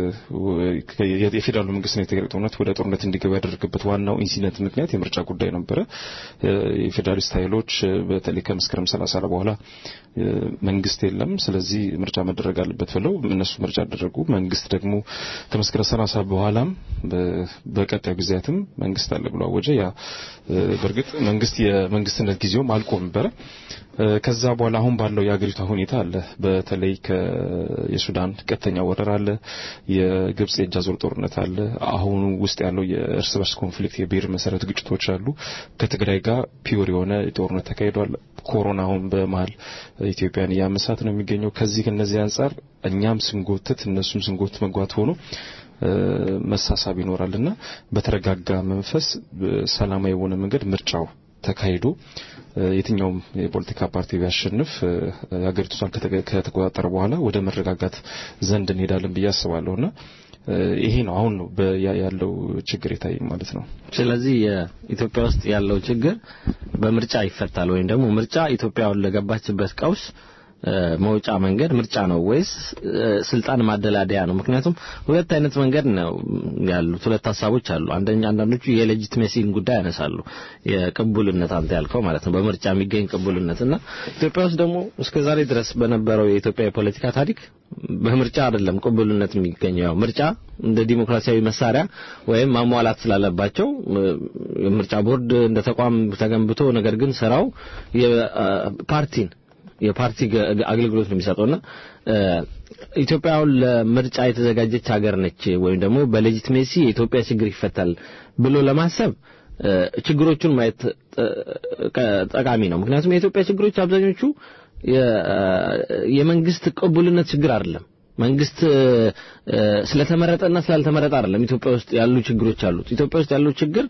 Speaker 6: የ- የፌዴራሉ መንግስትና የትግራይ ጦርነት ወደ ጦርነት እንዲገባ ያደረገበት ዋናው ኢንሲደንት ምክንያት የምርጫ ጉዳይ ነበረ። እ፣ የፌዴራሊስት ኃይሎች እ፣ በተለይ ከመስከረም 30 በኋላ እ፣ መንግስት የለም፣ ስለዚህ ምርጫ መደረግ አለበት ብለው እነሱ ምርጫ አደረጉ። መንግስት ደግሞ ከመስከረም 30 በኋላም በ- በቀጣዩ ጊዜያትም መንግስት አለ ብሎ አወጀ። ያ እ፣ በእርግጥ መንግስት የመንግስትነት ጊዜውም አልቆ ነበረ። እ፣ ከዛ በኋላ አሁን ባለው የአገሪቷ ሁኔታ አለ። በተለይ ከ- የሱዳን ቀጥተኛ ወረራ አለ፣ የግብጽ የእጅ አዙር ጦርነት አለ፣ አሁኑ ውስጥ ያለው የእርስ በርስ ኮንፍሊክት የብሔር መሰረት ግጭቶች አሉ። ከትግራይ ጋር ፒዮር የሆነ ጦርነት ተካሂዷል። ኮሮና አሁን በመሀል ኢትዮጵያን እያመሳት ነው የሚገኘው። ከዚህ ከነዚህ አንጻር እኛም ስንጎትት እነሱም ስንጎትት መጓት ሆኖ እ፣ መሳሳብ ይኖራልና በተረጋጋ መንፈስ በሰላማዊ የሆነ መንገድ ምርጫው ተካሂዶ እ፣ የትኛውም የፖለቲካ ፓርቲ ቢያሸንፍ እ፣ ሀገሪቱን ከተገ- ከተቆጣጠረ በኋላ ወደ መረጋጋት ዘንድ እንሄዳለን ብዬ አስባለሁና እ፣ ይሄ ነው አሁን ነው በ- ያ- ያለው ችግር የታየኝ ማለት ነው።
Speaker 4: ስለዚህ የኢትዮጵያ ውስጥ ያለው ችግር በምርጫ ይፈታል ወይም ደግሞ ምርጫ ኢትዮጵያውን ለገባችበት ቀውስ እ፣ መውጫ መንገድ ምርጫ ነው ወይስ እ፣ ስልጣን ማደላደያ ነው? ምክንያቱም ሁለት አይነት መንገድ ነው ያሉት፣ ሁለት ሀሳቦች አሉ። አንደኛ አንዳንዶቹ የሌጂቲሜሲን ጉዳይ ያነሳሉ፣ የቅቡልነት አንተ ያልከው ማለት ነው፣ በምርጫ የሚገኝ ቅቡልነት እና ኢትዮጵያ ውስጥ ደግሞ እስከ ዛሬ ድረስ በነበረው የኢትዮጵያ የፖለቲካ ታሪክ በምርጫ አይደለም ቅቡልነት የሚገኘው። ያው ምርጫ እንደ ዲሞክራሲያዊ መሳሪያ ወይም ማሟላት ስላለባቸው እ፣ የምርጫ ቦርድ እንደ ተቋም ተገንብቶ ነገር ግን ስራው የፓርቲን የፓርቲ ገ- አገልግሎት ነው የሚሰጠውና እ፣ ኢትዮጵያ አሁን ለምርጫ የተዘጋጀች ሀገር ነች ወይም ደግሞ በሌጂቲሜሲ የኢትዮጵያ ችግር ይፈታል ብሎ ለማሰብ እ፣ ችግሮቹን ማየት እ፣ ቀ- ጠቃሚ ነው። ምክንያቱም የኢትዮጵያ ችግሮች አብዛኞቹ የ- የመንግስት ቅቡልነት ችግር አይደለም። መንግስት እ፣ ስለተመረጠና ስላልተመረጠ አይደለም ኢትዮጵያ ውስጥ ያሉ ችግሮች አሉት። ኢትዮጵያ ውስጥ ያለው ችግር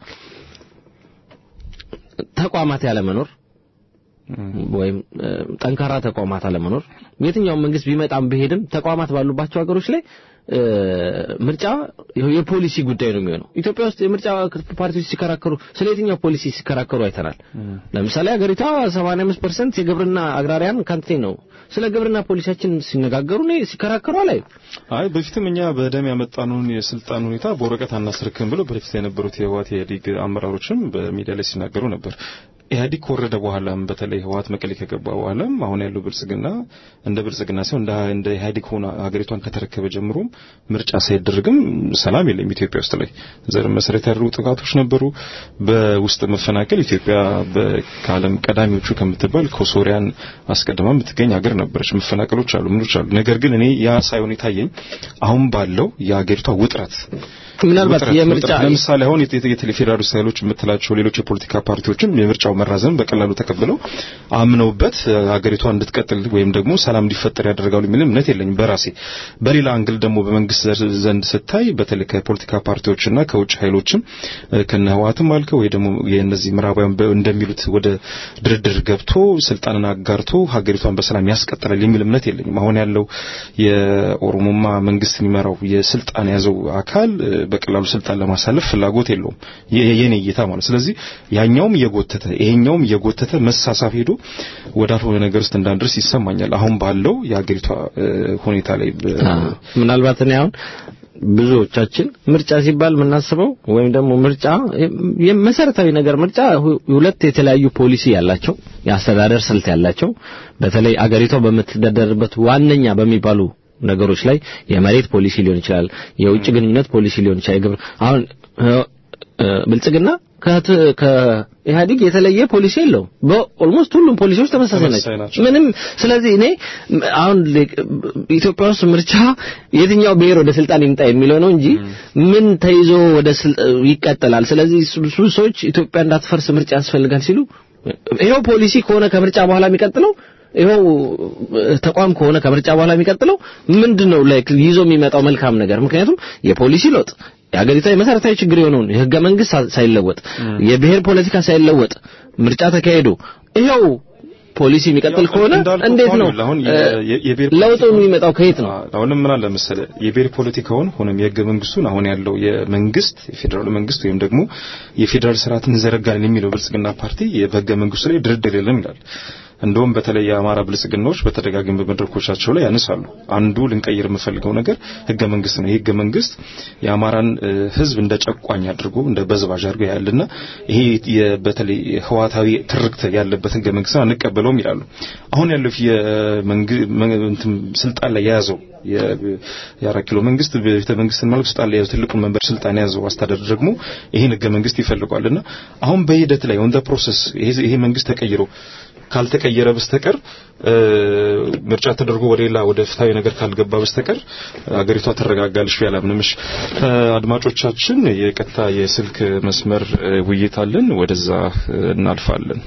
Speaker 4: ተቋማት ያለመኖር ወይም እ፣ ጠንካራ ተቋማት አለመኖር የትኛውም መንግስት ቢመጣም ቢሄድም ተቋማት ባሉባቸው ሀገሮች ላይ እ፣ ምርጫ የፖሊሲ ጉዳይ ነው የሚሆነው። ኢትዮጵያ ውስጥ የምርጫ ፓርቲዎች ሲከራከሩ ስለ የትኛው ፖሊሲ ሲከራከሩ አይተናል። ለምሳሌ ሀገሪቷ 85% የግብርና አግራሪያን ካንትሪ ነው። ስለ ግብርና ፖሊሲያችን ሲነጋገሩ እኔ ሲከራከሩ አላይ
Speaker 6: አይ በፊትም እኛ በደም ያመጣነውን የስልጣን ሁኔታ በወረቀት አናስርክም ብሎ በፊት የነበሩት የህወሓት የኢህአዴግ አመራሮችም በሚዲያ ላይ ሲናገሩ ነበር። ኢህአዴግ ከወረደ በኋላም በተለይ ህወሓት መቀሌ ከገባ በኋላም አሁን ያለው ብልጽግና እንደ ብልጽግና ሳይሆን እንደ እንደ ኢህአዴግ ሆኖ ሀገሪቷን ከተረከበ ጀምሮም ምርጫ ሳይደረግም ሰላም የለም ኢትዮጵያ ውስጥ ላይ ዘር መሰረት ያደረጉ ጥቃቶች ነበሩ። በውስጥ መፈናቀል ኢትዮጵያ በ- ከዓለም ቀዳሚዎቹ ከምትባል ከሶሪያን አስቀድማ የምትገኝ ሀገር ነበረች። መፈናቀሎች አሉ፣ ምኖች አሉ። ነገር ግን እኔ ያ ሳይሆን የታየኝ አሁን ባለው የሀገሪቷ ውጥረት
Speaker 4: ምናልባት
Speaker 6: ውጥረት-
Speaker 4: የምርጫ
Speaker 6: ውጥረት ለምሳሌ አሁን የት- የት- የፌዴራሊስት ኃይሎች የምትላቸው ሌሎች የፖለቲካ ፓርቲዎችም የምርጫው መራዘም በቀላሉ ተቀብለው አምነውበት እ፣ ሀገሪቷ እንድትቀጥል ወይም ደግሞ ሰላም እንዲፈጠር ያደርጋሉ የሚል እምነት የለኝም በራሴ። በሌላ አንግል ደግሞ በመንግስት ዘር- ዘንድ ስታይ በተለይ ከፖለቲካ ፓርቲዎችና ከውጭ ኃይሎችም እ፣ ከነ ህወሓትም አልከው ወይ ደግሞ የእነዚህ ምዕራባውያን በ- እንደሚሉት ወደ ድርድር ገብቶ ስልጣንን አጋርቶ ሀገሪቷን በሰላም ያስቀጥላል የሚል እምነት የለኝም። አሁን ያለው የኦሮሞማ መንግስት የሚመራው የስልጣን የያዘው አካል እ፣ በቀላሉ ስልጣን ለማሳለፍ ፍላጎት የለውም። የ- የኔ እይታ ማለት ስለዚህ ያኛውም እየጎተተ ይሄኛውም እየጎተተ መሳሳብ ሄዶ ወዳልሆነ ነገር ውስጥ እንዳንደርስ ይሰማኛል። አሁን ባለው የሀገሪቷ እ፣ ሁኔታ ላይ በ-
Speaker 4: አዎ። ምናልባት እኔ አሁን ብዙዎቻችን ምርጫ ሲባል የምናስበው ወይም ደግሞ ምርጫ የመሰረታዊ ነገር ምርጫ ሁ- ሁለት የተለያዩ ፖሊሲ ያላቸው የአስተዳደር ስልት ያላቸው በተለይ አገሪቷ በምትተዳደርበት ዋነኛ በሚባሉ ነገሮች ላይ የመሬት ፖሊሲ ሊሆን ይችላል፣ የውጭ ግንኙነት ፖሊሲ ሊሆን ይችላል። የግብር አሁን እ፣ እ፣ ብልጽግና ከት- ከኢህአዴግ የተለየ ፖሊሲ የለውም። በኦልሞስት ሁሉም ፖሊሲዎች ተመሳሳይ
Speaker 6: ተመሳሳይ
Speaker 4: ናቸው።
Speaker 6: ናቸው።
Speaker 4: ምንም ስለዚህ እኔ ም- አሁን ል- ኢትዮጵያ ውስጥ ምርጫ የትኛው ብሔር ወደ ስልጣን ይምጣ የሚለው ነው እንጂ ምን ተይዞ ወደ ስል- ይቀጥላል። ስለዚህ ሱ- ብዙ ሰዎች ኢትዮጵያ እንዳትፈርስ ምርጫ ያስፈልጋል ሲሉ ይሄው ፖሊሲ ከሆነ ከምርጫ በኋላ የሚቀጥለው ይኸው ተቋም ከሆነ ከምርጫ በኋላ የሚቀጥለው ምንድነው ላይክ ይዞ የሚመጣው መልካም ነገር? ምክንያቱም የፖሊሲ ለውጥ የሀገሪቷ የመሰረታዊ ችግር የሆነውን የህገ መንግስት ሳ- ሳይለወጥ የብሔር ፖለቲካ ሳይለወጥ ምርጫ ተካሂዶ ይኸው ፖሊሲ የሚቀጥል
Speaker 6: ያው
Speaker 4: ከሆነ
Speaker 6: እንዳልኩት
Speaker 4: እንዴት ነው
Speaker 6: ከሆነ አሁን የ-
Speaker 4: እ፣
Speaker 6: የ- የብሔር
Speaker 4: ለውጡ
Speaker 6: ፖለቲካውን-
Speaker 4: የሚመጣው ከየት ነው?
Speaker 6: አሁንም ምን አለ መሰለ የብሔር ፖለቲካውን ሆነም የህገ መንግስቱን አሁን ያለው የመንግስት የፌዴራል መንግስት ወይም ደግሞ የፌዴራል ስርዓትን እንዘረጋለን የሚለው ብልጽግና ፓርቲ በህገ መንግስቱ ላይ ድርድር የለም ይላል። እንደውም በተለይ የአማራ ብልጽግናዎች በተደጋጋሚ በመድረኮቻቸው ላይ ያነሳሉ። አንዱ ልንቀይር የምፈልገው ነገር ህገ መንግስት ነው። ይህ ህገ መንግስት የአማራን እ፣ ህዝብ እንደ ጨቋኝ አድርጎ እንደ በዝባዥ አድርጎ ያልና ይሄ የ- በተለይ ህዋታዊ ትርክት ያለበት ህገ መንግስት አንቀበለውም ይላሉ። አሁን ያለው የመንግስት ስልጣን ላይ የያዘው የ- የአራት ኪሎ መንግስት ቤተ መንግስትን ማለት ስልጣን ላይ የያዘው ትልቁን መንበር ስልጣን የያዘው አስተዳደር ደግሞ ይሄን ህገ መንግስት ይፈልጓልና አሁን በሂደት ላይ ኦን ፕሮሰስ ይሄ ይሄ መንግስት ተቀይሮ ካልተቀየረ በስተቀር እ፣ ምርጫ ተደርጎ ወደ ሌላ ወደ ፍትሃዊ ነገር ካልገባ በስተቀር አገሪቷ ትረጋጋለች ብዬ አላምንም። እሺ፣ ከአድማጮቻችን የቀጥታ የስልክ መስመር እ፣ ውይይት አለን። ወደዛ እ፣ እናልፋለን።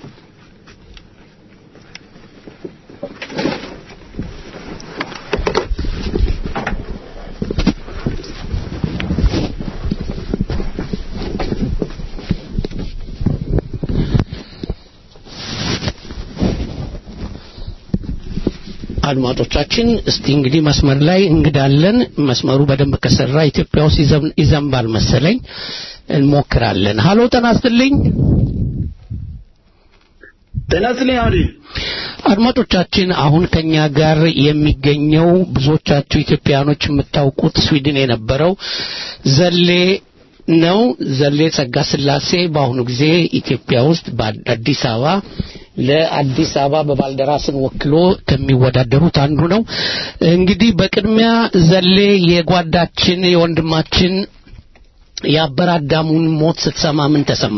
Speaker 2: አድማጮቻችን እስቲ እንግዲህ መስመር ላይ እንግዳለን። መስመሩ በደንብ ከሰራ ኢትዮጵያ ውስጥ ይዘም- ይዘንባል መሰለኝ። እንሞክራለን። ሀሎ ጤና ይስጥልኝ።
Speaker 7: ጤና ይስጥልኝ አሁን
Speaker 2: አድማጮቻችን አሁን ከኛ ጋር የሚገኘው ብዙዎቻችሁ ኢትዮጵያኖች የምታውቁት ስዊድን የነበረው ዘሌ ነው። ዘሌ ጸጋ ስላሴ በአሁኑ ጊዜ ኢትዮጵያ ውስጥ በአዲስ አበባ ለአዲስ አበባ በባልደራስን ወክሎ ከሚወዳደሩት አንዱ ነው። እንግዲህ በቅድሚያ ዘሌ የጓዳችን የወንድማችን የአበራዳሙን ሞት ስትሰማ ምን ተሰማ?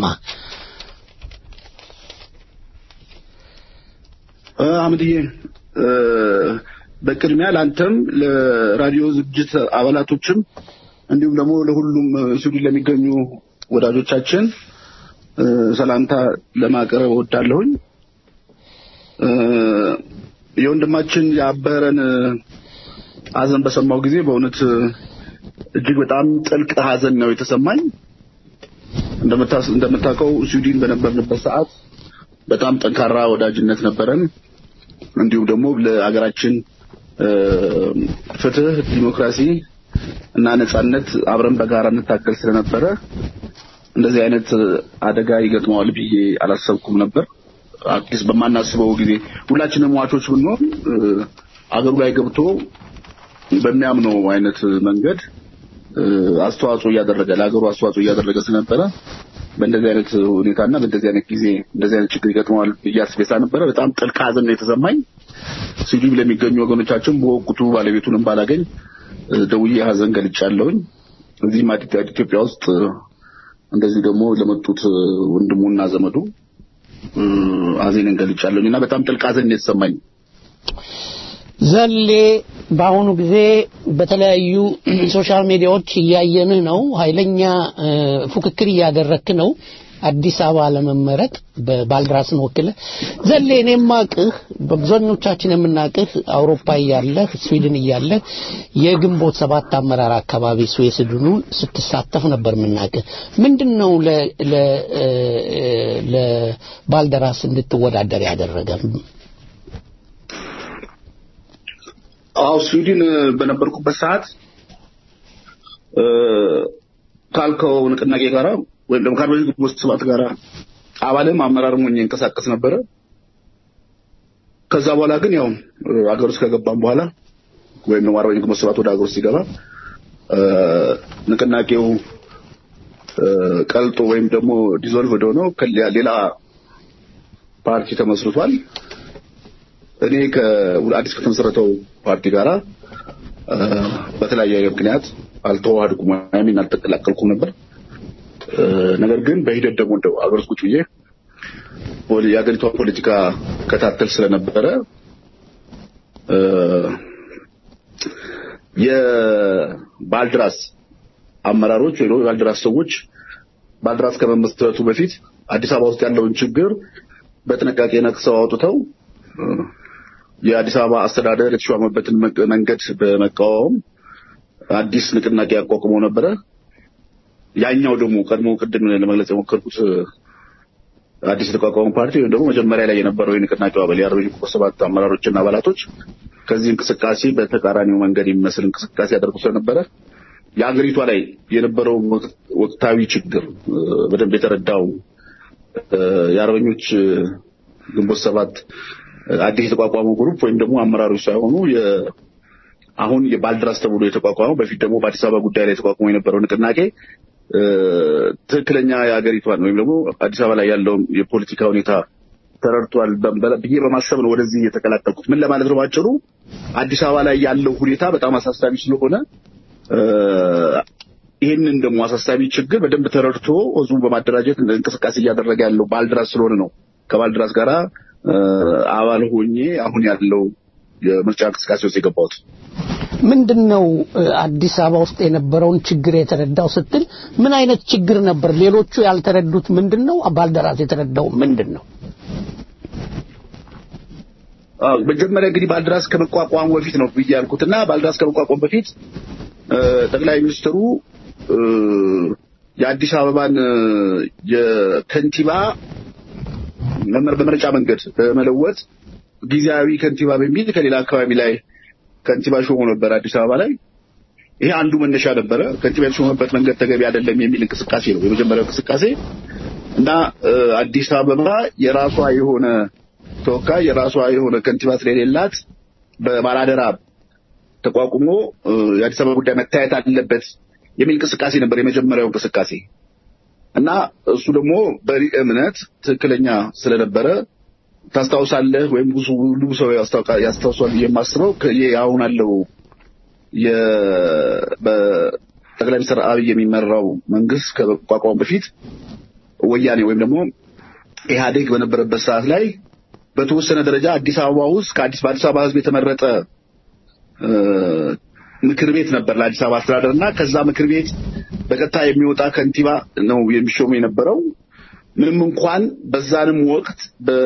Speaker 7: አምድዬ እ፣ በቅድሚያ ለአንተም ለራዲዮ ዝግጅት አባላቶችም እንዲሁም ደግሞ ለሁሉም ስዊድን ለሚገኙ ወዳጆቻችን እ፣ ሰላምታ ለማቅረብ እወዳለሁኝ። እ፣ የወንድማችን የአበረን ሐዘን በሰማው ጊዜ በእውነት እጅግ በጣም ጥልቅ ሐዘን ነው የተሰማኝ። እንደምታ- እንደምታውቀው ስዊድን በነበርንበት ሰዓት በጣም ጠንካራ ወዳጅነት ነበረን። እንዲሁም ደግሞ ለሀገራችን እ፣ ፍትህ፣ ዲሞክራሲ እና ነጻነት አብረን በጋራ እንታገል ስለነበረ እንደዚህ አይነት አደጋ ይገጥመዋል ብዬ አላሰብኩም ነበር። አዲስ በማናስበው ጊዜ ሁላችንም ሟቾች ብንሆን እ፣ አገሩ ላይ ገብቶ በሚያምነው አይነት መንገድ እ፣ አስተዋጽኦ እያደረገ ለሀገሩ አስተዋጽኦ እያደረገ ስለነበረ በእንደዚህ አይነት ሁኔታና በእንደዚህ አይነት ጊዜ እንደዚህ አይነት ችግር ይገጥመዋል ብዬ አስቤ ነበረ። በጣም ጥልቅ ሐዘን ነው የተሰማኝ። ስዊድን ለሚገኙ ወገኖቻችን በወቅቱ ባለቤቱንም ባላገኝ እ፣ ደውዬ ሐዘን ገልጫለሁኝ። እዚህም አዲ- ኢትዮጵያ ውስጥ እ፣ እንደዚሁ ደግሞ ለመጡት እ፣ ወንድሙና ዘመዱ እ፣ ሐዘኔን ገልጫለሁኝ እና በጣም ጥልቅ ሐዘን ነው የተሰማኝ።
Speaker 2: ዘሌ በአሁኑ ጊዜ በተለያዩ ሶሻል ሚዲያዎች እያየንህ ነው። ኃይለኛ እ፣ ፉክክር እያደረክ ነው። አዲስ አበባ ለመመረጥ በባልድራስን ወክለ ዘሌ እኔ የማቅህ በብዙኞቻችን የምናቅህ አውሮፓ እያለህ ስዊድን እያለህ የግንቦት ሰባት አመራር አካባቢ ስዌስድኑ ስትሳተፍ ነበር የምናቅህ። ምንድን ነው ለ- ለ- እ፣ እ፣ ለባልደራስ እንድትወዳደር ያደረገ?
Speaker 7: አዎ ስዊድን እ፣ በነበርኩበት ሰዓት እ፣ ካልከው ንቅናቄ ጋራ ወይም ደግሞ ከአርበኞች ግንቦት ሰባት ጋራ አባልም አመራርም ሆኜ እንቀሳቀስ ነበረ። ከዛ በኋላ ግን ያው እ፣ አገር ውስጥ ከገባም በኋላ ወይም ደግሞ አርበኞች ግንቦት ሰባት ወደ አገር ውስጥ ሲገባ እ፣ ንቅናቄው እ፣ ቀልጦ ወይም ደግሞ ዲዞልቭ ወደ ሆነው ከሌላ- ሌላ ፓርቲ ተመስርቷል። እኔ ከአዲስ ከተመሰረተው ፓርቲ ጋራ እ፣ በተለያየ ምክንያት አልተዋሃድኩም ወይም አልተቀላቀልኩም ነበር። ነገር ግን በሂደት ደግሞ እንደው አገር ውስጥ ቁጭ ብዬ ፖሊ- የሀገሪቷ ፖለቲካ ከታተል ስለነበረ እ፣ የባልድራስ አመራሮች ወይ ደግሞ የባልድራስ ሰዎች ባልድራስ ከመመስረቱ በፊት አዲስ አበባ ውስጥ ያለውን ችግር በጥንቃቄ ነቅሰው አውጥተው እ፣ የአዲስ አበባ አስተዳደር የተሿመበትን መቅ- መንገድ በመቃወም አዲስ ንቅናቄ አቋቁመው ነበረ። ያኛው ደግሞ ቀድሞ ቅድም ለመግለጽ የሞከርኩት እ፣ አዲስ የተቋቋመው ፓርቲ ወይም ደግሞ መጀመሪያ ላይ የነበረው የንቅናቄው አባል የአርበኞች ግንቦት ሰባት አመራሮችና አባላቶች ከዚህ እንቅስቃሴ በተቃራኒው መንገድ የሚመስል እንቅስቃሴ ያደርጉ ስለነበረ የሀገሪቷ ላይ የነበረው ወቅት- ወቅታዊ ችግር እ፣ በደንብ የተረዳው እ፣ የአርበኞች እ፣ ግንቦት ሰባት እ፣ አዲስ የተቋቋመው ግሩፕ ወይም ደግሞ አመራሮች ሳይሆኑ የ- አሁን የባልድራስ ተብሎ የተቋቋመው በፊት ደግሞ በአዲስ አበባ ጉዳይ ላይ የተቋቋመው የነበረው ንቅናቄ እ፣ ትክክለኛ የሀገሪቷን ወይም ደግሞ አዲስ አበባ ላይ ያለውን የፖለቲካ ሁኔታ ተረድቷል በ- ብዬ በማሰብ ነው ወደዚህ የተቀላቀልኩት። ምን ለማለት ነው ባጭሩ አዲስ አበባ ላይ ያለው ሁኔታ በጣም አሳሳቢ ስለሆነ እ፣ ይህንን ደግሞ አሳሳቢ ችግር በደንብ ተረድቶ ህዝቡን በማደራጀት እንቅስቃሴ እያደረገ ያለው ባልድራስ ስለሆነ ነው ከባልድራስ ጋራ እ፣ አባል ሆኜ አሁን ያለው የምርጫ እንቅስቃሴ ውስጥ የገባሁት።
Speaker 2: ምንድን ነው እ፣ አዲስ አበባ ውስጥ የነበረውን ችግር የተረዳው ስትል ምን አይነት ችግር ነበር? ሌሎቹ ያልተረዱት ምንድን ነው? ባልደራስ የተረዳው ምንድን ነው?
Speaker 7: አዎ መጀመሪያ እንግዲህ ባልድራስ ከመቋቋሙ በፊት ነው ብዬ ያልኩት እና ባልድራስ ከመቋቋሙ በፊት እ፣ ጠቅላይ ሚኒስትሩ እ፣ የአዲስ አበባን እ፣ የከንቲባ መመር- በምርጫ መንገድ በመለወጥ ጊዜያዊ ከንቲባ በሚል ከሌላ አካባቢ ላይ ከንቲባ ሾሞ ነበር አዲስ አበባ ላይ። ይሄ አንዱ መነሻ ነበረ። ከንቲባ የተሾመበት መንገድ ተገቢ አይደለም የሚል እንቅስቃሴ ነው የመጀመሪያው እንቅስቃሴ እና እ፣ አዲስ አበባ የራሷ የሆነ ተወካይ የራሷ የሆነ ከንቲባ ስለሌላት በባላደራ ተቋቁሞ እ፣ የአዲስ አበባ ጉዳይ መታየት አለበት የሚል እንቅስቃሴ ነበር የመጀመሪያው እንቅስቃሴ እና እሱ ደግሞ በሊቀ እምነት ትክክለኛ ስለነበረ ታስታውሳለህ ወይም ብዙ ሁሉ ሰው ያስታውቃ- ያስታውሷል ብዬ የማስበው ከ- ይሄ አሁን አለው የ- በጠቅላይ ሚኒስትር አብይ የሚመራው መንግስት ከመቋቋሙ በፊት ወያኔ ወይም ደግሞ ኢህአዴግ በነበረበት ሰዓት ላይ በተወሰነ ደረጃ አዲስ አበባ ውስጥ ከአዲስ በአዲስ አበባ ህዝብ የተመረጠ እ፣ ምክር ቤት ነበር ለአዲስ አበባ አስተዳደር እና ከዛ ምክር ቤት በቀጥታ የሚወጣ ከንቲባ ነው የሚሾሙ የነበረው። ምንም እንኳን በዛንም ወቅት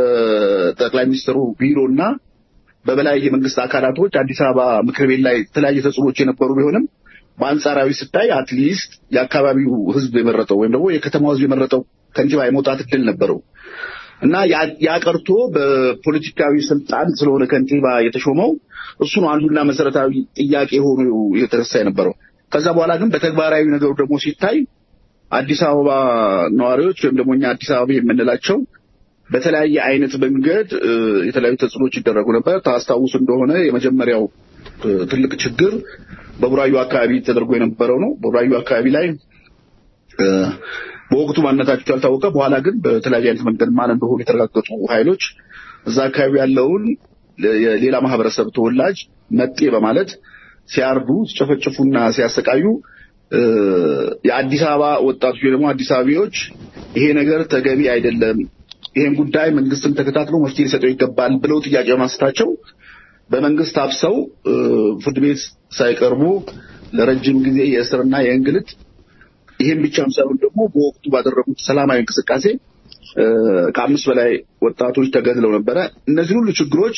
Speaker 7: በጠቅላይ ሚኒስትሩ ቢሮና በበላይ የመንግስት አካላቶች አዲስ አበባ ምክር ቤት ላይ የተለያየ ተጽዕኖች የነበሩ ቢሆንም በአንጻራዊ ስታይ አትሊስት የአካባቢው ህዝብ የመረጠው ወይም ደግሞ የከተማው ህዝብ የመረጠው ከንቲባ የመውጣት እድል ነበረው እና ያ- ያ ቀርቶ በፖለቲካዊ ስልጣን ስለሆነ ከንቲባ የተሾመው እሱ ነው አንዱና መሰረታዊ ጥያቄ ሆኖ የተነሳ የነበረው። ከዛ በኋላ ግን በተግባራዊ ነገሩ ደግሞ ሲታይ አዲስ አበባ ነዋሪዎች ወይም ደግሞ እኛ አዲስ አበባ የምንላቸው በተለያየ አይነት መንገድ እ፣ የተለያዩ ተጽዕኖች ይደረጉ ነበር። ታስታውሱ እንደሆነ የመጀመሪያው እ፣ ትልቅ ችግር በቡራዩ አካባቢ ተደርጎ የነበረው ነው። በቡራዩ አካባቢ ላይ እ፣ በወቅቱ ማንነታቸው ያልታወቀ በኋላ ግን በተለያየ አይነት መንገድ ማን እንደሆኑ የተረጋገጡ ኃይሎች እዛ አካባቢ ያለውን ለ- የሌላ ማህበረሰብ ተወላጅ መጤ በማለት ሲያርዱ፣ ሲጨፈጭፉና ሲያሰቃዩ እ፣ የአዲስ አበባ ወጣቶች ወይ ደግሞ አዲስ አበባዎች ይሄ ነገር ተገቢ አይደለም፣ ይሄን ጉዳይ መንግስትም ተከታትሎ መፍትሄ ሊሰጠው ይገባል ብለው ጥያቄ በማንሳታቸው በመንግስት አፍሰው እ፣ ፍርድ ቤት ሳይቀርቡ ለረጅም ጊዜ የእስርና የእንግልት ይሄን ብቻም ሳይሆን ደግሞ በወቅቱ ባደረጉት ሰላማዊ እንቅስቃሴ እ፣ ከአምስት በላይ ወጣቶች ተገድለው ነበረ። እነዚህ ሁሉ ችግሮች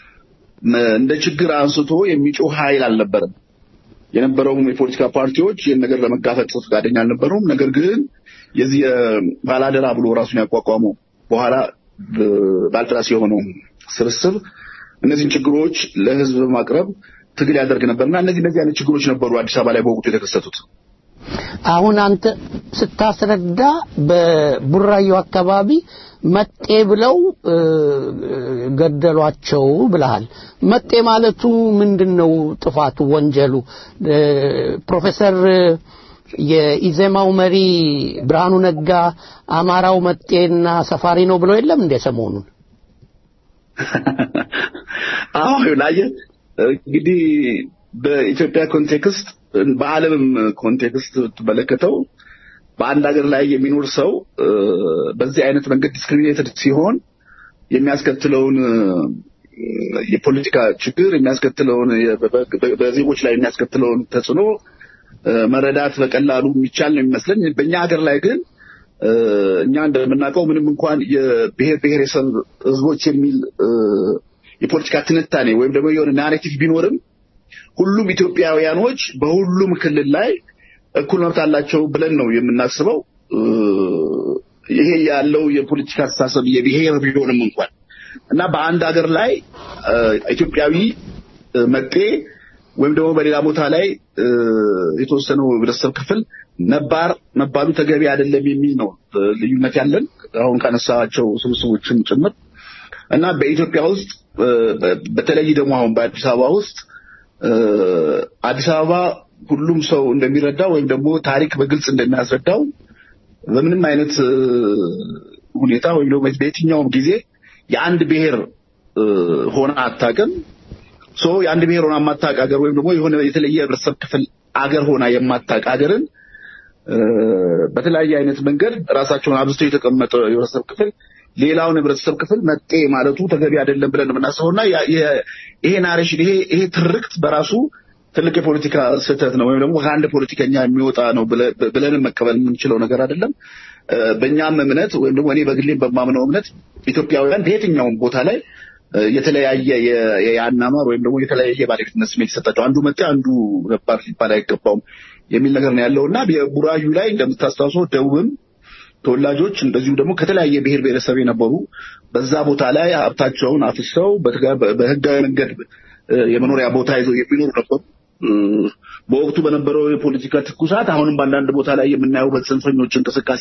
Speaker 7: ም፣ እንደ ችግር አንስቶ የሚጮህ ኃይል አልነበረም። የነበረውም የፖለቲካ ፓርቲዎች ይህን ነገር ለመጋፈጥ ፈቃደኛ አልነበሩም። ነገር ግን የዚህ ባላደራ ብሎ ራሱን ያቋቋመው በኋላ እ፣ ባልደራስ የሆነው ስብስብ እነዚህን ችግሮች ለህዝብ በማቅረብ ትግል ያደርግ ነበርና እነዚህ እነዚህ አይነት ችግሮች ነበሩ አዲስ አበባ ላይ በወቅቱ የተከሰቱት።
Speaker 2: አሁን አንተ ስታስረዳ በቡራዩ አካባቢ መጤ ብለው እ፣ ገደሏቸው ብለሃል። መጤ ማለቱ ምንድን ነው? ጥፋቱ፣ ወንጀሉ? እ፣ ፕሮፌሰር የኢዜማው መሪ ብርሃኑ ነጋ አማራው መጤና ሰፋሪ ነው ብለው የለም እንደ ሰሞኑን
Speaker 7: አዎ ላየ እንግዲህ በኢትዮጵያ ኮንቴክስት በዓለምም ኮንቴክስት ትመለከተው በአንድ ሀገር ላይ የሚኖር ሰው እ፣ በዚህ አይነት መንገድ ዲስክሪሚኔትድ ሲሆን የሚያስከትለውን እ፣ የፖለቲካ ችግር የሚያስከትለውን የ- በ- በ- በዜጎች ላይ የሚያስከትለውን ተጽዕኖ እ፣ መረዳት በቀላሉ የሚቻል ነው የሚመስለኝ። በእኛ ሀገር ላይ ግን እ፣ እኛ እንደምናውቀው ምንም እንኳን የብሔር ብሔረሰብ ህዝቦች የሚል እ፣ የፖለቲካ ትንታኔ ወይም ደግሞ የሆነ ናሬቲቭ ቢኖርም ሁሉም ኢትዮጵያውያኖች በሁሉም ክልል ላይ እኩል መብት አላቸው ብለን ነው የምናስበው። እ፣ ይሄ ያለው የፖለቲካ አስተሳሰብ የብሔር ቢሆንም እንኳን እና በአንድ ሀገር ላይ እ፣ ኢትዮጵያዊ እ፣ መጤ ወይም ደግሞ በሌላ ቦታ ላይ እ፣ የተወሰነው ህብረተሰብ ክፍል ነባር መባሉ ተገቢ አይደለም የሚል ነው እ፣ ልዩነት ያለን አሁን ካነሳቸው ስብስቦችም ጭምር እና በኢትዮጵያ ውስጥ እ፣ በ- በተለይ ደግሞ አሁን በአዲስ አበባ ውስጥ እ፣ አዲስ አበባ ሁሉም ሰው እንደሚረዳው ወይም ደግሞ ታሪክ በግልጽ እንደሚያስረዳው በምንም አይነት እ፣ ሁኔታ ወይም ደግሞ በየትኛውም ጊዜ የአንድ ብሔር እ፣ ሆና አታውቅም። ሶ የአንድ ብሔር ሆና የማታውቅ ሀገር ወይም ደግሞ የሆነ የተለየ ህብረተሰብ ክፍል አገር ሆና የማታውቅ ሀገርን እ፣ በተለያየ አይነት መንገድ ራሳቸውን አብዝቶ የተቀመጠ የህብረተሰብ ክፍል ሌላውን ህብረተሰብ ክፍል መጤ ማለቱ ተገቢ አይደለም ብለን ነው የምናስበው እና ያ- የ- ይሄ ናሬሽን ይሄ ይሄ ትርክት በራሱ ትልቅ የፖለቲካ ስህተት ነው ወይም ደግሞ ከአንድ ፖለቲከኛ የሚወጣ ነው ብለ- ብለንም መቀበል የምንችለው ነገር አይደለም። እ፣ በእኛም እምነት ወይም ደግሞ እኔ በግሌም በማምነው እምነት ኢትዮጵያውያን በየትኛውም ቦታ ላይ እ፣ የተለያየ የ- የአናኗር ወይም ደግሞ የተለያየ ባለቤትነት ስሜት ይሰጣቸው አንዱ መጤ አንዱ ነባር ሊባል አይገባውም የሚል ነገር ነው ያለው እና የቡራዩ ላይ እንደምታስታውሰው ደቡብም ተወላጆች እንደዚሁ ደግሞ ከተለያየ ብሔር ብሔረሰብ የነበሩ በዛ ቦታ ላይ ሀብታቸውን አፍሰው በትጋ- በህጋዊ መንገድ እ፣ የመኖሪያ ቦታ ይዘው የሚኖሩ ነበሩ። እ፣ በወቅቱ በነበረው የፖለቲካ ትኩሳት አሁንም በአንዳንድ ቦታ ላይ የምናየው በጽንፈኞች እንቅስቃሴ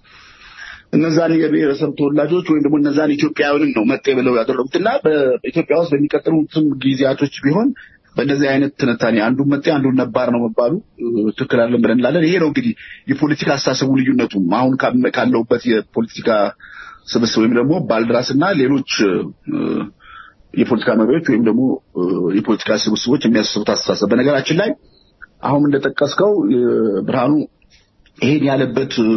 Speaker 7: እነዛን የብሔረሰብ ተወላጆች ወይም ደግሞ እነዛን ኢትዮጵያውያንን ነው መጤ ብለው ያደረጉት እና በኢትዮጵያ ውስጥ በሚቀጥሉትም ጊዜያቶች ቢሆን በእንደዚህ አይነት ትንታኔ አንዱን መጤ አንዱን ነባር ነው መባሉ እ፣ ትክክል አለን ብለን እንላለን። ይሄ ነው እንግዲህ የፖለቲካ አስተሳሰቡ ልዩነቱ አሁን ካም- ካለውበት የፖለቲካ ስብስብ ወይም ደግሞ ባልድራስ እና ሌሎች እ፣ የፖለቲካ መሪዎች ወይም ደግሞ እ፣ የፖለቲካ ስብስቦች የሚያስቡት አስተሳሰብ በነገራችን ላይ አሁን እንደጠቀስከው እ፣ ብርሃኑ ይሄን ያለበት እ፣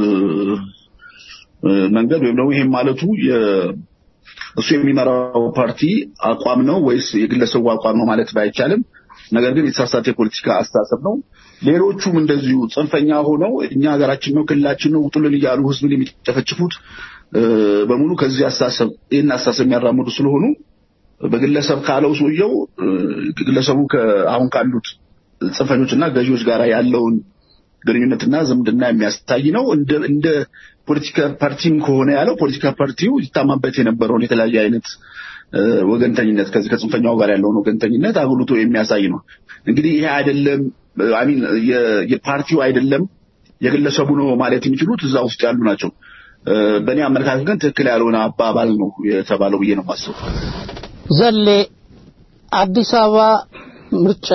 Speaker 7: እ፣ መንገድ ወይም ደግሞ ይሄን ማለቱ የ- እሱ የሚመራው ፓርቲ አቋም ነው ወይስ የግለሰቡ አቋም ነው ማለት ባይቻልም፣ ነገር ግን የተሳሳተ የፖለቲካ አስተሳሰብ ነው። ሌሎቹም እንደዚሁ ጽንፈኛ ሆነው እኛ ሀገራችን ነው ክልላችን ነው ውጡልን እያሉ ህዝብን የሚጨፈጭፉት እ፣ በሙሉ ከዚህ አስተሳሰብ ይህን አስተሳሰብ የሚያራምዱ ስለሆኑ በግለሰብ ካለው ሰውየው እ፣ ግለሰቡ ከ- አሁን ካሉት ጽንፈኞችና ገዢዎች ጋር ያለውን ግንኙነትና ዝምድና የሚያሳይ ነው። እንደ እንደ ፖለቲካ ፓርቲም ከሆነ ያለው ፖለቲካ ፓርቲው ይታማበት የነበረውን የተለያየ አይነት እ፣ ወገንተኝነት ከዚህ ከጽንፈኛው ጋር ያለውን ወገንተኝነት አጉልቶ የሚያሳይ ነው። እንግዲህ ይሄ አይደለም አሚን የፓርቲው አይደለም የግለሰቡ ነው ማለት የሚችሉት እዛ ውስጥ ያሉ ናቸው። እ፣ በእኔ አመለካከት ግን ትክክል ያልሆነ አባባል ነው የተባለው ብዬ ነው የማስበው።
Speaker 2: ዘሌ አዲስ አበባ ምርጫ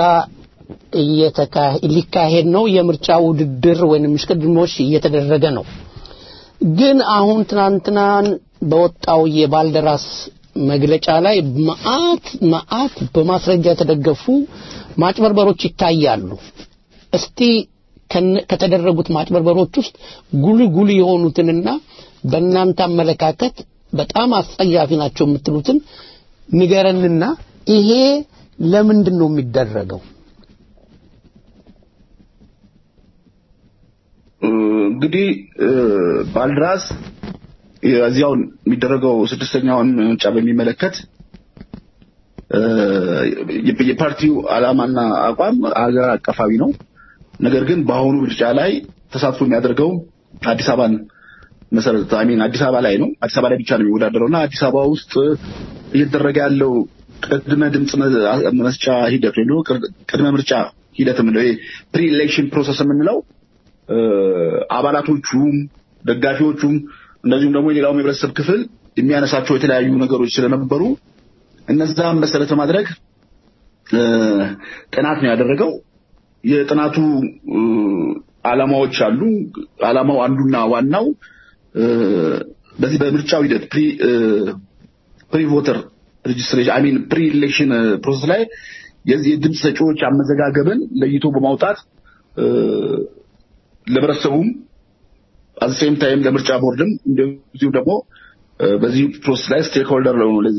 Speaker 2: እየተካ- ሊካሄድ ነው። የምርጫ ውድድር ወይንም እሽቅድድሞች እየተደረገ ነው። ግን አሁን ትናንትናን በወጣው የባልደራስ መግለጫ ላይ መዓት መዓት በማስረጃ የተደገፉ ማጭበርበሮች ይታያሉ። እስቲ ከነ- ከተደረጉት ማጭበርበሮች ውስጥ ጉልህ ጉልህ የሆኑትንና በእናንተ አመለካከት በጣም አስጸያፊ ናቸው የምትሉትን ንገረንና ይሄ ለምንድን ነው የሚደረገው?
Speaker 7: እንግዲህ እ፣ ባልድራስ እዚያውን የሚደረገው ስድስተኛውን ምርጫ በሚመለከት እ፣ የ- የፓርቲው ዓላማና አቋም ሀገር አቀፋዊ ነው። ነገር ግን በአሁኑ ምርጫ ላይ ተሳትፎ የሚያደርገው አዲስ አበባን መሰረት አሚን አዲስ አበባ ላይ ነው። አዲስ አበባ ላይ ብቻ ነው የሚወዳደረው እና አዲስ አበባ ውስጥ እየተደረገ ያለው ቅድመ ድምፅ መ- መስጫ ሂደት ወይም ደግሞ ቅድመ ምርጫ ሂደት የምንለው ፕሪ ኢሌክሽን ፕሮሰስ የምንለው እ፣ አባላቶቹም ደጋፊዎቹም እንደዚሁም ደግሞ የሌላውም የህብረተሰብ ክፍል የሚያነሳቸው የተለያዩ ነገሮች ስለነበሩ እነዛም መሰረት በማድረግ እ፣ ጥናት ነው ያደረገው። የጥናቱ እ፣ ዓላማዎች አሉ። ዓላማው አንዱና ዋናው እ፣ በዚህ በምርጫው ሂደት ፕሪ ፕሪ ቮተር ሬጅስትሬሽን አይ ሚን ፕሪ ኢሌክሽን ፕሮሰስ ላይ የዚህ የድምፅ ሰጪዎች አመዘጋገብን ለይቶ በማውጣት እ፣ ለህብረተሰቡም አዘሴም ታይም ለምርጫ ቦርድም እንደዚሁ ደግሞ በዚህ ፕሮሰስ ላይ ስቴክ ሆልደር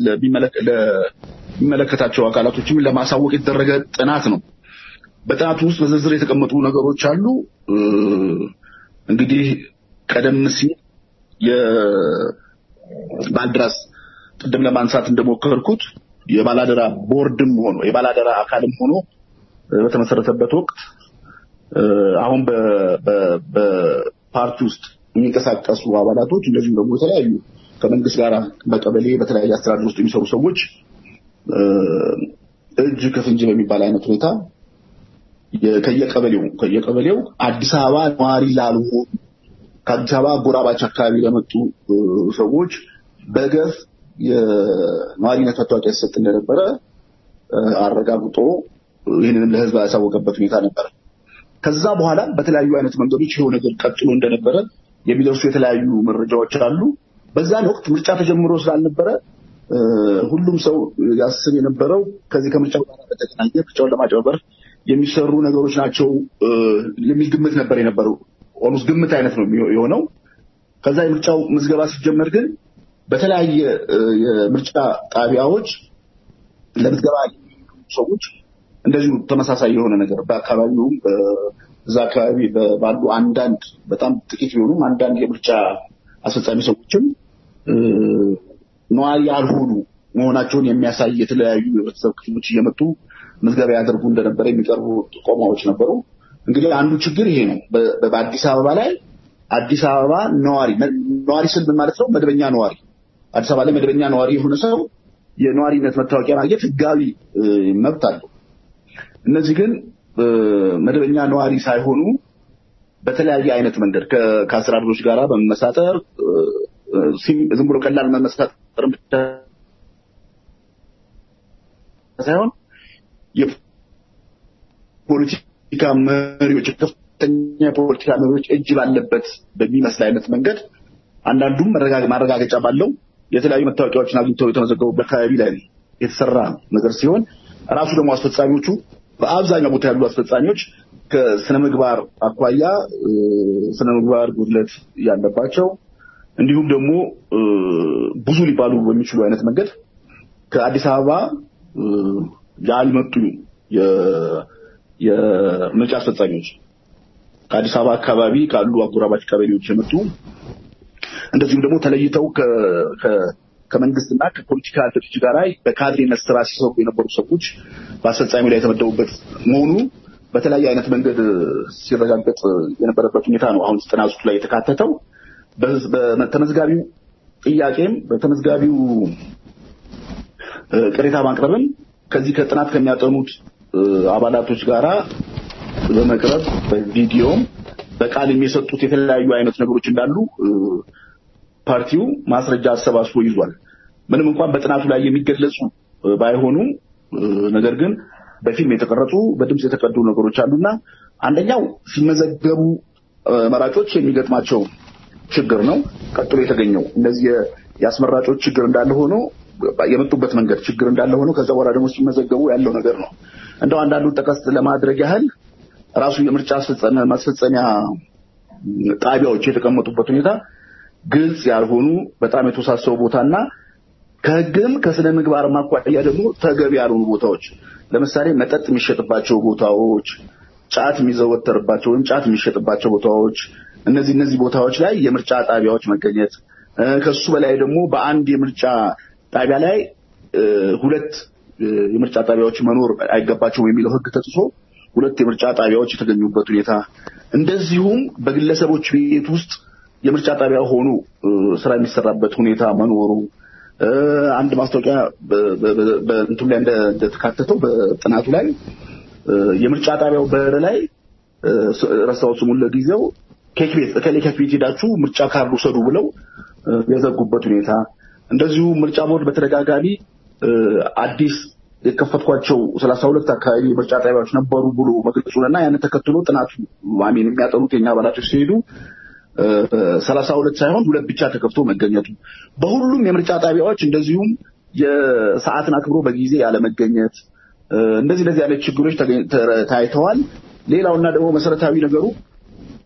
Speaker 7: ለሚመለከታቸው አካላቶችም ለማሳወቅ የተደረገ ጥናት ነው። በጥናቱ ውስጥ በዝርዝር የተቀመጡ ነገሮች አሉ። እንግዲህ ቀደም ሲል የባልድራስ ቅድም ለማንሳት እንደሞከርኩት የባላደራ ቦርድም ሆኖ የባላደራ አካልም ሆኖ በተመሰረተበት ወቅት አሁን በፓርቲ ውስጥ የሚንቀሳቀሱ አባላቶች እንደዚሁም ደግሞ የተለያዩ ከመንግስት ጋር በቀበሌ በተለያየ አስተዳደር ውስጥ የሚሰሩ ሰዎች እጅ ከፍንጅ በሚባል አይነት ሁኔታ ከየቀበሌው ከየቀበሌው አዲስ አበባ ነዋሪ ላልሆኑ ከአዲስ አበባ አጎራባች አካባቢ ለመጡ ሰዎች በገፍ የነዋሪነት መታወቂያ ሲሰጥ እንደነበረ አረጋግጦ ይህንንም ለህዝብ ያሳወቀበት ሁኔታ ነበረ። ከዛ በኋላ በተለያዩ አይነት መንገዶች ይኸው ነገር ቀጥሎ እንደነበረ የሚደርሱ የተለያዩ መረጃዎች አሉ። በዛን ወቅት ምርጫ ተጀምሮ ስላልነበረ ሁሉም ሰው ያስብ የነበረው ከዚህ ከምርጫው ጋር በተገናኘ ምርጫውን ለማጭበርበር የሚሰሩ ነገሮች ናቸው የሚል ግምት ነበር የነበረው። ኦልሞስት ግምት አይነት ነው የሆነው። ከዛ የምርጫው ምዝገባ ሲጀመር ግን በተለያየ የምርጫ ጣቢያዎች ለምዝገባ ሰዎች እንደዚሁ ተመሳሳይ የሆነ ነገር በአካባቢውም እዛ አካባቢ ባሉ አንዳንድ በጣም ጥቂት ቢሆኑም አንዳንድ የምርጫ አስፈጻሚ ሰዎችም ነዋሪ ያልሆኑ መሆናቸውን የሚያሳይ የተለያዩ የህብረተሰብ ክፍሎች እየመጡ ምዝገባ ያደርጉ እንደነበረ የሚቀርቡ ጥቆማዎች ነበሩ። እንግዲህ አንዱ ችግር ይሄ ነው። በአዲስ አበባ ላይ አዲስ አበባ ነዋሪ ነዋሪ ስል ምን ማለት ነው? መደበኛ ነዋሪ አዲስ አበባ ላይ መደበኛ ነዋሪ የሆነ ሰው የነዋሪነት መታወቂያ ማግኘት ህጋዊ መብት አለው። እነዚህ ግን መደበኛ ነዋሪ ሳይሆኑ በተለያየ አይነት መንገድ ከአስተዳደሮች ጋር በመመሳጠር ዝም ብሎ ቀላል መመሳጠር ብቻ ሳይሆን የፖለቲካ መሪዎች ከፍተኛ የፖለቲካ መሪዎች እጅ ባለበት በሚመስል አይነት መንገድ አንዳንዱም ማረጋገጫ ባለው የተለያዩ መታወቂያዎችን አግኝተው የተመዘገቡበት አካባቢ ላይ የተሰራ ነገር ሲሆን ራሱ ደግሞ አስፈጻሚዎቹ በአብዛኛው ቦታ ያሉ አስፈጻሚዎች ከስነ ምግባር አኳያ ስነ ምግባር ጉድለት ያለባቸው እንዲሁም ደግሞ ብዙ ሊባሉ በሚችሉ አይነት መንገድ ከአዲስ አበባ ያልመጡ የምርጫ አስፈጻሚዎች ከአዲስ አበባ አካባቢ ካሉ አጎራባች ቀበሌዎች የመጡ እንደዚሁም ደግሞ ተለይተው ከመንግስትና ከፖለቲካ ድርጅት ጋር በካድሬነት ስራ ሲሰሩ የነበሩ ሰዎች በአስፈጻሚ ላይ የተመደቡበት መሆኑ በተለያየ አይነት መንገድ ሲረጋገጥ የነበረበት ሁኔታ ነው አሁን ጥናቱ ላይ የተካተተው። በተመዝጋቢው ጥያቄም በተመዝጋቢው ቅሬታ ማቅረብም ከዚህ ከጥናት ከሚያጠኑት አባላቶች ጋራ በመቅረብ በቪዲዮም በቃል የሚሰጡት የተለያዩ አይነት ነገሮች እንዳሉ ፓርቲው ማስረጃ አሰባስቦ ይዟል። ምንም እንኳን በጥናቱ ላይ የሚገለጹ ባይሆኑም ነገር ግን በፊልም የተቀረጹ በድምፅ የተቀዱ ነገሮች አሉና አንደኛው ሲመዘገቡ መራጮች የሚገጥማቸው ችግር ነው። ቀጥሎ የተገኘው እነዚህ የአስመራጮች ችግር እንዳለ ሆኖ የመጡበት መንገድ ችግር እንዳለ ሆኖ ከዛ በኋላ ደግሞ ሲመዘገቡ ያለው ነገር ነው። እንደው አንዳንዱን ጠቀስ ለማድረግ ያህል ራሱ የምርጫ ማስፈጸሚያ ጣቢያዎች የተቀመጡበት ሁኔታ ግልጽ ያልሆኑ በጣም የተወሳሰቡ ቦታና ከሕግም ከስነ ምግባር ማኳያ ደግሞ ተገቢ ያልሆኑ ቦታዎች ለምሳሌ መጠጥ የሚሸጥባቸው ቦታዎች፣ ጫት የሚዘወተርባቸው ወይም ጫት የሚሸጥባቸው ቦታዎች እነዚህ እነዚህ ቦታዎች ላይ የምርጫ ጣቢያዎች መገኘት ከሱ በላይ ደግሞ በአንድ የምርጫ ጣቢያ ላይ ሁለት የምርጫ ጣቢያዎች መኖር አይገባቸውም የሚለው ሕግ ተጥሶ ሁለት የምርጫ ጣቢያዎች የተገኙበት ሁኔታ እንደዚሁም በግለሰቦች ቤት ውስጥ የምርጫ ጣቢያ ሆኖ ስራ የሚሰራበት ሁኔታ መኖሩ አንድ ማስታወቂያ በእንትኑ ላይ እንደተካተተው በጥናቱ ላይ የምርጫ ጣቢያው በር ላይ ረሳው ስሙን ለጊዜው ኬክ ቤት እከሌ ኬክ ቤት ሄዳችሁ ምርጫ ካርድ ውሰዱ ብለው የዘጉበት ሁኔታ እንደዚሁ ምርጫ ቦርድ በተደጋጋሚ አዲስ የከፈትኳቸው ሰላሳ ሁለት አካባቢ የምርጫ ጣቢያዎች ነበሩ ብሎ መግለጹንና ያንን ተከትሎ ጥናቱ አሜን የሚያጠኑት የኛ አባላቶች ሲሄዱ ሰላሳ ሁለት ሳይሆን ሁለት ብቻ ተከፍቶ መገኘቱ በሁሉም የምርጫ ጣቢያዎች እንደዚሁም የሰዓትን አክብሮ በጊዜ ያለመገኘት እንደዚህ እንደዚህ አይነት ችግሮች ታይተዋል። ሌላውና ደግሞ መሰረታዊ ነገሩ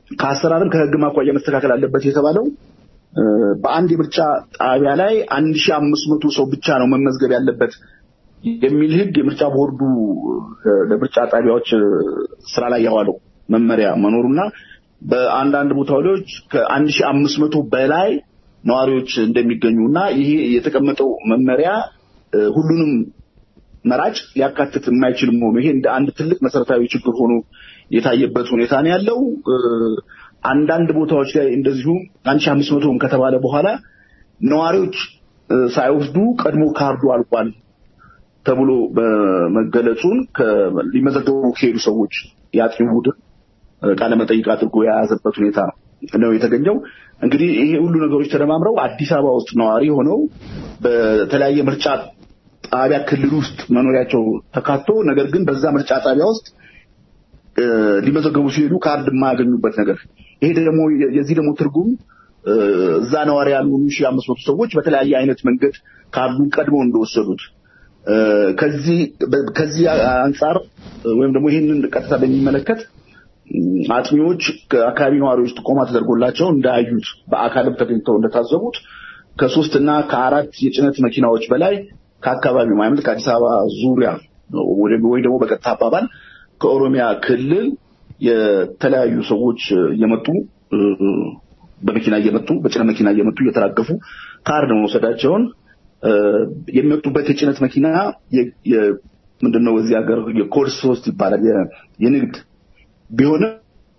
Speaker 7: ከአሰራርም ከህግም አኳያ መስተካከል አለበት የተባለው እ፣ በአንድ የምርጫ ጣቢያ ላይ አንድ ሺህ አምስት መቶ ሰው ብቻ ነው መመዝገብ ያለበት የሚል ህግ የምርጫ ቦርዱ እ፣ ለምርጫ ጣቢያዎች እ፣ ስራ ላይ ያዋለው መመሪያ መኖሩና በአንዳንድ ቦታዎች ከአንድ ሺህ አምስት መቶ በላይ ነዋሪዎች እንደሚገኙ እና ይሄ የተቀመጠው መመሪያ እ፣ ሁሉንም መራጭ ሊያካትት የማይችል መሆኑ ይሄ እንደ አንድ ትልቅ መሰረታዊ ችግር ሆኖ የታየበት ሁኔታ ነው ያለው። እ፣ አንዳንድ ቦታዎች ላይ እንደዚሁ አንድ ሺህ አምስት መቶም ከተባለ በኋላ ነዋሪዎች እ፣ ሳይወስዱ ቀድሞ ካርዱ አልቋል ተብሎ በመገለጹን ከ- ሊመዘገቡ ከሄዱ ሰዎች የአጥኚው ቡድን እ፣ ቃለመጠይቅ አድርጎ የያዘበት ሁኔታ ነው የተገኘው። እንግዲህ ይሄ ሁሉ ነገሮች ተደማምረው አዲስ አበባ ውስጥ ነዋሪ ሆነው በተለያየ ምርጫ ጣቢያ ክልል ውስጥ መኖሪያቸው ተካቶ ነገር ግን በዛ ምርጫ ጣቢያ ውስጥ እ፣ ሊመዘገቡ ሲሄዱ ካርድ የማያገኙበት ነገር ይሄ ደግሞ የዚህ ደግሞ ትርጉም እ፣ እዛ ነዋሪ ያልሆኑ ሺህ አምስት መቶ ሰዎች በተለያየ አይነት መንገድ ካርዱን ቀድመው እንደወሰዱት እ፣ ከዚህ በ- ከዚህ አንጻር ወይም ደግሞ ይህንን ቀጥታ በሚመለከት ም፣ አጥኚዎች ከአካባቢ ነዋሪዎች ጥቆማ ተደርጎላቸው እንዳያዩት በአካልም ተገኝተው እንደታዘቡት ከሶስት እና ከአራት የጭነት መኪናዎች በላይ ከአካባቢው ማለት ከአዲስ አበባ ዙሪያ ወደ- ወይ ደግሞ በቀጥታ አባባል ከኦሮሚያ ክልል የተለያዩ ሰዎች እየመጡ እ፣ በመኪና እየመጡ በጭነት መኪና እየመጡ እየተራገፉ ካርድ መውሰዳቸውን እ፣ የሚመጡበት የጭነት መኪና የ- የ- ምንድነው እዚህ ሀገር የኮድ ሶስት ይባላል የ- የንግድ ቢሆንም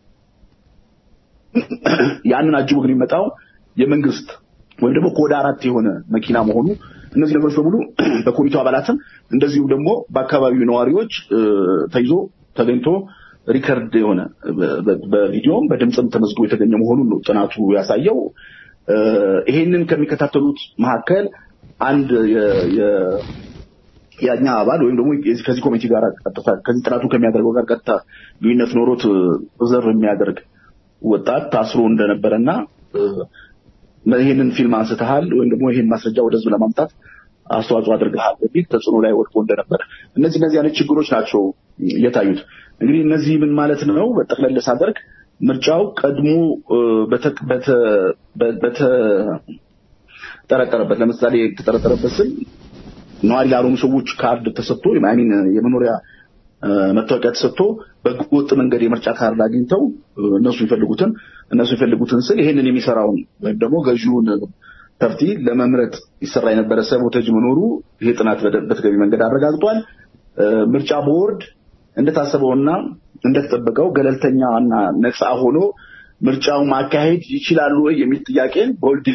Speaker 7: ያንን አጅቦ ግን የሚመጣው የመንግስት ወይም ደግሞ ኮድ አራት የሆነ መኪና መሆኑ እነዚህ ነገሮች በሙሉ በኮሚቴው አባላትም እንደዚሁም ደግሞ በአካባቢው ነዋሪዎች እ፣ ተይዞ ተገኝቶ ሪከርድ የሆነ በ- በ- በቪዲዮም በድምፅም ተመዝግቦ የተገኘ መሆኑን ነው ጥናቱ ያሳየው። እ፣ ይሄንን ከሚከታተሉት መካከል አንድ የ- የ- የኛ አባል ወይም ደግሞ የዚህ- ከዚህ ኮሚቴ ጋር ቀጥታ ከዚህ ጥናቱ ከሚያደርገው ጋር ቀጥታ ልዩነት ኖሮት ዘር የሚያደርግ ወጣት ታስሮ እንደነበረና እ፣ ይህንን ፊልም አንስተሃል ወይም ደግሞ ይህን ማስረጃ ወደ ህዝብ ለማምጣት አስተዋጽኦ አድርገሃል በሚል ተጽዕኖ ላይ ወድቆ እንደነበረ እነዚህ እነዚህ አይነት ችግሮች ናቸው የታዩት። እንግዲህ እነዚህ ምን ማለት ነው? በጠቅለል ሳደርግ ምርጫው ቀድሞ እ፣ በተ- በተ- በ- በተጠረጠረበት ለምሳሌ የተጠረጠረበት ስል ነዋሪ ላልሆኑ ሰዎች ካርድ ተሰጥቶ ሚን የመኖሪያ እ፣ መታወቂያ ተሰጥቶ በህገወጥ መንገድ የምርጫ ካርድ አግኝተው እ፣ እነሱ የሚፈልጉትን እነሱ የሚፈልጉትን ስል ይሄንን የሚሰራውን ወይም ደግሞ ገዢውን ፓርቲ ለመምረጥ ይሰራ የነበረ ሰቦተጅ መኖሩ ይሄ ጥናት በደ- በተገቢ መንገድ አረጋግጧል። እ፣ ምርጫ ቦርድ እንደታሰበውና እንደተጠበቀው ገለልተኛ እና ነፃ ሆኖ ምርጫው ማካሄድ ይችላሉ ወይ የሚል ጥያቄን ቦልድ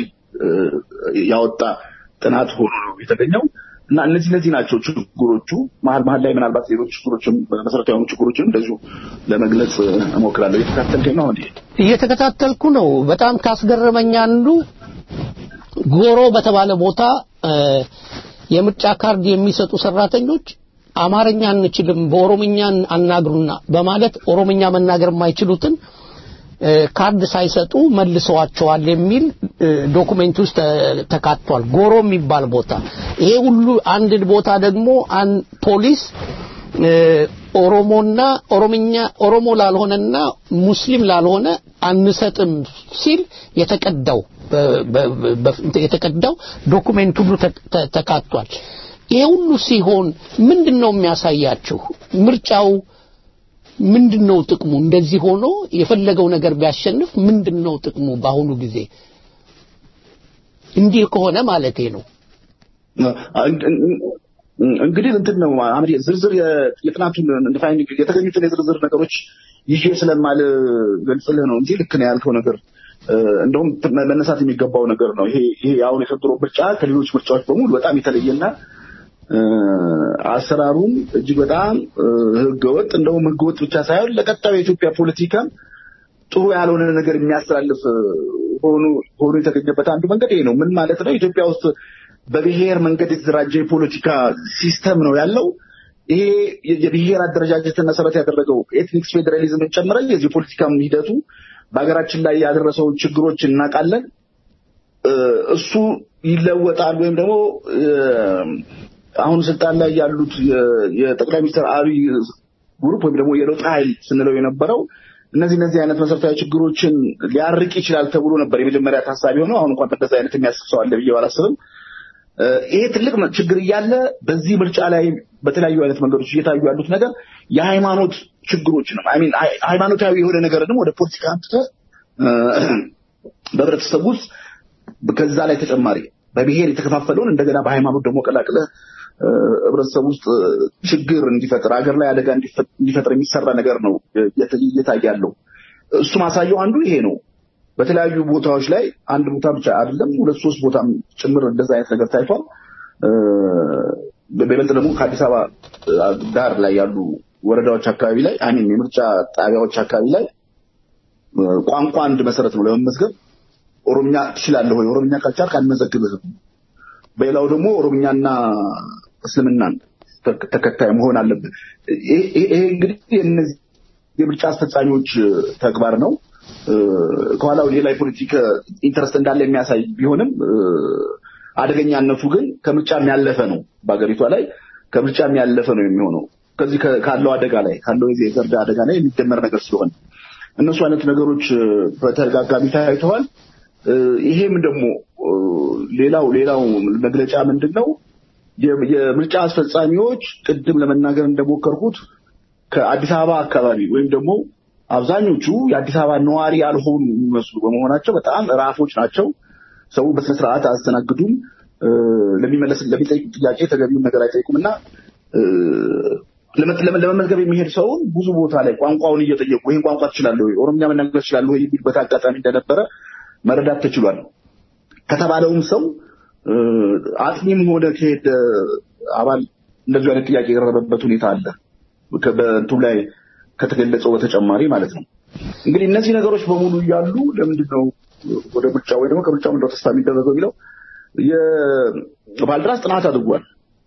Speaker 7: ያወጣ ጥናት ሆኖ ነው የተገኘው እና እነዚህ እነዚህ ናቸው ችግሮቹ። መሀል መሀል ላይ ምናልባት ሌሎች ችግሮችም መሰረታዊ የሆኑ ችግሮችም እንደዚሁ ለመግለጽ እሞክራለሁ። የተከታተልከኝ ነው እንዴ?
Speaker 2: እየተከታተልኩ ነው። በጣም ካስገረመኝ አንዱ ጎሮ በተባለ ቦታ እ፣ የምርጫ ካርድ የሚሰጡ ሰራተኞች አማርኛ አንችልም፣ በኦሮምኛ አናግሩና በማለት ኦሮምኛ መናገር የማይችሉትን እ፣ ካርድ ሳይሰጡ መልሰዋቸዋል የሚል እ፣ ዶኩሜንት ውስጥ ተ- ተካቷል። ጎሮ የሚባል ቦታ ይሄ ሁሉ አንድ ቦታ ደግሞ አን ፖሊስ እ፣ ኦሮሞና ኦሮምኛ ኦሮሞ ላልሆነና ሙስሊም ላልሆነ አንሰጥም ሲል የተቀዳው በ- በ- በ- የተቀዳው ዶኩሜንት ሁሉ ተ- ተ- ተካቷል። ይሄ ሁሉ ሲሆን ምንድን ነው የሚያሳያችሁ? ምርጫው ምንድን ነው ጥቅሙ? እንደዚህ ሆኖ የፈለገው ነገር ቢያሸንፍ ምንድን ነው ጥቅሙ? በአሁኑ ጊዜ እንዲህ ከሆነ ማለቴ ነው።
Speaker 7: እንግዲህ እንትን ነው አምሪ ዝርዝር የ- የጥናቱን ዲፋይን የተገኙትን የዝርዝር ነገሮች ይዤ ስለማልገልጽልህ ነው እንጂ ልክ ነው ያልከው ነገር እ፣ እንደውም ት- መነሳት የሚገባው ነገር ነው። ይሄ ይሄ አሁን የዘንድሮ ምርጫ ከሌሎች ምርጫዎች በሙሉ በጣም የተለየና እ፣ አሰራሩም እጅግ በጣም እ፣ ህገወጥ እንደውም ህገወጥ ብቻ ሳይሆን ለቀጣዩ የኢትዮጵያ ፖለቲካ ጥሩ ያልሆነ ነገር የሚያስተላልፍ እ፣ ሆኖ ሆኖ የተገኘበት አንዱ መንገድ ይሄ ነው። ምን ማለት ነው? ኢትዮጵያ ውስጥ በብሔር መንገድ የተደራጀ የፖለቲካ ሲስተም ነው ያለው። ይሄ የ- የብሔር አደረጃጀትን መሰረት ያደረገው ኤትኒክስ ፌዴራሊዝምን ጨምረ የዚህ የፖለቲካም ሂደቱ በሀገራችን ላይ ያደረሰውን ችግሮች እናውቃለን። እ፣ እሱ ይለወጣል ወይም ደግሞ እ፣ አሁን ስልጣን ላይ ያሉት የ- የጠቅላይ ሚኒስትር አብይ ግሩፕ ወይም ደግሞ የለውጥ ኃይል ስንለው የነበረው እነዚህ እነዚህ አይነት መሰረታዊ ችግሮችን ሊያርቅ ይችላል ተብሎ ነበር የመጀመሪያ ታሳቢ ሆነው። አሁን እንኳን እንደዚህ አይነት የሚያስብ ሰው አለ ብዬ ባላስብም እ፣ ይሄ ትልቅ ችግር እያለ በዚህ ምርጫ ላይ በተለያዩ አይነት መንገዶች እየታዩ ያሉት ነገር የሃይማኖት ችግሮች ነው። አይ ሚን ሃይማኖታዊ የሆነ ነገርንም ወደ ፖለቲካ አምጥተህ እ፣ በህብረተሰቡ ውስጥ ከዛ ላይ ተጨማሪ በብሔር የተከፋፈለውን እንደገና በሃይማኖት ደግሞ ቀላቅለህ እ፣ ህብረተሰቡ ውስጥ እ፣ ችግር እንዲፈጥር ሀገር ላይ አደጋ እንዲፈ- እንዲፈጥር የሚሰራ ነገር ነው እየተ- እየታየ ያለው። እሱ ማሳየው አንዱ ይሄ ነው። በተለያዩ ቦታዎች ላይ አንድ ቦታ ብቻ አይደለም ሁለት ሶስት ቦታም ጭምር እንደዛ አይነት ነገር ታይቷል። እ፣ በይበልጥ ደግሞ ከአዲስ አበባ እ፣ ዳር ላይ ያሉ ወረዳዎች አካባቢ ላይ አሚን የምርጫ ጣቢያዎች አካባቢ ላይ እ፣ ቋንቋ አንድ መሰረት ነው ለመመዝገብ ኦሮምኛ ትችላለህ ወይ? ኦሮምኛ ካልቻልክ አንመዘግብህም። በሌላው ደግሞ ኦሮምኛና እስልምናን ተክ- ተከታይ መሆን አለብህ። ይሄ ይሄ እንግዲህ የእነዚህ የምርጫ አስፈጻሚዎች እ፣ ተግባር ነው። እ፣ ከኋላው ሌላ የፖለቲካ ኢንተረስት እንዳለ የሚያሳይ ቢሆንም እ፣ አደገኛነቱ ግን ከምርጫም ያለፈ ነው። በሀገሪቷ ላይ ከምርጫም ያለፈ ነው የሚሆነው ከዚህ ከ- ካለው አደጋ ላይ ካለው የዚህ የዘር አደጋ ላይ የሚደመር ነገር ስለሆነ እነሱ አይነት ነገሮች እ፣ በተደጋጋሚ ታይተዋል። እ፣ ይሄም ደግሞ እ፣ ሌላው ሌላው መግለጫ ምንድን ነው? የ- የምርጫ አስፈጻሚዎች ቅድም ለመናገር እንደሞከርኩት ከአዲስ አበባ አካባቢ ወይም ደግሞ አብዛኞቹ የአዲስ አበባ ነዋሪ ያልሆኑ የሚመስሉ በመሆናቸው በጣም ራፎች ናቸው። ሰው በስነ ስርዓት አያስተናግዱም። እ፣ ለሚመለስ ለሚጠይቁት ጥያቄ ተገቢውን ነገር አይጠይቁም እና እ፣ ለመ- ለመ- ለመመዝገብ የሚሄድ ሰውን ብዙ ቦታ ላይ ቋንቋውን እየጠየቁ ይህን ቋንቋ ትችላለህ ወይ፣ ኦሮምኛ መናገር ትችላለህ ወይ የሚሉበት አጋጣሚ እንደነበረ መረዳት ተችሏል። ከተባለውም ሰው እ፣ አጥኚም ሆነ ከሄደ አባል እንደዚሁ አይነት ጥያቄ የቀረበበት ሁኔታ አለ። ከ- በእንትኑ ላይ ከተገለጸው በተጨማሪ ማለት ነው። እንግዲህ እነዚህ ነገሮች በሙሉ እያሉ ለምንድን ነው ወደ ምርጫ ወይ ደግሞ ከምርጫው እንደው ተስፋ የሚደረገው የሚለው የባልድራስ ጥናት አድርጓል።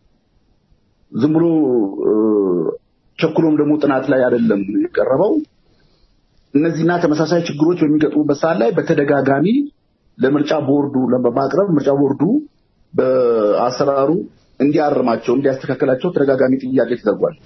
Speaker 7: ዝም ብሎ እ፣ ቸኩሎም ደግሞ ጥናት ላይ አይደለም የቀረበው። እነዚህና ተመሳሳይ ችግሮች በሚገጥሙበት ሰዓት ላይ በተደጋጋሚ ለምርጫ ቦርዱ ለማቅረብ ምርጫ ቦርዱ በአሰራሩ እንዲያርማቸው እንዲያስተካከላቸው ተደጋጋሚ ጥያቄ ተደርጓል።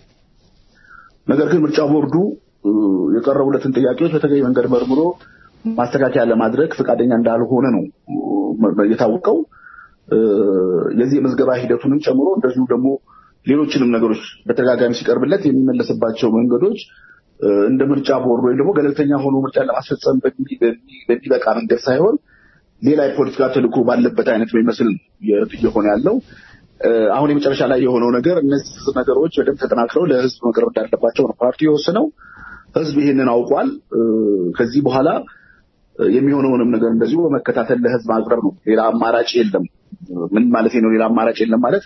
Speaker 7: ነገር ግን ምርጫ ቦርዱ እ፣ የቀረቡለትን ጥያቄዎች በተገቢ መንገድ መርምሮ ማስተካከያ ለማድረግ ፈቃደኛ እንዳልሆነ ነው እ፣ የታወቀው። እ፣ የዚህ የምዝገባ ሂደቱንም ጨምሮ እንደዚሁ ደግሞ ሌሎችንም ነገሮች በተደጋጋሚ ሲቀርብለት የሚመለስባቸው መንገዶች እ፣ እንደ ምርጫ ቦርድ ወይም ደግሞ ገለልተኛ ሆኖ ምርጫ ለማስፈጸም በሚ- በሚ- በሚበቃ መንገድ ሳይሆን ሌላ የፖለቲካ ተልዕኮ ባለበት አይነት የሚመስል ነው የ- እየሆነ ያለው። እ፣ አሁን የመጨረሻ ላይ የሆነው ነገር እነዚህ ነገሮች በደንብ ተጠናክረው ለሕዝብ መቅረብ እንዳለባቸው ነው ፓርቲው የወሰነው። ሕዝብ ይህንን አውቋል። እ፣ ከዚህ በኋላ እ፣ የሚሆነውንም ነገር እንደዚሁ በመከታተል ለሕዝብ ማቅረብ ነው። ሌላ አማራጭ የለም። ምን ማለት ነው? ሌላ አማራጭ የለም ማለት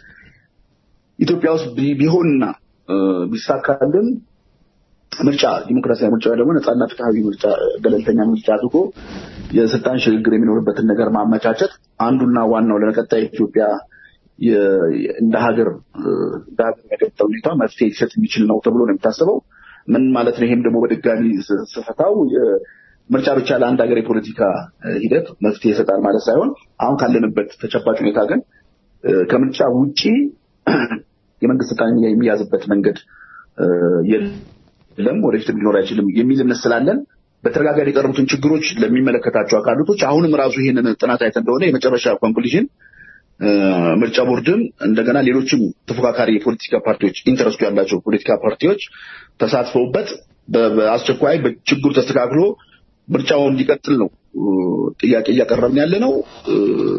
Speaker 7: ኢትዮጵያ ውስጥ ቢ- ቢሆንና እ፣ ቢሳካልን ምርጫ ዲሞክራሲያዊ ምርጫ ወይ ደግሞ ነጻና ፍትሐዊ ምርጫ ገለልተኛ ምርጫ አድርጎ የስልጣን ሽግግር የሚኖርበትን ነገር ማመቻቸት አንዱና ዋናው ለቀጣይ ኢትዮጵያ የ- እንደ ሀገር እ፣ እንደ ሀገር የገጠመው ሁኔታ መፍትሄ ሊሰጥ የሚችል ነው ተብሎ ነው የሚታሰበው። ምን ማለት ነው? ይሄም ደግሞ በድጋሚ ስ- ስፈታው የ- ምርጫ ብቻ ለአንድ ሀገር የፖለቲካ እ፣ ሂደት መፍትሄ ይሰጣል ማለት ሳይሆን አሁን ካለንበት ተጨባጭ ሁኔታ ግን እ፣ ከምርጫ ውጪ የመንግስት ስልጣን የሚያዝበት መንገድ እ፣ የለም፣ ወደፊትም ሊኖር አይችልም የሚል እምነት ስላለን በተደጋጋሚ የቀረቡትን ችግሮች ለሚመለከታቸው አካላቶች አሁንም ራሱ ይህንን ጥናት አይተን እንደሆነ የመጨረሻ ኮንክሉዥን ምርጫ ቦርድም እንደገና ሌሎችም ተፎካካሪ የፖለቲካ ፓርቲዎች ኢንተረስቱ ያላቸው ፖለቲካ ፓርቲዎች ተሳትፈውበት በ- በአስቸኳይ በችግሩ ተስተካክሎ ምርጫው እንዲቀጥል ነው እ፣ ጥያቄ እያቀረብን ያለ ነው። እ፣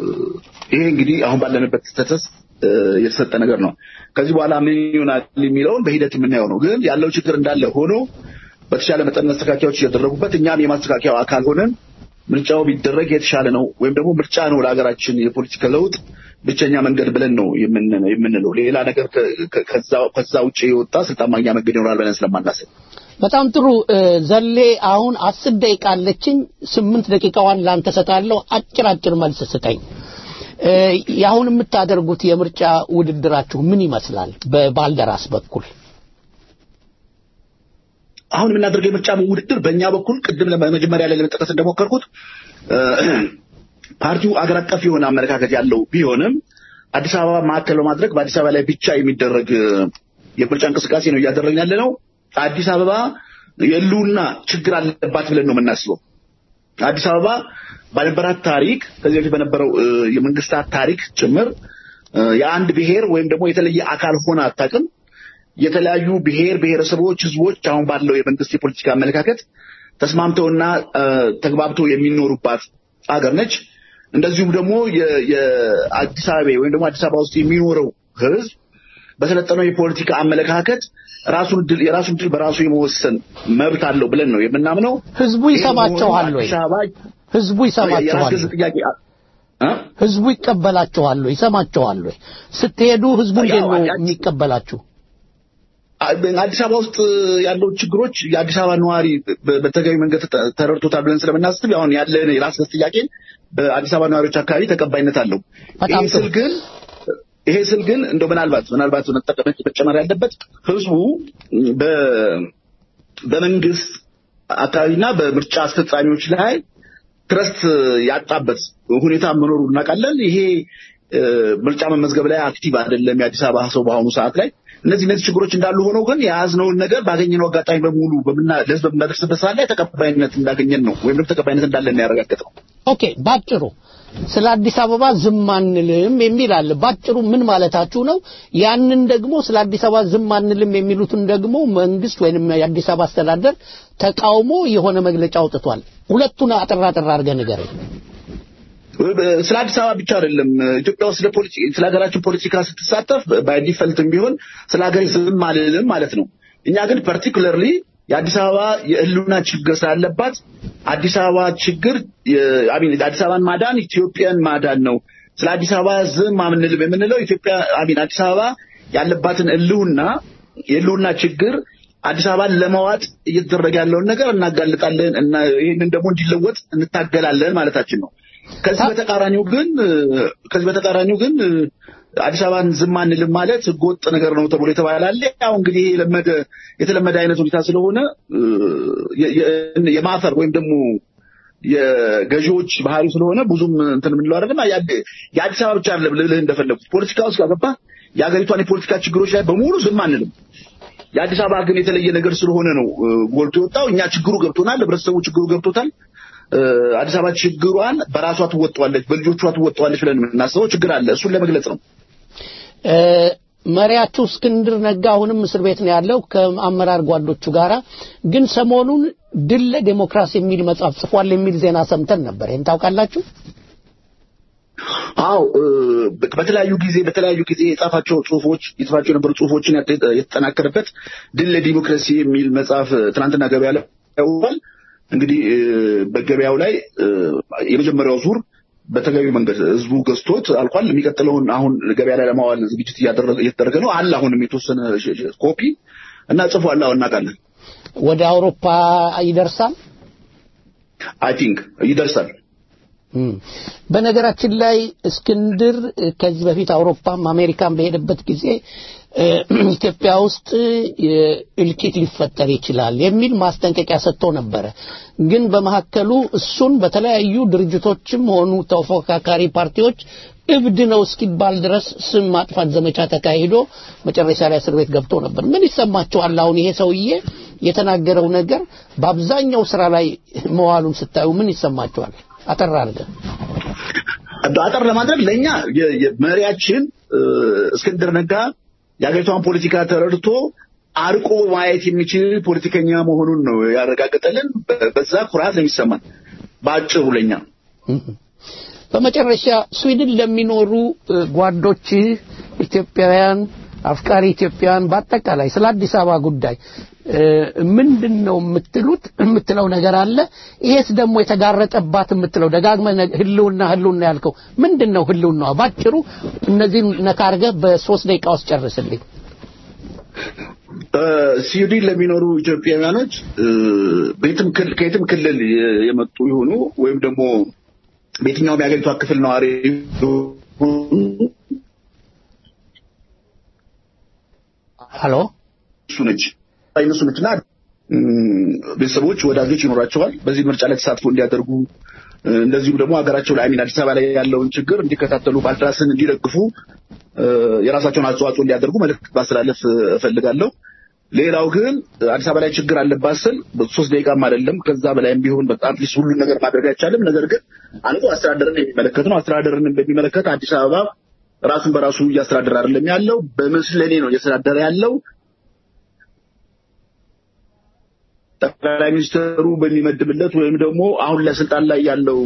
Speaker 7: ይሄ እንግዲህ አሁን ባለንበት ስተተስ የተሰጠ ነገር ነው። ከዚህ በኋላ ምን ይሆናል የሚለውን በሂደት የምናየው ነው። ግን ያለው ችግር እንዳለ ሆኖ በተሻለ መጠን መስተካከያዎች እያደረጉበት እኛም የማስተካከያው አካል ሆነን ምርጫው ቢደረግ የተሻለ ነው ወይም ደግሞ ምርጫ ነው ለሀገራችን የፖለቲካ ለውጥ ብቸኛ መንገድ ብለን ነው የምን- የምንለው። ሌላ ነገር ከ- ከ- ከዛ- ከዛ ውጭ የወጣ ስልጣን ማግኛ መንገድ ይኖራል ብለን ስለማናስብ
Speaker 2: በጣም ጥሩ እ፣ ዘሌ አሁን አስር ደቂቃ አለችኝ ስምንት ደቂቃዋን ላንተ ሰጣለሁ አጭር አጭር መልስ ስጠኝ እ፣ የአሁን የምታደርጉት የምርጫ ውድድራችሁ ምን ይመስላል በባልደራስ በኩል
Speaker 7: አሁን የምናደርገው የምርጫ ውድድር በእኛ በኩል ቅድም ለመ- መጀመሪያ ላይ ለመጠቀስ እንደሞከርኩት እ፣ ፓርቲው አገር አቀፍ የሆነ አመለካከት ያለው ቢሆንም አዲስ አበባ ማዕከል በማድረግ በአዲስ አበባ ላይ ብቻ የሚደረግ እ፣ የምርጫ እንቅስቃሴ ነው እያደረግን ያለ ነው። አዲስ አበባ የህልውና ችግር አለባት ብለን ነው የምናስበው። አዲስ አበባ ባልነበራት ታሪክ ከዚህ በፊት በነበረው እ፣ የመንግስታት ታሪክ ጭምር እ፣ የአንድ ብሔር ወይም ደግሞ የተለየ አካል ሆነ አታውቅም። የተለያዩ ብሔር ብሔረሰቦች፣ ህዝቦች አሁን ባለው የመንግስት የፖለቲካ አመለካከት ተስማምተውና እ፣ ተግባብተው የሚኖሩባት አገር ነች። እንደዚሁም ደግሞ የ- የአዲስ አበባ ወይም ደግሞ አዲስ አበባ ውስጥ የሚኖረው ህዝብ በሰለጠነው የፖለቲካ አመለካከት ራሱን ድል የራሱን ድል በራሱ የመወሰን መብት አለው ብለን ነው የምናምነው።
Speaker 2: ህዝቡ ይሰማቸዋል ወይ?
Speaker 7: አዲስ አበባ
Speaker 2: ህዝቡ ይሰማቸዋል
Speaker 7: የራስ ገዝ ጥያቄ እ?
Speaker 2: ህዝቡ ይቀበላቸዋል ወይ? ይሰማቸዋል ወይ? ስትሄዱ ህዝቡ እንዴት
Speaker 7: ያው
Speaker 2: ነው
Speaker 7: አዲስ-
Speaker 2: የሚቀበላችሁ?
Speaker 7: አዲስ አበባ ውስጥ ያለው ችግሮች የአዲስ አበባ ነዋሪ በ- በተገቢ መንገድ ተ- ተረድቶታል ብለን ስለምናስብ አሁን ያለን የራስ ገዝ ጥያቄ በአዲስ አበባ ነዋሪዎች አካባቢ ተቀባይነት አለው።
Speaker 2: በጣም
Speaker 7: ይሄ ስል
Speaker 2: ጥሩ።
Speaker 7: ግን ይሄ ስል ግን እንደው ምናልባት ምናልባት መጠቀም መጨመር ያለበት ህዝቡ በ በመንግስት አካባቢና በምርጫ አስፈጻሚዎች ላይ ትረስት ያጣበት ሁኔታ መኖሩ እናውቃለን። ይሄ እ፣ ምርጫ መመዝገብ ላይ አክቲቭ አይደለም የአዲስ አበባ ሰው በአሁኑ ሰዓት ላይ። እነዚህ እነዚህ ችግሮች እንዳሉ ሆነው ግን የያዝነውን ነገር ባገኘነው አጋጣሚ በሙሉ በምና ለህዝብ በምናደርስበት ሰዓት ላይ ተቀባይነት እንዳገኘን ነው ወይም ደግሞ ተቀባይነት እንዳለን ያረጋገጠው።
Speaker 2: ኦኬ ባጭሩ ስለ አዲስ አበባ ዝም አንልም የሚል አለ። ባጭሩ ምን ማለታችሁ ነው? ያንን ደግሞ ስለ አዲስ አበባ ዝም አንልም የሚሉትን ደግሞ መንግስት ወይንም የአዲስ አበባ አስተዳደር ተቃውሞ የሆነ መግለጫ አውጥቷል። ሁለቱን አጠር አጠር አድርገህ ንገረኝ።
Speaker 7: ስለ አዲስ አበባ ብቻ አይደለም ኢትዮጵያ ውስጥ ለፖለቲ- ስለ ሀገራችን ፖለቲካ ስትሳተፍ ባይ ዲፈልትም ቢሆን ስለ ሀገር ዝም አልልም ማለት ነው። እኛ ግን ፓርቲኩለርሊ የአዲስ አበባ የህልውና ችግር ስላለባት አዲስ አበባ ችግር አሚን አዲስ አበባን ማዳን ኢትዮጵያን ማዳን ነው። ስለ አዲስ አበባ ዝም አንልም የምንለው ኢትዮጵያ አሚን አዲስ አበባ ያለባትን ህልውና የህልውና ችግር አዲስ አበባን ለመዋጥ እየተደረገ ያለውን ነገር እናጋልጣለን እና ይህንን ደግሞ እንዲለወጥ እንታገላለን ማለታችን ነው። ከዚህ በተቃራኒው ግን ከዚህ በተቃራኒው ግን አዲስ አበባን ዝም አንልም ማለት ህገወጥ ነገር ነው ተብሎ የተባለ አለ። ያው እንግዲህ ይሄ የለመደ የተለመደ አይነት ሁኔታ ስለሆነ የ- የ- የማፈር ወይም ደግሞ የገዢዎች ባህሪ ስለሆነ ብዙም እንትን የምንለው አይደለም። ያ- የአዲስ አበባ ብቻ አይደለም ልልህ እንደፈለጉት ፖለቲካ ውስጥ ካገባ የሀገሪቷን የፖለቲካ ችግሮች ላይ በሙሉ ዝም አንልም። የአዲስ አበባ ግን የተለየ ነገር ስለሆነ ነው እ፣ ጎልቶ የወጣው። እኛ ችግሩ ገብቶናል፣ ህብረተሰቡ ችግሩ ገብቶታል። እ፣ አዲስ አበባ ችግሯን በራሷ ትወጣዋለች፣ በልጆቿ ትወጣዋለች ብለን የምናስበው ችግር አለ። እሱን ለመግለጽ ነው።
Speaker 2: እ፣ መሪያችሁ እስክንድር ነጋ አሁንም እስር ቤት ነው ያለው ከአመራር ጓዶቹ ጋራ። ግን ሰሞኑን ድል ለዴሞክራሲ የሚል መጽሐፍ ጽፏል የሚል ዜና ሰምተን ነበር። ይህን ታውቃላችሁ?
Speaker 7: አው በተለያዩ ጊዜ በተለያዩ ጊዜ የጻፋቸው ጽሁፎች የጻፋቸው የነበሩ ጽሁፎችን ያተ- የተጠናከረበት ድል ለዲሞክራሲ የሚል መጽሐፍ ትናንትና ገበያ ላይ ያውሏል። እንግዲህ እ፣ በገበያው ላይ እ፣ የመጀመሪያው ዙር በተገቢ መንገድ ህዝቡ ገዝቶት አልቋል። የሚቀጥለውን አሁን ገበያ ላይ ለማዋል ዝግጅት እያደረገ እየተደረገ ነው። አለ አሁንም የተወሰነ ሽ- ሽ- ኮፒ እና ጽፏል። አሁን እናውቃለን።
Speaker 2: ወደ አውሮፓ ይደርሳል።
Speaker 7: አይ ቲንክ ይደርሳል።
Speaker 2: እም። በነገራችን ላይ እስክንድር እ፣ ከዚህ በፊት አውሮፓም አሜሪካም በሄደበት ጊዜ እ፣ ኢትዮጵያ ውስጥ እ፣ እልቂት ሊፈጠር ይችላል የሚል ማስጠንቀቂያ ሰጥቶ ነበረ። ግን በመካከሉ እሱን በተለያዩ ድርጅቶችም ሆኑ ተፎካካሪ ፓርቲዎች እብድ ነው እስኪባል ድረስ ስም ማጥፋት ዘመቻ ተካሂዶ መጨረሻ ላይ እስር ቤት ገብቶ ነበር። ምን ይሰማችኋል? አሁን ይሄ ሰውዬ የተናገረው ነገር በአብዛኛው ስራ ላይ መዋሉን ስታዩ ምን ይሰማችኋል? አጠር አድርገህ
Speaker 7: አጠር ለማድረግ ለእኛ የ- የ- መሪያችን እ፣ እስክንድር ነጋ የሀገሪቷን ፖለቲካ ተረድቶ አርቆ ማየት የሚችል ፖለቲከኛ መሆኑን ነው ያረጋገጠልን። በ- በዛ ኩራት ነው የሚሰማን በአጭሩ ለኛ።
Speaker 2: በመጨረሻ ስዊድን ለሚኖሩ እ፣ ጓዶች ኢትዮጵያውያን አፍቃሪ ኢትዮጵያውያን በአጠቃላይ ስለ አዲስ አበባ ጉዳይ እ፣ ምንድን ነው የምትሉት የምትለው ነገር አለ? ይሄስ ደግሞ የተጋረጠባት የምትለው ደጋግመህ ነ- ህልውና ህልውና ያልከው ምንድን ነው ህልውናዋ? ባጭሩ እነዚህን ነካ አድርገህ በሶስት ደቂቃ ውስጥ ጨርስልኝ።
Speaker 7: እ፣ ስዊድን ለሚኖሩ ኢትዮጵያውያኖች እ፣ በየትም ክል- ከየትም ክልል የ- የመጡ ይሆኑ ወይም ደግሞ በየትኛውም የሀገሪቷ ክፍል ነዋሪ ይሁኑ
Speaker 2: ሀሎ
Speaker 7: እሱ ነች እነሱ ነችና እም፣ ቤተሰቦች ወዳጆች ይኖራቸዋል። በዚህ ምርጫ ላይ ተሳትፎ እንዲያደርጉ እ፣ እንደዚሁም ደግሞ ሀገራቸው ላይ አሚን አዲስ አበባ ላይ ያለውን ችግር እንዲከታተሉ ባልደራስን እንዲደግፉ እ፣ የራሳቸውን አስተዋጽኦ እንዲያደርጉ መልዕክት ማስተላለፍ እ፣ እፈልጋለሁ። ሌላው ግን አዲስ አበባ ላይ ችግር አለባት ስል ሶስት ደቂቃም አይደለም ከዛ በላይም ቢሆን በጣም ሊስ ሁሉን ነገር ማድረግ አይቻልም። ነገር ግን አንዱ አስተዳደርን የሚመለከት ነው። አስተዳደርን በሚመለከት አዲስ አበባ ራሱን በራሱ እያስተዳደረ አይደለም ያለው፣ በምስለኔ ነው እያስተዳደረ ያለው። ጠቅላይ ሚኒስትሩ በሚመድብለት ወይም ደግሞ አሁን ለስልጣን ላይ ያለው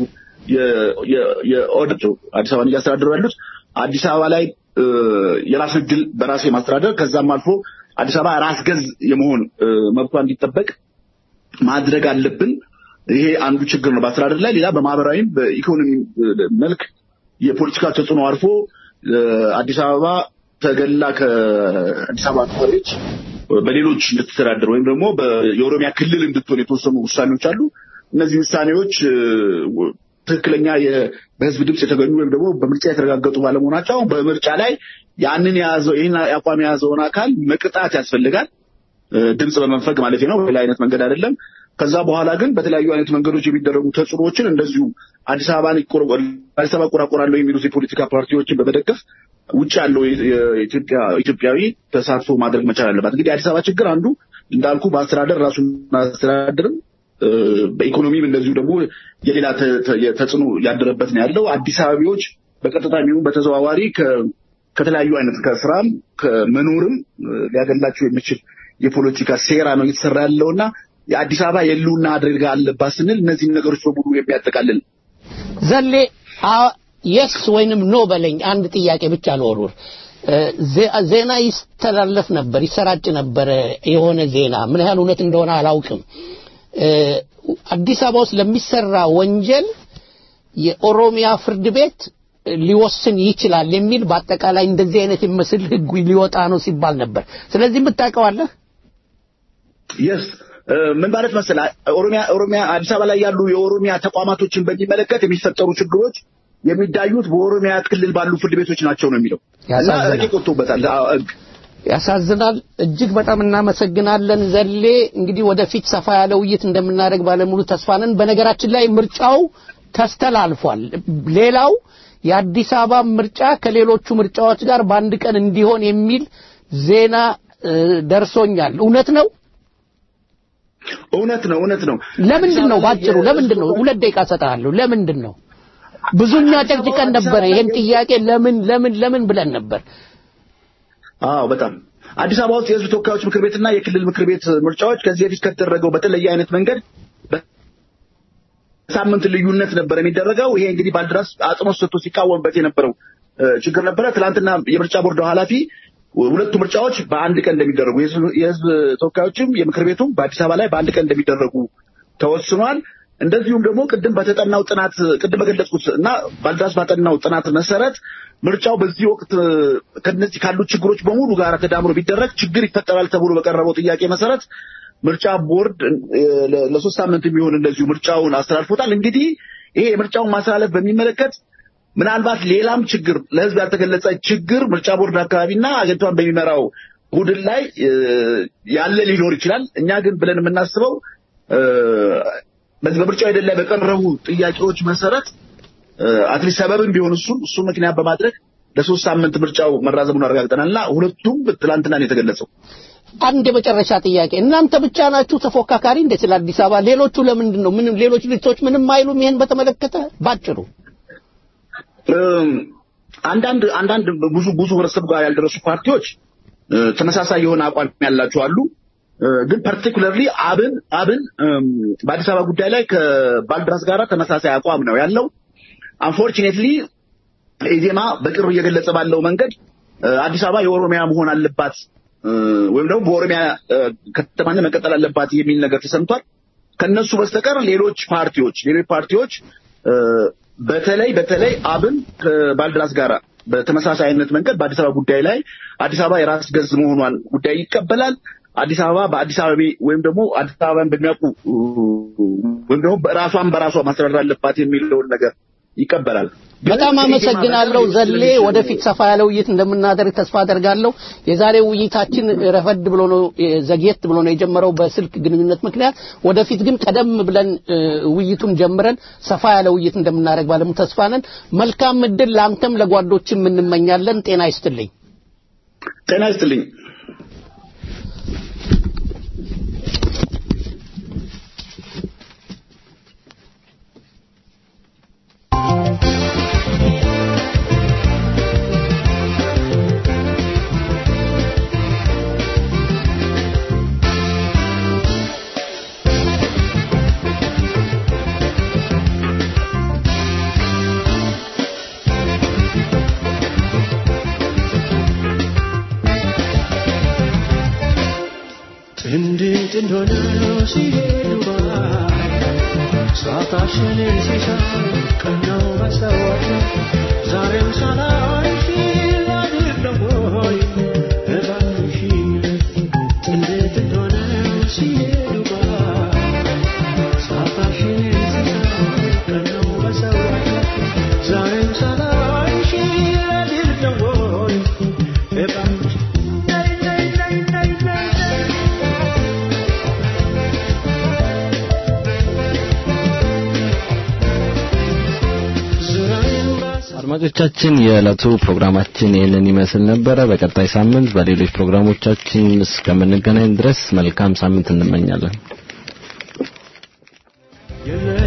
Speaker 7: የኦዲት አዲስ አበባን እያስተዳደሩ ያሉት አዲስ አበባ ላይ የራስ እድል በራስ የማስተዳደር ከዛም አልፎ አዲስ አበባ ራስ ገዝ የመሆን መብቷ እንዲጠበቅ ማድረግ አለብን። ይሄ አንዱ ችግር ነው በአስተዳደር ላይ። ሌላ በማህበራዊም በኢኮኖሚ መልክ የፖለቲካ ተጽዕኖ አልፎ አዲስ አበባ ተገላ ከአዲስ አበባ ነዋሪዎች በሌሎች እንድትተዳደር ወይም ደግሞ የኦሮሚያ ክልል እንድትሆን የተወሰኑ ውሳኔዎች አሉ። እነዚህ ውሳኔዎች ትክክለኛ በህዝብ ድምፅ የተገኙ ወይም ደግሞ በምርጫ የተረጋገጡ ባለመሆናቸው አሁን በምርጫ ላይ ያንን የያዘው ይህን አቋም የያዘውን አካል መቅጣት ያስፈልጋል። ድምፅ በመንፈግ ማለት ነው፣ በሌላ አይነት መንገድ አይደለም። ከዛ በኋላ ግን በተለያዩ አይነት መንገዶች የሚደረጉ ተጽዕኖዎችን እንደዚሁ አዲስ አበባን አዲስ አበባ እቆራቆራለሁ የሚሉት የፖለቲካ ፓርቲዎችን በመደገፍ ውጭ ያለው ኢትዮጵያዊ ተሳትፎ ማድረግ መቻል አለባት። እንግዲህ አዲስ አበባ ችግር አንዱ እንዳልኩ በአስተዳደር ራሱን አስተዳደርም በኢኮኖሚም እንደዚሁ ደግሞ የሌላ ተጽዕኖ ያደረበት ነው ያለው። አዲስ አበባዎች በቀጥታ የሚሆን በተዘዋዋሪ ከተለያዩ አይነት ከስራም ከመኖርም ሊያገላቸው የሚችል የፖለቲካ ሴራ ነው እየተሰራ ያለው እና የአዲስ አበባ የህልውና አደጋ አለባት ስንል እነዚህን ነገሮች በሙሉ የሚያጠቃልል
Speaker 2: ዘሌ የስ ወይንም ኖ በለኝ አንድ ጥያቄ ብቻ ልወርውር። ዜና ይስተላለፍ ነበር፣ ይሰራጭ ነበረ የሆነ ዜና ምን ያህል እውነት እንደሆነ አላውቅም። አዲስ አበባ ውስጥ ለሚሰራ ወንጀል የኦሮሚያ ፍርድ ቤት ሊወስን ይችላል የሚል በአጠቃላይ እንደዚህ አይነት የሚመስል ህግ ሊወጣ ነው ሲባል ነበር። ስለዚህ የምታውቀዋለህ?
Speaker 7: የስ ምን ማለት መሰለህ፣ ኦሮሚያ ኦሮሚያ አዲስ አበባ ላይ ያሉ የኦሮሚያ ተቋማቶችን በሚመለከት የሚፈጠሩ ችግሮች የሚዳዩት በኦሮሚያ ክልል ባሉ ፍርድ ቤቶች ናቸው ነው የሚለው እና ረቂቅ ወጥቶበታል ህግ
Speaker 2: ያሳዝናል። እጅግ በጣም እናመሰግናለን ዘሌ። እንግዲህ ወደፊት ሰፋ ያለ ውይይት እንደምናደርግ ባለሙሉ ተስፋ ነን። በነገራችን ላይ ምርጫው ተስተላልፏል። ሌላው የአዲስ አበባ ምርጫ ከሌሎቹ ምርጫዎች ጋር በአንድ ቀን እንዲሆን የሚል ዜና ደርሶኛል። እውነት ነው?
Speaker 7: እውነት ነው፣ እውነት ነው።
Speaker 2: ለምንድን ነው ባጭሩ? ለምንድን ነው? ሁለት ደቂቃ ሰጥሃለሁ። ለምንድን ነው? ብዙኛ ጨቅጭቀን ነበረ ይሄን ጥያቄ ለምን ለምን ለምን ብለን ነበር።
Speaker 7: አዎ በጣም አዲስ አበባ ውስጥ የህዝብ ተወካዮች ምክር ቤትና የክልል ምክር ቤት ምርጫዎች ከዚህ በፊት ከተደረገው በተለየ አይነት መንገድ ሳምንት ልዩነት ነበር የሚደረገው። ይሄ እንግዲህ ባልደራስ አጽንኦት ሰጥቶ ሲቃወምበት የነበረው ችግር ነበረ። ትናንትና የምርጫ ቦርድ ኃላፊ ሁለቱ ምርጫዎች በአንድ ቀን እንደሚደረጉ የህዝብ ተወካዮችም የምክር ቤቱም በአዲስ አበባ ላይ በአንድ ቀን እንደሚደረጉ ተወስኗል። እንደዚሁም ደግሞ ቅድም በተጠናው ጥናት ቅድም በገለጽኩት እና ባልደራስ ባጠናው ጥናት መሰረት ምርጫው በዚህ ወቅት ከነዚህ ካሉት ችግሮች በሙሉ ጋር ተዳምሮ ቢደረግ ችግር ይፈጠራል ተብሎ በቀረበው ጥያቄ መሰረት ምርጫ ቦርድ ለሶስት ሳምንት የሚሆን እንደዚሁ ምርጫውን አስተላልፎታል። እንግዲህ ይሄ የምርጫውን ማስተላለፍ በሚመለከት ምናልባት ሌላም ችግር ለህዝብ ያልተገለጸ ችግር ምርጫ ቦርድ አካባቢና አገሪቷን በሚመራው ቡድን ላይ ያለ ሊኖር ይችላል። እኛ ግን ብለን የምናስበው በዚህ በምርጫው ሂደት ላይ በቀረቡ ጥያቄዎች መሰረት አትሊስት ሰበብም ቢሆን እሱን እሱ ምክንያት በማድረግ ለሶስት ሳምንት ምርጫው መራዘሙን አረጋግጠናል እና ሁለቱም ትላንትና ነው የተገለጸው።
Speaker 2: አንድ የመጨረሻ ጥያቄ፣ እናንተ ብቻ ናችሁ ተፎካካሪ እንደ ስለ አዲስ አበባ? ሌሎቹ ለምንድን ነው ምንም ሌሎች ልጆች ምንም አይሉም? ይሄን በተመለከተ ባጭሩ
Speaker 7: አንዳንድ አንዳንድ ብዙ ብዙ ህብረተሰብ ጋር ያልደረሱ ፓርቲዎች ተመሳሳይ የሆነ አቋም ያላቸው አሉ። ግን ፓርቲኩላርሊ አብን አብን በአዲስ አበባ ጉዳይ ላይ ከባልድራስ ጋር ተመሳሳይ አቋም ነው ያለው። አንፎርቹኔትሊ ኢዜማ በቅርብ እየገለጸ ባለው መንገድ አዲስ አበባ የኦሮሚያ መሆን አለባት ወይም ደግሞ በኦሮሚያ ከተማነት መቀጠል አለባት የሚል ነገር ተሰምቷል። ከነሱ በስተቀር ሌሎች ፓርቲዎች ሌሎች ፓርቲዎች በተለይ በተለይ አብን ከባልድራስ ጋር በተመሳሳይ አይነት መንገድ በአዲስ አበባ ጉዳይ ላይ አዲስ አበባ የራስ ገዝ መሆኗን ጉዳይ ይቀበላል። አዲስ አበባ በአዲስ አበባ ወይም ደግሞ አዲስ አበባን በሚያውቁ ወይም ደግሞ ራሷን በራሷ ማስተዳደር አለባት የሚለውን ነገር ይቀበላል።
Speaker 2: በጣም አመሰግናለሁ ዘሌ። ወደፊት ሰፋ ያለ ውይይት እንደምናደርግ ተስፋ አደርጋለሁ። የዛሬው ውይይታችን ረፈድ ብሎ ነው ዘግየት ብሎ ነው የጀመረው በስልክ ግንኙነት ምክንያት። ወደፊት ግን ቀደም ብለን ውይይቱን ጀምረን ሰፋ ያለ ውይይት እንደምናደርግ ባለሙ ተስፋ ነን። መልካም እድል ለአንተም ለጓዶችም እንመኛለን። ጤና ይስጥልኝ።
Speaker 7: ጤና ይስጥልኝ።
Speaker 3: እንዴት እንደሆነ ሲሄዱ ባይ ሰዓታችን ሲሳይ ቀናው መስታወት ዛሬም ሳላይሽ ላድር ወይ እባክሽ እንዴት እንደሆነ ሲሄዱ ባይ ሰዓታችን ሲሳይ ቀናው መስታወት ዛሬም ሳላይሽ ላድር ወይ እባክሽ ናይ ናይ ናይ ናይ ናይ
Speaker 4: አድማጮቻችን የዕለቱ ፕሮግራማችን ይህንን ይመስል ነበረ። በቀጣይ ሳምንት በሌሎች ፕሮግራሞቻችን እስከምንገናኝ ድረስ መልካም ሳምንት እንመኛለን።
Speaker 3: የለ